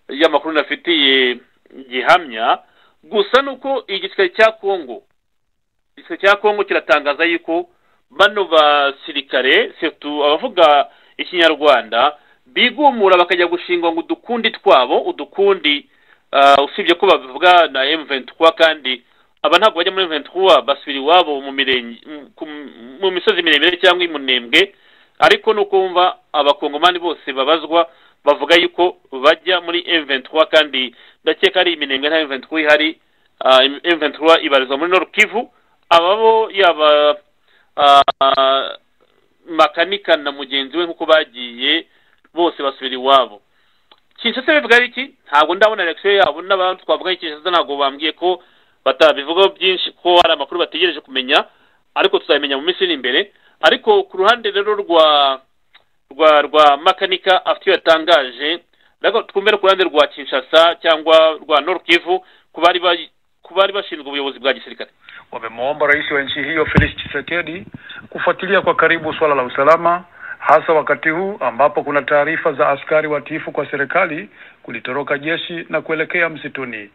y'amakuru nafitiye gihamya gusa ni uko igisirikare cya kongo igisirikare cya kongo kiratangaza yuko bano basirikare surtout abavuga ikinyarwanda bigumura bakajya gushingwa ngo udukundi twabo udukundi ah, usibye ko bavuga na M23 kandi aba ntabwo bajya muri M23 basubira iwabo mu mirenge mu- ku- mu misozi miremire cyangwa imunembwe ariko ni uko wumva abakongomani bose babazwa bavuga yuko bajya muri M23 kandi ndakeka ari iminembwe nta M23 ihari Ah, M23 ibarizwa muri Nord Kivu aba bo yaba ah, makanika na mugenzi we nk'uko bagiye bose basubira iwabo kinshasa bivuga ari iki ntabwo ndabona election yabo n'abantu twavuga kinshasa ntabwo bambwiye ko batabivugaho byinshi ko hari amakuru bategereje kumenya ariko tuzabimenya mu minsi iri imbere ariko ku ruhande rero rwa rwa rwa makanika afite iyo yatangaje ariko twumve no ku ruhande rwa kinshasa cyangwa rwa norkivu ku bari bayi- ku bari bashinzwe ubuyobozi bwa gisirikare wamemwomba rais wa nchi hiyo Felix Tshisekedi kufuatilia kwa karibu suala la usalama hasa wakati huu ambapo kuna taarifa za askari watiifu kwa serikali kulitoroka jeshi na kuelekea msituni.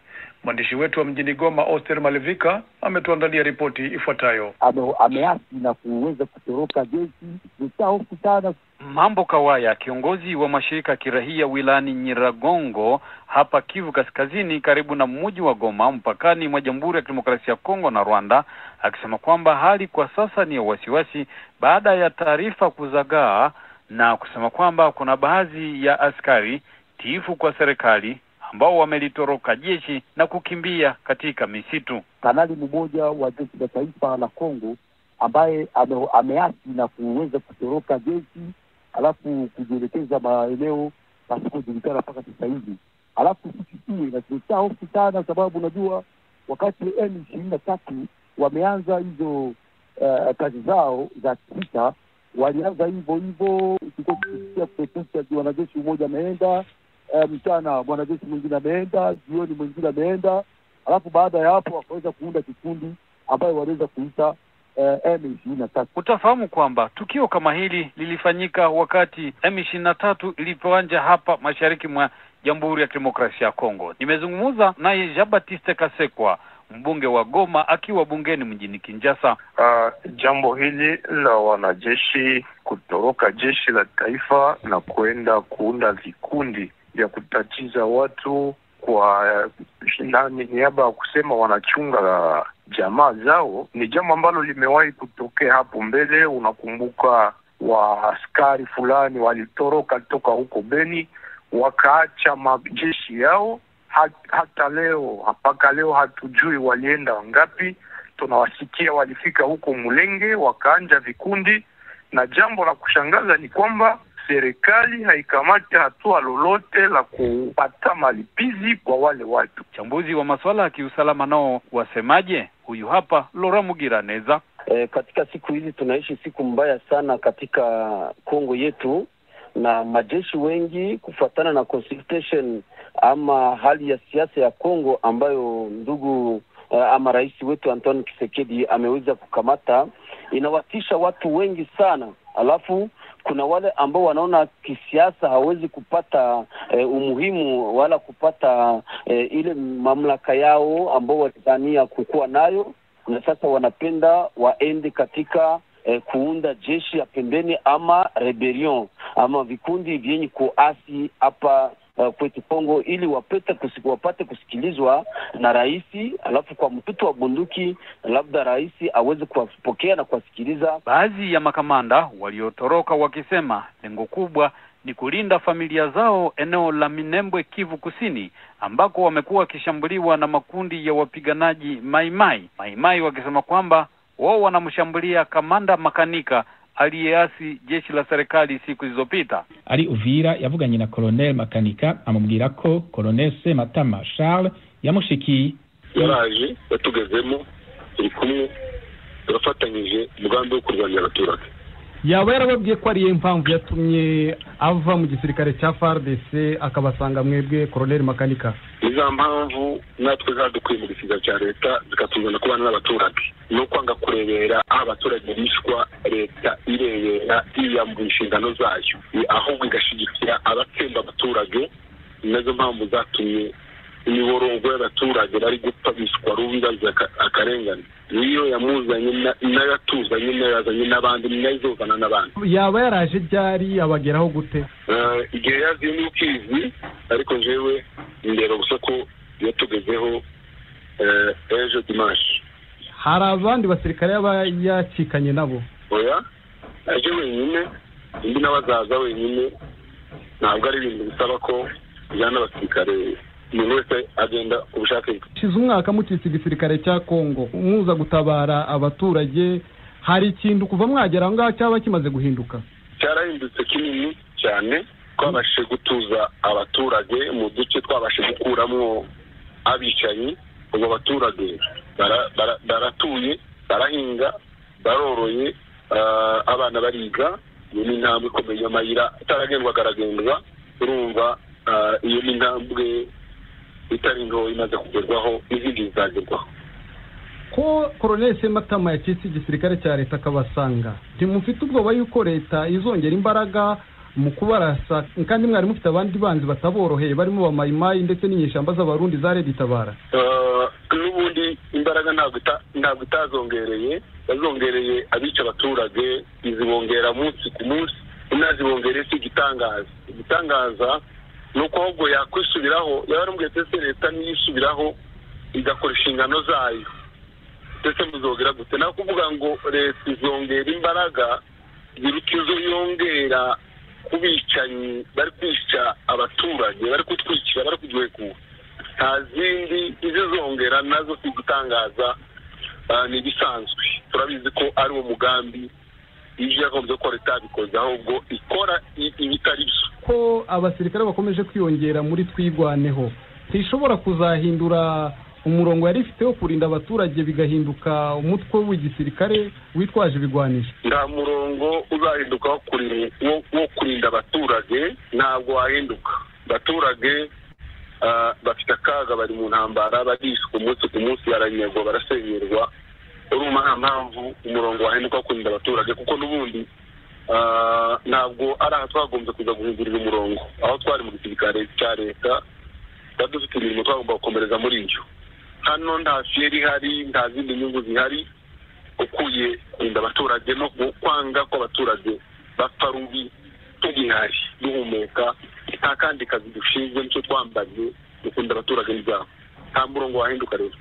Mwandishi wetu wa mjini Goma Oster Malivika ametuandalia ripoti ifuatayo. ame- ameasi na kuweza kutoroka jeshi litaokutana Mambo Kawaya, kiongozi wa mashirika ya kirahia wilayani Nyiragongo hapa Kivu Kaskazini, karibu na mji wa Goma, mpakani mwa Jamhuri ya Kidemokrasia ya Kongo na Rwanda, akisema kwamba hali kwa sasa ni ya wasiwasi baada ya taarifa kuzagaa na kusema kwamba kuna baadhi ya askari tiifu kwa serikali ambao wamelitoroka jeshi na kukimbia katika misitu. kanali mmoja wa jeshi la taifa la Kongo ambaye ame- ameasi na kuweza kutoroka jeshi alafu kujielekeza maeneo pasipojulikana mpaka sasa hivi. Alafu sikitie na tumetia hofu sana, sababu unajua wakati M ishirini na tatu wameanza hizo eh, kazi zao za kivita, walianza hivyo hivyo, tulikuwa tukisikia kupepecha, ati wanajeshi mmoja ameenda eh, mchana mwanajeshi mwingine ameenda, jioni mwingine ameenda alafu baada ya hapo wakaweza kuunda kikundi ambayo waliweza kuita eh, M ishirini na tatu. Utafahamu kwamba tukio kama hili lilifanyika wakati M23 ilipoanja hapa mashariki mwa Jamhuri ya Kidemokrasia ya Kongo. Nimezungumza naye Jean Baptiste Kasekwa, mbunge wa Goma akiwa bungeni mjini Kinshasa. Uh, jambo hili la wanajeshi kutoroka jeshi la taifa na kuenda kuunda vikundi vya kutatiza watu kwa eh, nani, niaba ya kusema wanachunga jamaa zao, ni jambo ambalo limewahi kutokea hapo mbele. Unakumbuka waaskari fulani walitoroka toka huko Beni wakaacha majeshi yao hat, hata leo mpaka leo hatujui walienda ngapi tunawasikia walifika huko Mulenge wakaanja vikundi, na jambo la kushangaza ni kwamba serikali haikamati hatua lolote la kupata malipizi kwa wale watu. Wachambuzi wa masuala ya kiusalama nao wasemaje? Huyu hapa Lora Mugiraneza. E, katika siku hizi tunaishi siku mbaya sana katika Kongo yetu, na majeshi wengi kufuatana na consultation ama hali ya siasa ya Kongo ambayo ndugu eh, ama rais wetu Antoine Kisekedi ameweza kukamata, inawatisha watu wengi sana. Alafu kuna wale ambao wanaona kisiasa hawezi kupata eh, umuhimu wala kupata eh, ile mamlaka yao ambao walidhania kukuwa nayo na sasa wanapenda waende katika eh, kuunda jeshi ya pembeni ama rebellion ama vikundi vyenye kuasi hapa eh, kwetu Kongo ili wapete kusik, wapate kusikilizwa na raisi, alafu kwa mtutu wa bunduki labda raisi aweze kuwapokea na kuwasikiliza. Baadhi ya makamanda waliotoroka wakisema lengo kubwa ni kulinda familia zao eneo la Minembwe, Kivu Kusini, ambako wamekuwa wakishambuliwa na makundi ya wapiganaji Maimai. Maimai wakisema kwamba wao wanamshambulia kamanda Makanika aliyeasi jeshi la serikali siku zilizopita. ari uvira yavuganye na colonel makanika amubwira ko colonel sematama charles yamushikiye yaraje yatugezemo turi kumwe turafatanyije umugambi wo kurwanya abaturage yaba yarababwiye ko ariye mpamvu yatumye ava mu gisirikare cya FARDC akabasanga mwebwe Colonel Makanika ni za mpamvu natwe zadukwiye mu gisiga cya leta zikatuzana kubana n'abaturage ni ukwanga kurebera aho abaturage bishwa leta irebera yiyambura inshingano zayo I- ahubwo igashyigikira abatsemba abaturage nazo mpamvu zatumye imiborogo y'abaturage bari gupfa biswa rubiba zaka- akarengane niyo yamuzanye na- nayo atuzanye nayo yazanye n'abandi nayo izozana n'abandi yaba yaraje ryari abageraho gute Eh, igihe yaziye ni ukizi ariko jewe ndeba gusa ko yatugezeho eh, ejo dimanshi hari abandi basirikare yaba yacikanye nabo oya aje wenyine undi nawe azaza wenyine ntabwo ari ibintu bisaba ko ujyana n'abasirikare umuntu wese agenda ku bushake bwe shize umwaka mucitse igisirikare cya Kongo muza gutabara abaturage hari ikintu kuva mwagera aho ngaho cyaba kimaze guhinduka cyarahindutse kinini cyane twabashije gutuza abaturage mu duce twabashije gukuramo abicanyi ubu abaturage bara- bara- baratuye barahinga baroroye ah, abana bariga iyo ni intambwe ikomeye amayira ataragendwa akaragendwa urumva ah, iyo ni intambwe itari nto imaze kugerwaho n'izindi zizagerwaho ko Colonel Sematama yacitse igisirikare cya leta akabasanga ntimufite ubwoba yuko leta izongera imbaraga mu kubarasa kandi mwari mufite abandi banzi bataboroheye barimo ba mayimayi ndetse n'inyeshyamba z'abarundi za Red Tabara Eh, n'ubundi imbaraga ntabwo ita- ntabwo itazongereye yazongereye abica abaturage izibongera munsi ku munsi unazibongereye si igitangaza igitangaza ni uko ahubwo yakwisubiraho yaba yaramubwiye ndetse leta niyo isubiraho igakora inshingano zayo ndetse muzongera gute nawe kuvuga ngo leta izongera imbaraga igira ikizo yongera ku bicanyi bari kwica abaturage bari kutwicira bari kuduhekura nta zindi izizongera nazo si gutangaza ni ibisanzwe turabizi ko ari uwo mugambi iyo yagombye ko leta yabikoze ahubwo ikora i- ibitari byo ko abasirikare bakomeje kwiyongera muri twigwaneho ntishobora kuzahindura umurongo yari ifiteho kurinda abaturage bigahinduka umutwe w'igisirikare witwaje ibigwanisho nta murongo uzahinduka wo kuri- wo- wo kurinda abaturage ntabwo wahinduka abaturage ah, bafite akaga bari mu ntambara barishwe umunsi ku munsi baranyagwa barasenyerwa urumva nta mpamvu umurongo wahinduka wo kurinda abaturage kuko n'ubundi ah, ntabwo ari aha twagombye kuza guhindurira umurongo aho twari mu gisirikare cya leta twari dufite imirimo twagomba gukomereza muri iyo hano nta fieri ihari nta zindi nyungu zihari ukuye kurinda abaturage no ku- kwanga ko abaturage bapfa rubi tugihari duhumeka nta kandi kazi dushinzwe nicyo twambaye dukunda abaturage n'ibyabo nta murongo wahinduka rero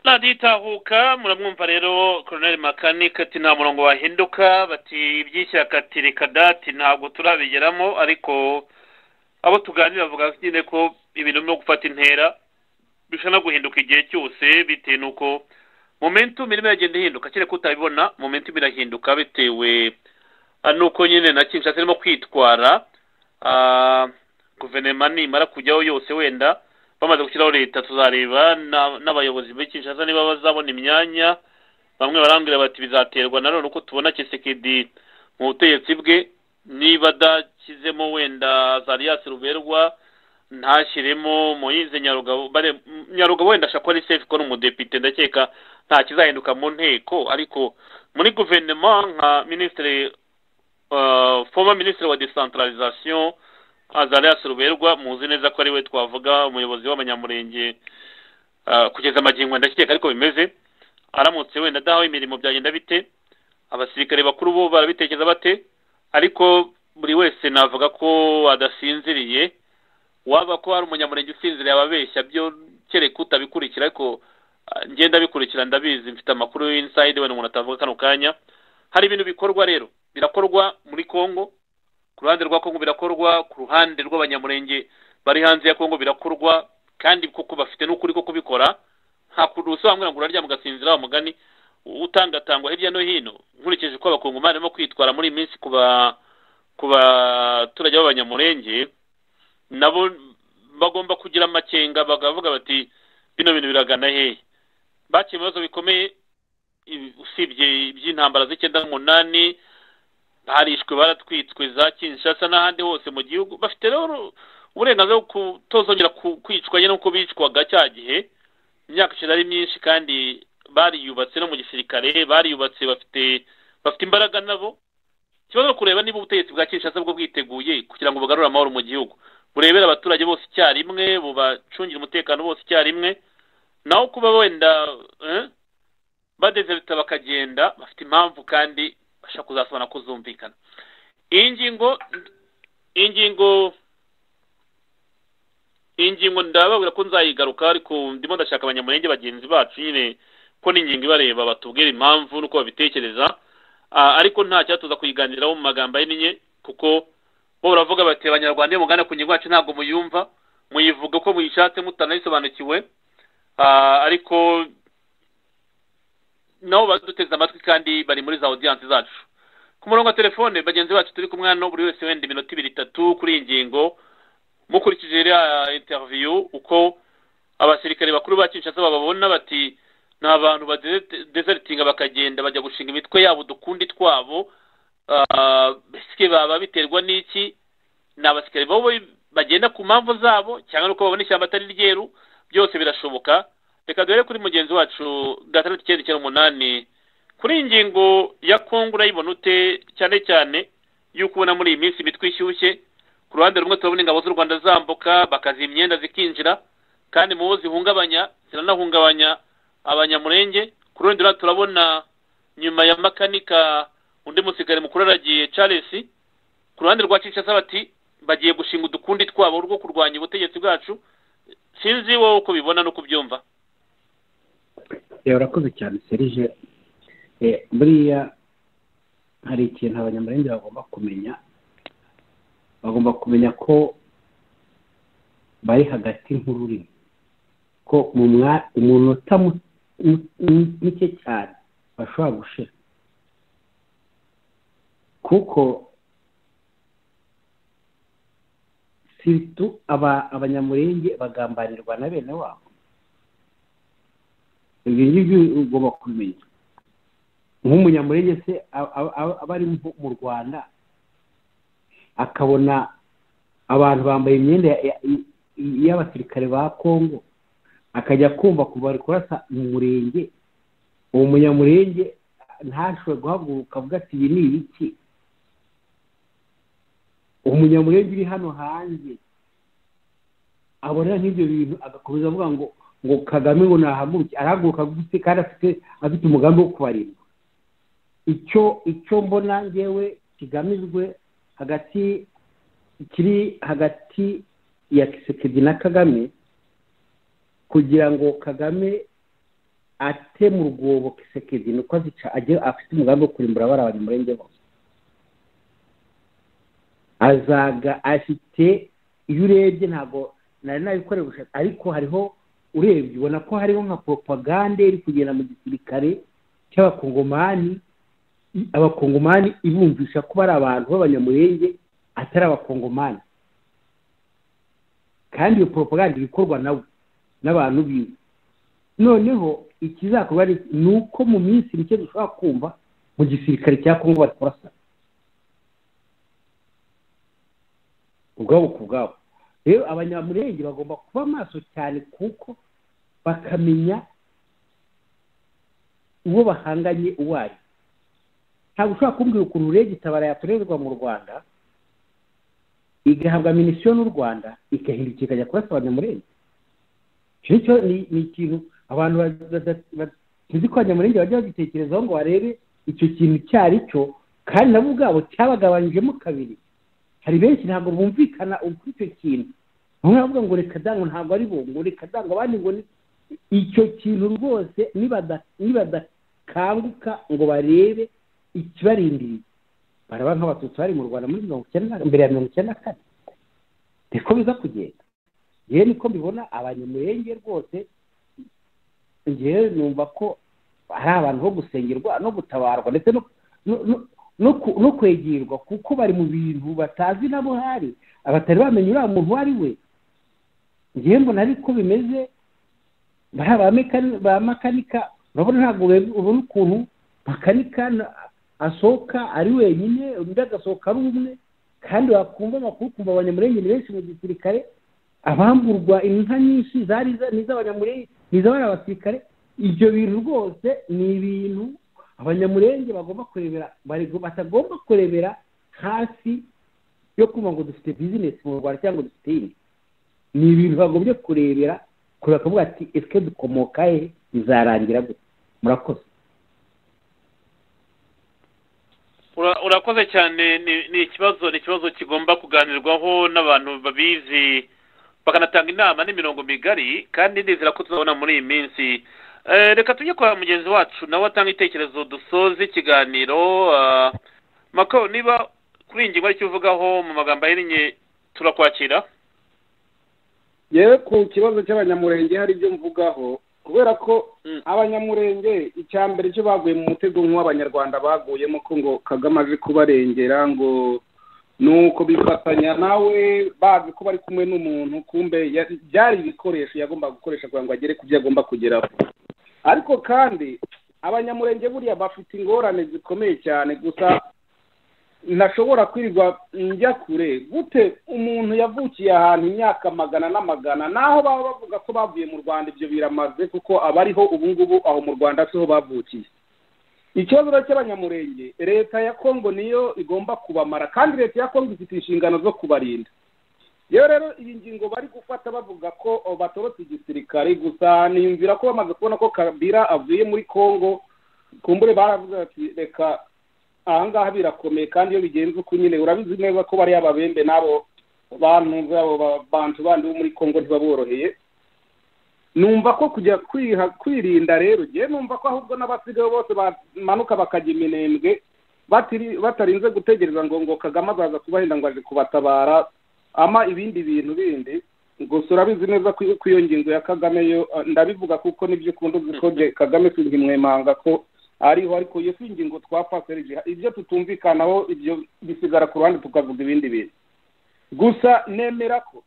radiyo itahuka muramwumva rero koroneli makanika ati nta murongo wahinduka bati iby'ishyaka ati reka dati ntabwo turabigeramo ariko abo tuganira bavuga nyine ko ibintu birimo gufata intera bishobora guhinduka igihe cyose bitewe n'uko momentum irimo iragenda ihinduka kereka utabibona momentum irahinduka bitewe ah, nuko nyine na kinshasa irimo kwitwara ah, guverinoma nimara kujyaho yose wenda bamaze gushyiraho leta tuzareba na- n'abayobozi muri kinshasa niba bazabona imyanya bamwe barambwira bati bizaterwa na none uko tubona kisekedi mu butegetsi bwe niba adashyizemo wenda zariyasi ruberwa ntashyiremo moyize nyarugabo bare nyarugabo wenda ashaka ari safe ko ari umudepite ndakeka nta kizahinduka mu nteko ariko muri guverinoma nka minisitiri uh, former minisitiri wa decentralisation azarias ruberwa muzi neza ko ari we twavuga umuyobozi w'abanyamurenge uh, kugeza amagingo ndakeka ariko bimeze aramutse wenda adahawe imirimo byagenda bite abasirikare bakuru bo barabitekereza bate ariko buri wese navuga ko adasinziriye waba ko hari umunyamurenge usinziriye ababeshya byo kereka utabikurikira ariko ah, njye ndabikurikira ndabizi mfite amakuru y'insayidi wenda umuntu atavuga kano kanya hari ibintu bikorwa rero birakorwa muri kongo ku ruhande rwa kongo birakorwa ku ruhande rw'abanyamurenge bari hanze ya kongo birakorwa kandi kuko bafite n'ukuri ko kubikora nta kuntu usobanura ngo uraryama ugasinzira wa mugani utangatangwa hirya no hino nkurikije uko abakongomani barimo kwitwara muri iyi minsi ku ba- ku baturage b'abanyamurenge nabo bagomba kugira amakenga bakavuga bati bino bintu biragana hehe bakiye ibibazo bikomeye i- usibye iby'intambara z'icyenda n'umunani barishwe baratwitswe za kinshasa n'ahandi hose mu gihugu bafite rero uburenganzira bwo kutozongera ku- kwicwa nyine nk'uko bicwaga cya gihe imyaka ishize ari myinshi kandi bariyubatse no mu gisirikare bariyubatse bafite bafite imbaraga nabo ikibazo ni ukureba niba ubutegetsi bwa kinshasa bwo bwiteguye kugira ngo bugarure amahoro mu gihugu burebere abaturage bose icyarimwe bubacungire umutekano bose icyarimwe naho kuba wenda eh, badezerita bakagenda bafite impamvu kandi bashaka kuzasobanura ko zumvikana iyi ngingo iyi ngingo iyi ngingo ndababwira ko nzayigaruka ariko ndimo ndashaka abanyamurenge bagenzi bacu nyine ko ni ingingo ibareba batubwira impamvu n'uko babitekereza Ah, ariko nta cyatuza kuyiganiraho mu magambo ahinnye kuko bo baravuga bati abanyarwanda iyo mugana ku ngingo yacu ntabwo muyumva muyivuga uko muyishatse mutanayisobanukiwe Ah, ariko nabo baduteze amatwi kandi bari muri za audiyanse zacu ku murongo wa telefone bagenzi bacu turi kumwe hano buri wese wenda iminota ibiri itatu kuri iyi ngingo mukurikije iriya interiviyu uko abasirikare bakuru ba kinshasa bababona bati ni abantu badezeritinga bakagenda bajya gushinga imitwe yabo udukundi twabo Ah, mbese baba biterwa n'iki ni abasirikare bo bagenda ku mpamvu zabo cyangwa nuko babona ishyamba atari ryeru byose birashoboka reka duhere kuri mugenzi wacu gatandatu icyenda icyenda umunani kuri iyi ngingo ya kongo urayibona ute cyane cyane y'uko ubona muri iyi minsi imitwe ishyushye ku ruhande rumwe turabona ingabo z'u rwanda zambuka bakaziha imyenda zikinjira kandi mu bo zihungabanya ziranahungabanya abanyamurenge ku rundi ruhande turabona nyuma ya makanika undi musigari mukuru aragiye charles ku ruhande rwa kinshasa bati bagiye gushinga udukundi twabo rwo kurwanya ubutegetsi bwacu sinzi wowe uko ubibona n'uko ubyumva Eh, urakoze cyane serije Eh, buriya hari ikintu abanyamurenge bagomba kumenya bagomba kumenya ko bari hagati nk'ururimi ko mu mwa- umunota mu- mu- mu- muke cyane bashobora gushira kuko siritu aba- abanyamurenge bagambanirwa na bene wabo ibyo ngibyo ugomba kubimenya nk'umunyamurenge se aba- aba aba- aba ari mu- mu rwanda akabona abantu bambaye imyenda ya- ya- y'abasirikare ba kongo akajya kumva kuva bari kurasa mu murenge uwo munyamurenge ntashobore guhaguruka avuga ati ibi ni ibiki umunyamurenge uri hano hanze abona nk'ibyo bintu agakomeza avuga ngo ngo kagame ngo nahaguruke arahaguruka gute kandi afite afite umugambi wo kubarindwa icyo icyo mbona ngewe kigamijwe hagati kiri hagati ya kisekedi na kagame kugira ngo kagame ate mu rwobo kisekedi ni uko azica agiye afite umugambi wo kurimbura bari abanyamurenge bose azaga afite iyo urebye ntabwo nari nabikoreye ubushake ariko hariho urebye ubona ko hariho nka poropagande iri kugenda mu gisirikare cy'abakongomani abakongomani ibumvisha ko bari abantu b'abanyamurenge atari abakongomani kandi iyo poropaganda iba ikorwa nawe n'abantu biwe noneho ikizakorwa ni uko mu minsi mike dushobora kumva mu gisirikare cya kongo bari kurasana ubwabo ku bwabo rero abanyamurenge bagomba kuba maso cyane kuko bakamenya uwo bahanganye uwo ari ntabwo ushobora kumbwira ukuntu rege itabara yakorerwa mu rwanda igahabwa minisiyo n'u rwanda igahindukira ikajya kurasa abanyamurenge icyo ngicyo ni ikintu abantu bazi ko abanyamurenge bajya bagitekerezaho ngo barebe icyo kintu icyo ari cyo kandi nabo ubwabo cyabagabanyijemo kabiri hari benshi ntabwo bumvikana kuri icyo kintu bamwe baravuga ngo reka dango ntabwo ari bo ngo reka dango abandi ngo ni icyo kintu rwose nibadakanguka ngo barebe ikibarindiriye baraba nk'abatutsi bari mu rwanda muri mirongo icyenda mbere ya mirongo icyenda na kane niko biza kugenda yewe niko mbibona abanyamurenge rwose ngewe numva ko hari abantu bo gusengerwa no gutabarwa ndetse no kwegirwa kuko bari mu bintu batazi nabo hari abatari bamenya uriya muntu uwo ari we ngewe mbona ariko bimeze ba makanika urabona ntabwo ubona ukuntu makanika asohoka ari wenyine undi agasohoka ari umwe kandi wakumva amakuru ukumva abanyamurenge ni benshi mu gisirikare abamburwa inka nyinshi zari iz'abanyamurenge ni iz'abari abasirikare ibyo bintu rwose ni ibintu abanyamurenge bagomba kurebera batagomba kurebera hasi yo kumva ngo dufite bizinesi mu rwanda cyangwa dufite indi ni ibintu bagombye kurebera kureba akavuga ati esike dukomoka he bizarangira gute murakoze urakoze cyane ni ikibazo ni ikibazo kigomba kuganirwaho n'abantu babizi bakanatanga inama n'imirongo migari kandi nizera ko tuzabona muri iyi minsi reka tujye kwa mugenzi wacu nawe atanga ibitekerezo dusoze ikiganiro mako niba kuri iyi ngingo aricyo uvugaho mu magambo ahinnye turakwakira yewe ku kibazo cy'abanyamurenge hari ibyo mvugaho kubera ko abanyamurenge icya mbere cyo baguye mu mutego nk'uw'abanyarwanda baguyemo ko ngo kagame azi kubarengera ngo ni uko bifatanya nawe bazi ko bari kumwe n'umuntu kumbe byari ibikoresho yagombaga gukoresha kugira ngo agere ku byo agomba kugeraho ariko kandi abanyamurenge buriya bafite ingorane zikomeye cyane gusa ntashobora kwirirwa njya kure gute umuntu yavukiye ahantu imyaka magana n'amagana naho baba bavuga ko bavuye mu rwanda ibyo biramaze kuko abariho ubu ngubu aho mu rwanda siho bavukiye ikibazo cy'abanyamurenge leta ya kongo niyo igomba kubamara kandi leta ya kongo ifite inshingano zo kubarinda iyo rero iyi ngingo bari gufata bavuga ko batorotse igisirikare gusa niyumvira ko bamaze kubona ko kabira avuye muri kongo kumbure baravuga ati reka ahangaha birakomeye kandi iyo bigenze uko nyine urabizi neza ko bariya babembe n'abo bantu babo bantu bandi bo muri kongo ntibaboroheye numva ko kujya kwirinda rero ngewe numva ko ahubwo n'abasigaye bose bamanuka bakajya iminembwe batarinze gutegereza ngo ngo kagame azaza kubahenda ngo aje kubatabara ama ibindi bintu bindi gusa urabizi neza ko iyo ngingo ya kagame yo ndabivuga kuko nibyo ukunda uzi ko kagame sinzimwemanga ko ariho ariko iyo si ingingo twapaserije ibyo tutumvikanaho ibyo bisigara ku ruhande tukavuga ibindi bintu gusa nemera ko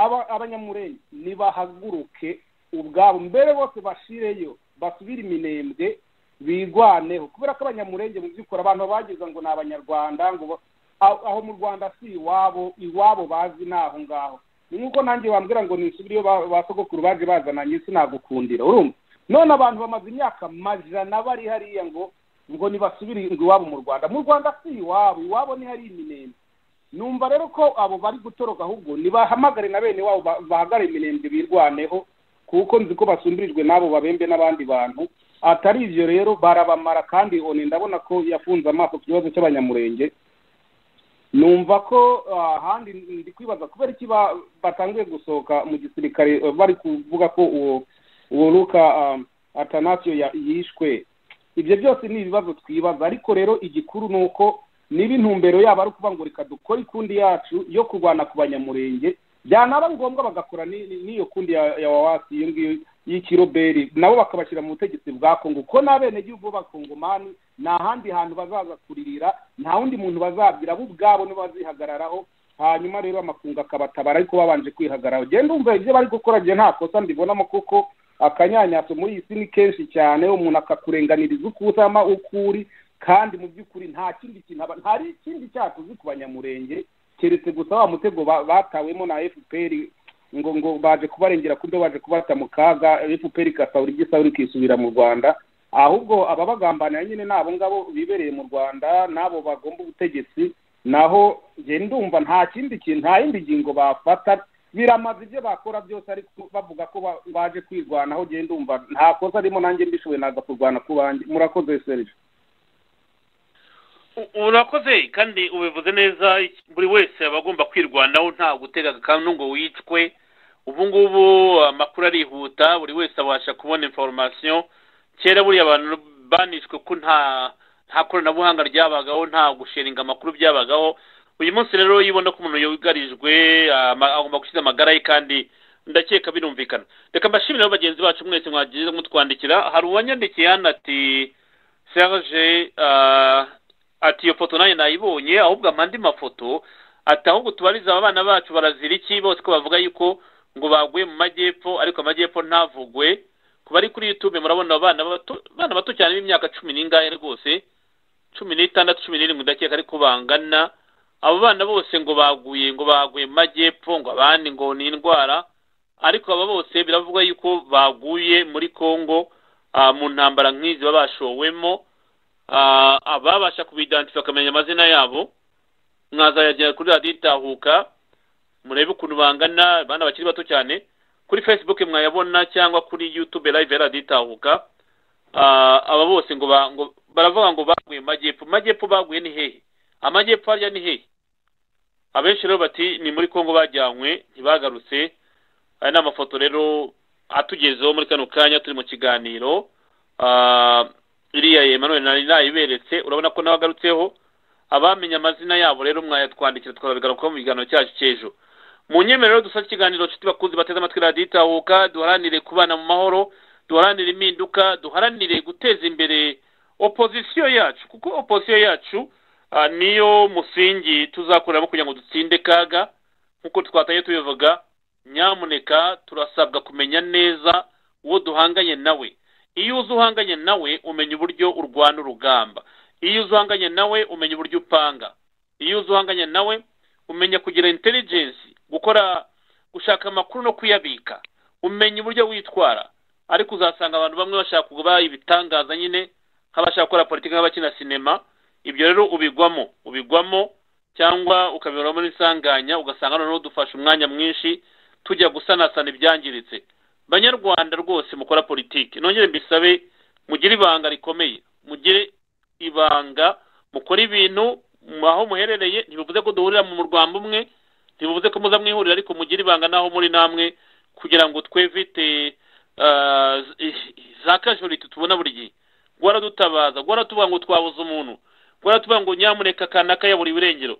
abanyamurenge nibahaguruke ubwabo mbere bose bashireyo basubire iminembwe bigwaneho kubera ko abanyamurenge mu by'ukuri abantu bagize ngo ni abanyarwanda ngo aho mu rwanda si iwabo iwabo bazi ni aho ngaho ni nk'uko nanjye wambwira ngo nisubire iyo ba sogokuru baje bazananye sinagukundira urumva none abantu bamaze imyaka majana bari hariya ngo ngo ntibasubire iwabo mu rwanda mu rwanda si iwabo iwabo ni hari iminembwe numva rero ko abo bari gutoroka ahubwo nibahamagare na bene wabo bahagare iminembwe birwaneho kuko nzi ko basumbirijwe n'abo babembe n'abandi bantu atari ibyo rero barabamara kandi oni ndabona ko yafunze amaso ku kibazo cy'abanyamurenge numva ko ahandi ndi kwibaza kubera iki batangiye gusohoka mu gisirikare bari kuvuga ko uwo uwo ruka atanasiyo yishwe ibyo byose ni ibibazo twibaza ariko rero igikuru ni uko niba intumbero yaba ari ukuvuga ngo reka dukore ikundi yacu yo kurwana ku banyamurenge byanaba ngombwa bagakora ni- ni- n'iyo kundi ya ya wawasi iyo ngiyo y'ikiroberi nabo bakabashyira mu butegetsi bwa kongo kuko n'abenegihugu b'abakongomani nta handi hantu bazaza kuririra nta wundi muntu bazabwira bo ubwabo nibo bazihagararaho hanyuma rero amakungu akabatabara ariko babanje kwihagararaho genda ndumva ibyo bari gukora njye nta kosa mbibonamo kuko akanyanyaso muri iyi si ni kenshi cyane umuntu akakurenganiriza uko usama uko uri kandi mu by'ukuri nta kindi kintu aba- hari ikindi cyakoze ku banyamurenge keretse gusa wa mutego ba- batawemo na fpr ngo ngo baje kubarengera kubyo baje kubata mu kaga fpr ikasahura igisahura ikisubira mu rwanda ahubwo ababagambaniye nyine ni abo ngabo bibereye mu rwanda n'abo bagomba ubutegetsi naho njye ndumva nta kindi kintu nta yindi ngingo bafata biramaze ibyo bakora byose ariko bavuga ko ba- baje kwirwanaho njye ndumva nta kosa arimo nanjye mbishoboye naza kurwana ku banjye murakoze serije U- urakoze kandi ubivuze neza iki- buri wese aba agomba kwirwanaho nta gutega akantu ngo wicwe ubu ngubu amakuru arihuta buri wese abasha kubona informasiyo kera buriya abantu banishwe ko nta nta koranabuhanga ryabagaho nta gusharinga amakuru byabagaho uyu munsi rero iyo ubona ko umuntu yugarijwe ama- agomba gusiga amagara ye kandi ndakeka birumvikana reka mbashimire rero bagenzi bacu mwese mwagize mutwandikira hari uwanyandikiye hano ati serge ah, ati iyo foto nanjye nayibonye ahubwo amandi mafoto ati ahubwo tubariza aba bana bacu barazira iki bose ko bavuga yuko ngo baguye mu majyepfo ariko amajyepfo ntavugwe ku bari kuri youtube murabona abana bato abana bato cyane b'imyaka cumi n'ingahe rwose cumi n'itandatu cumi n'irindwi ndakeka ariko bangana abo bana bose ngo baguye ngo baguye mu majyepfo ngo abandi ngo ni indwara ariko aba bose biravugwa yuko baguye muri congo ah, mu ntambara nk'izi baba bashowemo Ah, ababasha kubidantifa bakamenya amazina yabo mwazayagera kuri radiyo itahuka murebe ukuntu bangana abana bakiri bato cyane kuri facebook mwayabona cyangwa kuri youtube live ya radiyo itahuka Ah, aba bose ngo ba- ngo- baravuga ngo baguye mu majyepfo Mu majyepfo baguye ni hehe amajyepfo harya ni hehe abenshi rero bati ni muri congo bajyanywe ntibagarutse aya ni amafoto rero atugezeho muri kano kanya turi mu kiganiro Ah, iriya Emmanuel nari nayiberetse urabona ko nawe agarutseho abamenye amazina yabo rero mwayatwandikira tukazabigarukaho mu biganiro cyacu cy'ejo mu nyemerero dusaba ikiganiro nshuti bakunzi bateze amatwi radiyo itahuka duharanire kubana mu mahoro duharanire impinduka duharanire guteza imbere opozisiyo yacu kuko opozisiyo yacu ah, niyo musingi tuzakoreramo kugira ngo dutsinde kaga nk'uko twatanye tubivuga nyamuneka turasabwa kumenya neza uwo duhanganye nawe iyo uzi uhanganye nawe umenya uburyo urwana urugamba iyo uzi uhanganye nawe umenya uburyo upanga iyo uzi uhanganye nawe umenya kugira intelligence gukora gushaka amakuru no kuyabika umenya uburyo witwara ariko uzasanga abantu bamwe bashaka kuba ibitangaza nyine nk'abashaka gukora politiki nk'abakina sinema ibyo rero ubigwamo ubigwamo cyangwa ukabiberamo n'insanganya ugasanga noneho dufashe umwanya mwinshi tujya gusanasana ibyangiritse banyarwanda rwose mukora politiki nongere mbisabe mugire ibanga rikomeye mugire ibanga mukore ibintu mu- aho muherereye ntibivuze ko duhurira mu rwanda umwe ntibivuze ko muza mwihurira ariko mugire ibanga n'aho muri namwe kugira ngo twevite ah, z- za kajuriti tubona buri gihe gwaradutabaza gwaratuvuga ngo twabuze umuntu gwaratuvuga ngo nyamuneka kanaka yabura iburengero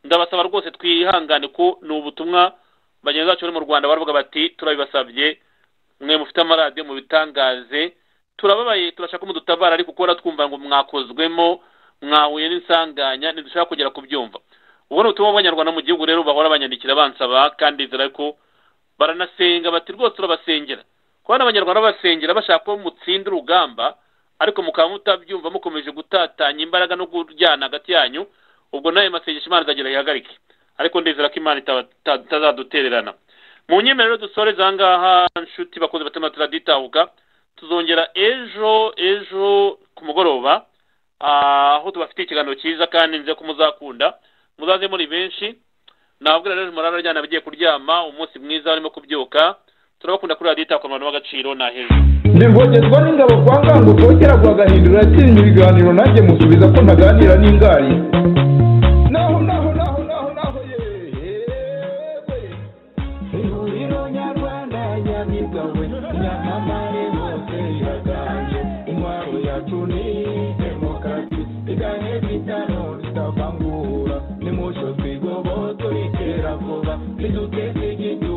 ndabasaba rwose twihangane ko ni ubutumwa bagenzi bacu bari mu rwanda baravuga bati turabibasabye mwe mufite amaradiyo mubitangaze turababaye turashaka umudutabara ariko kubona twumva ngo mwakozwemo mwahuye n'insanganya ntidushaka kugera kubyumva ubu ni ubutumwa bw'abanyarwanda mu gihugu rero bahora banyandikira bansaba kandi nzira ko baranasenga bati rwose turabasengera kubona abanyarwanda babasengera bashaka ko mutsinda urugamba ariko mukaba mutabyumva mukomeje gutatanya imbaraga no kuryana hagati yanyu ubwo nawe masengesho imana izagira yihagarike ariko ndizera ko imana itaba- ita- itazadutererana mu nyemerero dusoreze aha ngaha nshuti bakozi batema turaditahuka tuzongera ejo ejo ku mugoroba ah, aho tubafitiye ikiganiro cyiza kandi nzi ko muzakunda muzaze muri benshi nababwira rero murara ryana abagiye kuryama umunsi mwiza barimo kubyuka turabakunda kuri radiyo itahuka mu bantu b'agaciro ni aheza ndivogezwa n'ingabo kwa ngango kongera guhagahindura yatsinze ibiganiro nanjye musubiza ko ntaganira n'ingari naho naho naho naho naho ihuriro nyarwanda nyabigawe nyamamare hose iraganje intwaro yacu ni demokarasi iganye bitano ritavangura nimucyo twigobotore kera vuba riduteze nibyo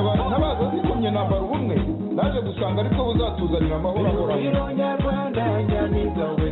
abantu ntabaza zikumye nambara ubumwe naje gusanga aribwo buzatuzanira amahoro ahoranye nyarwanda nyamigawe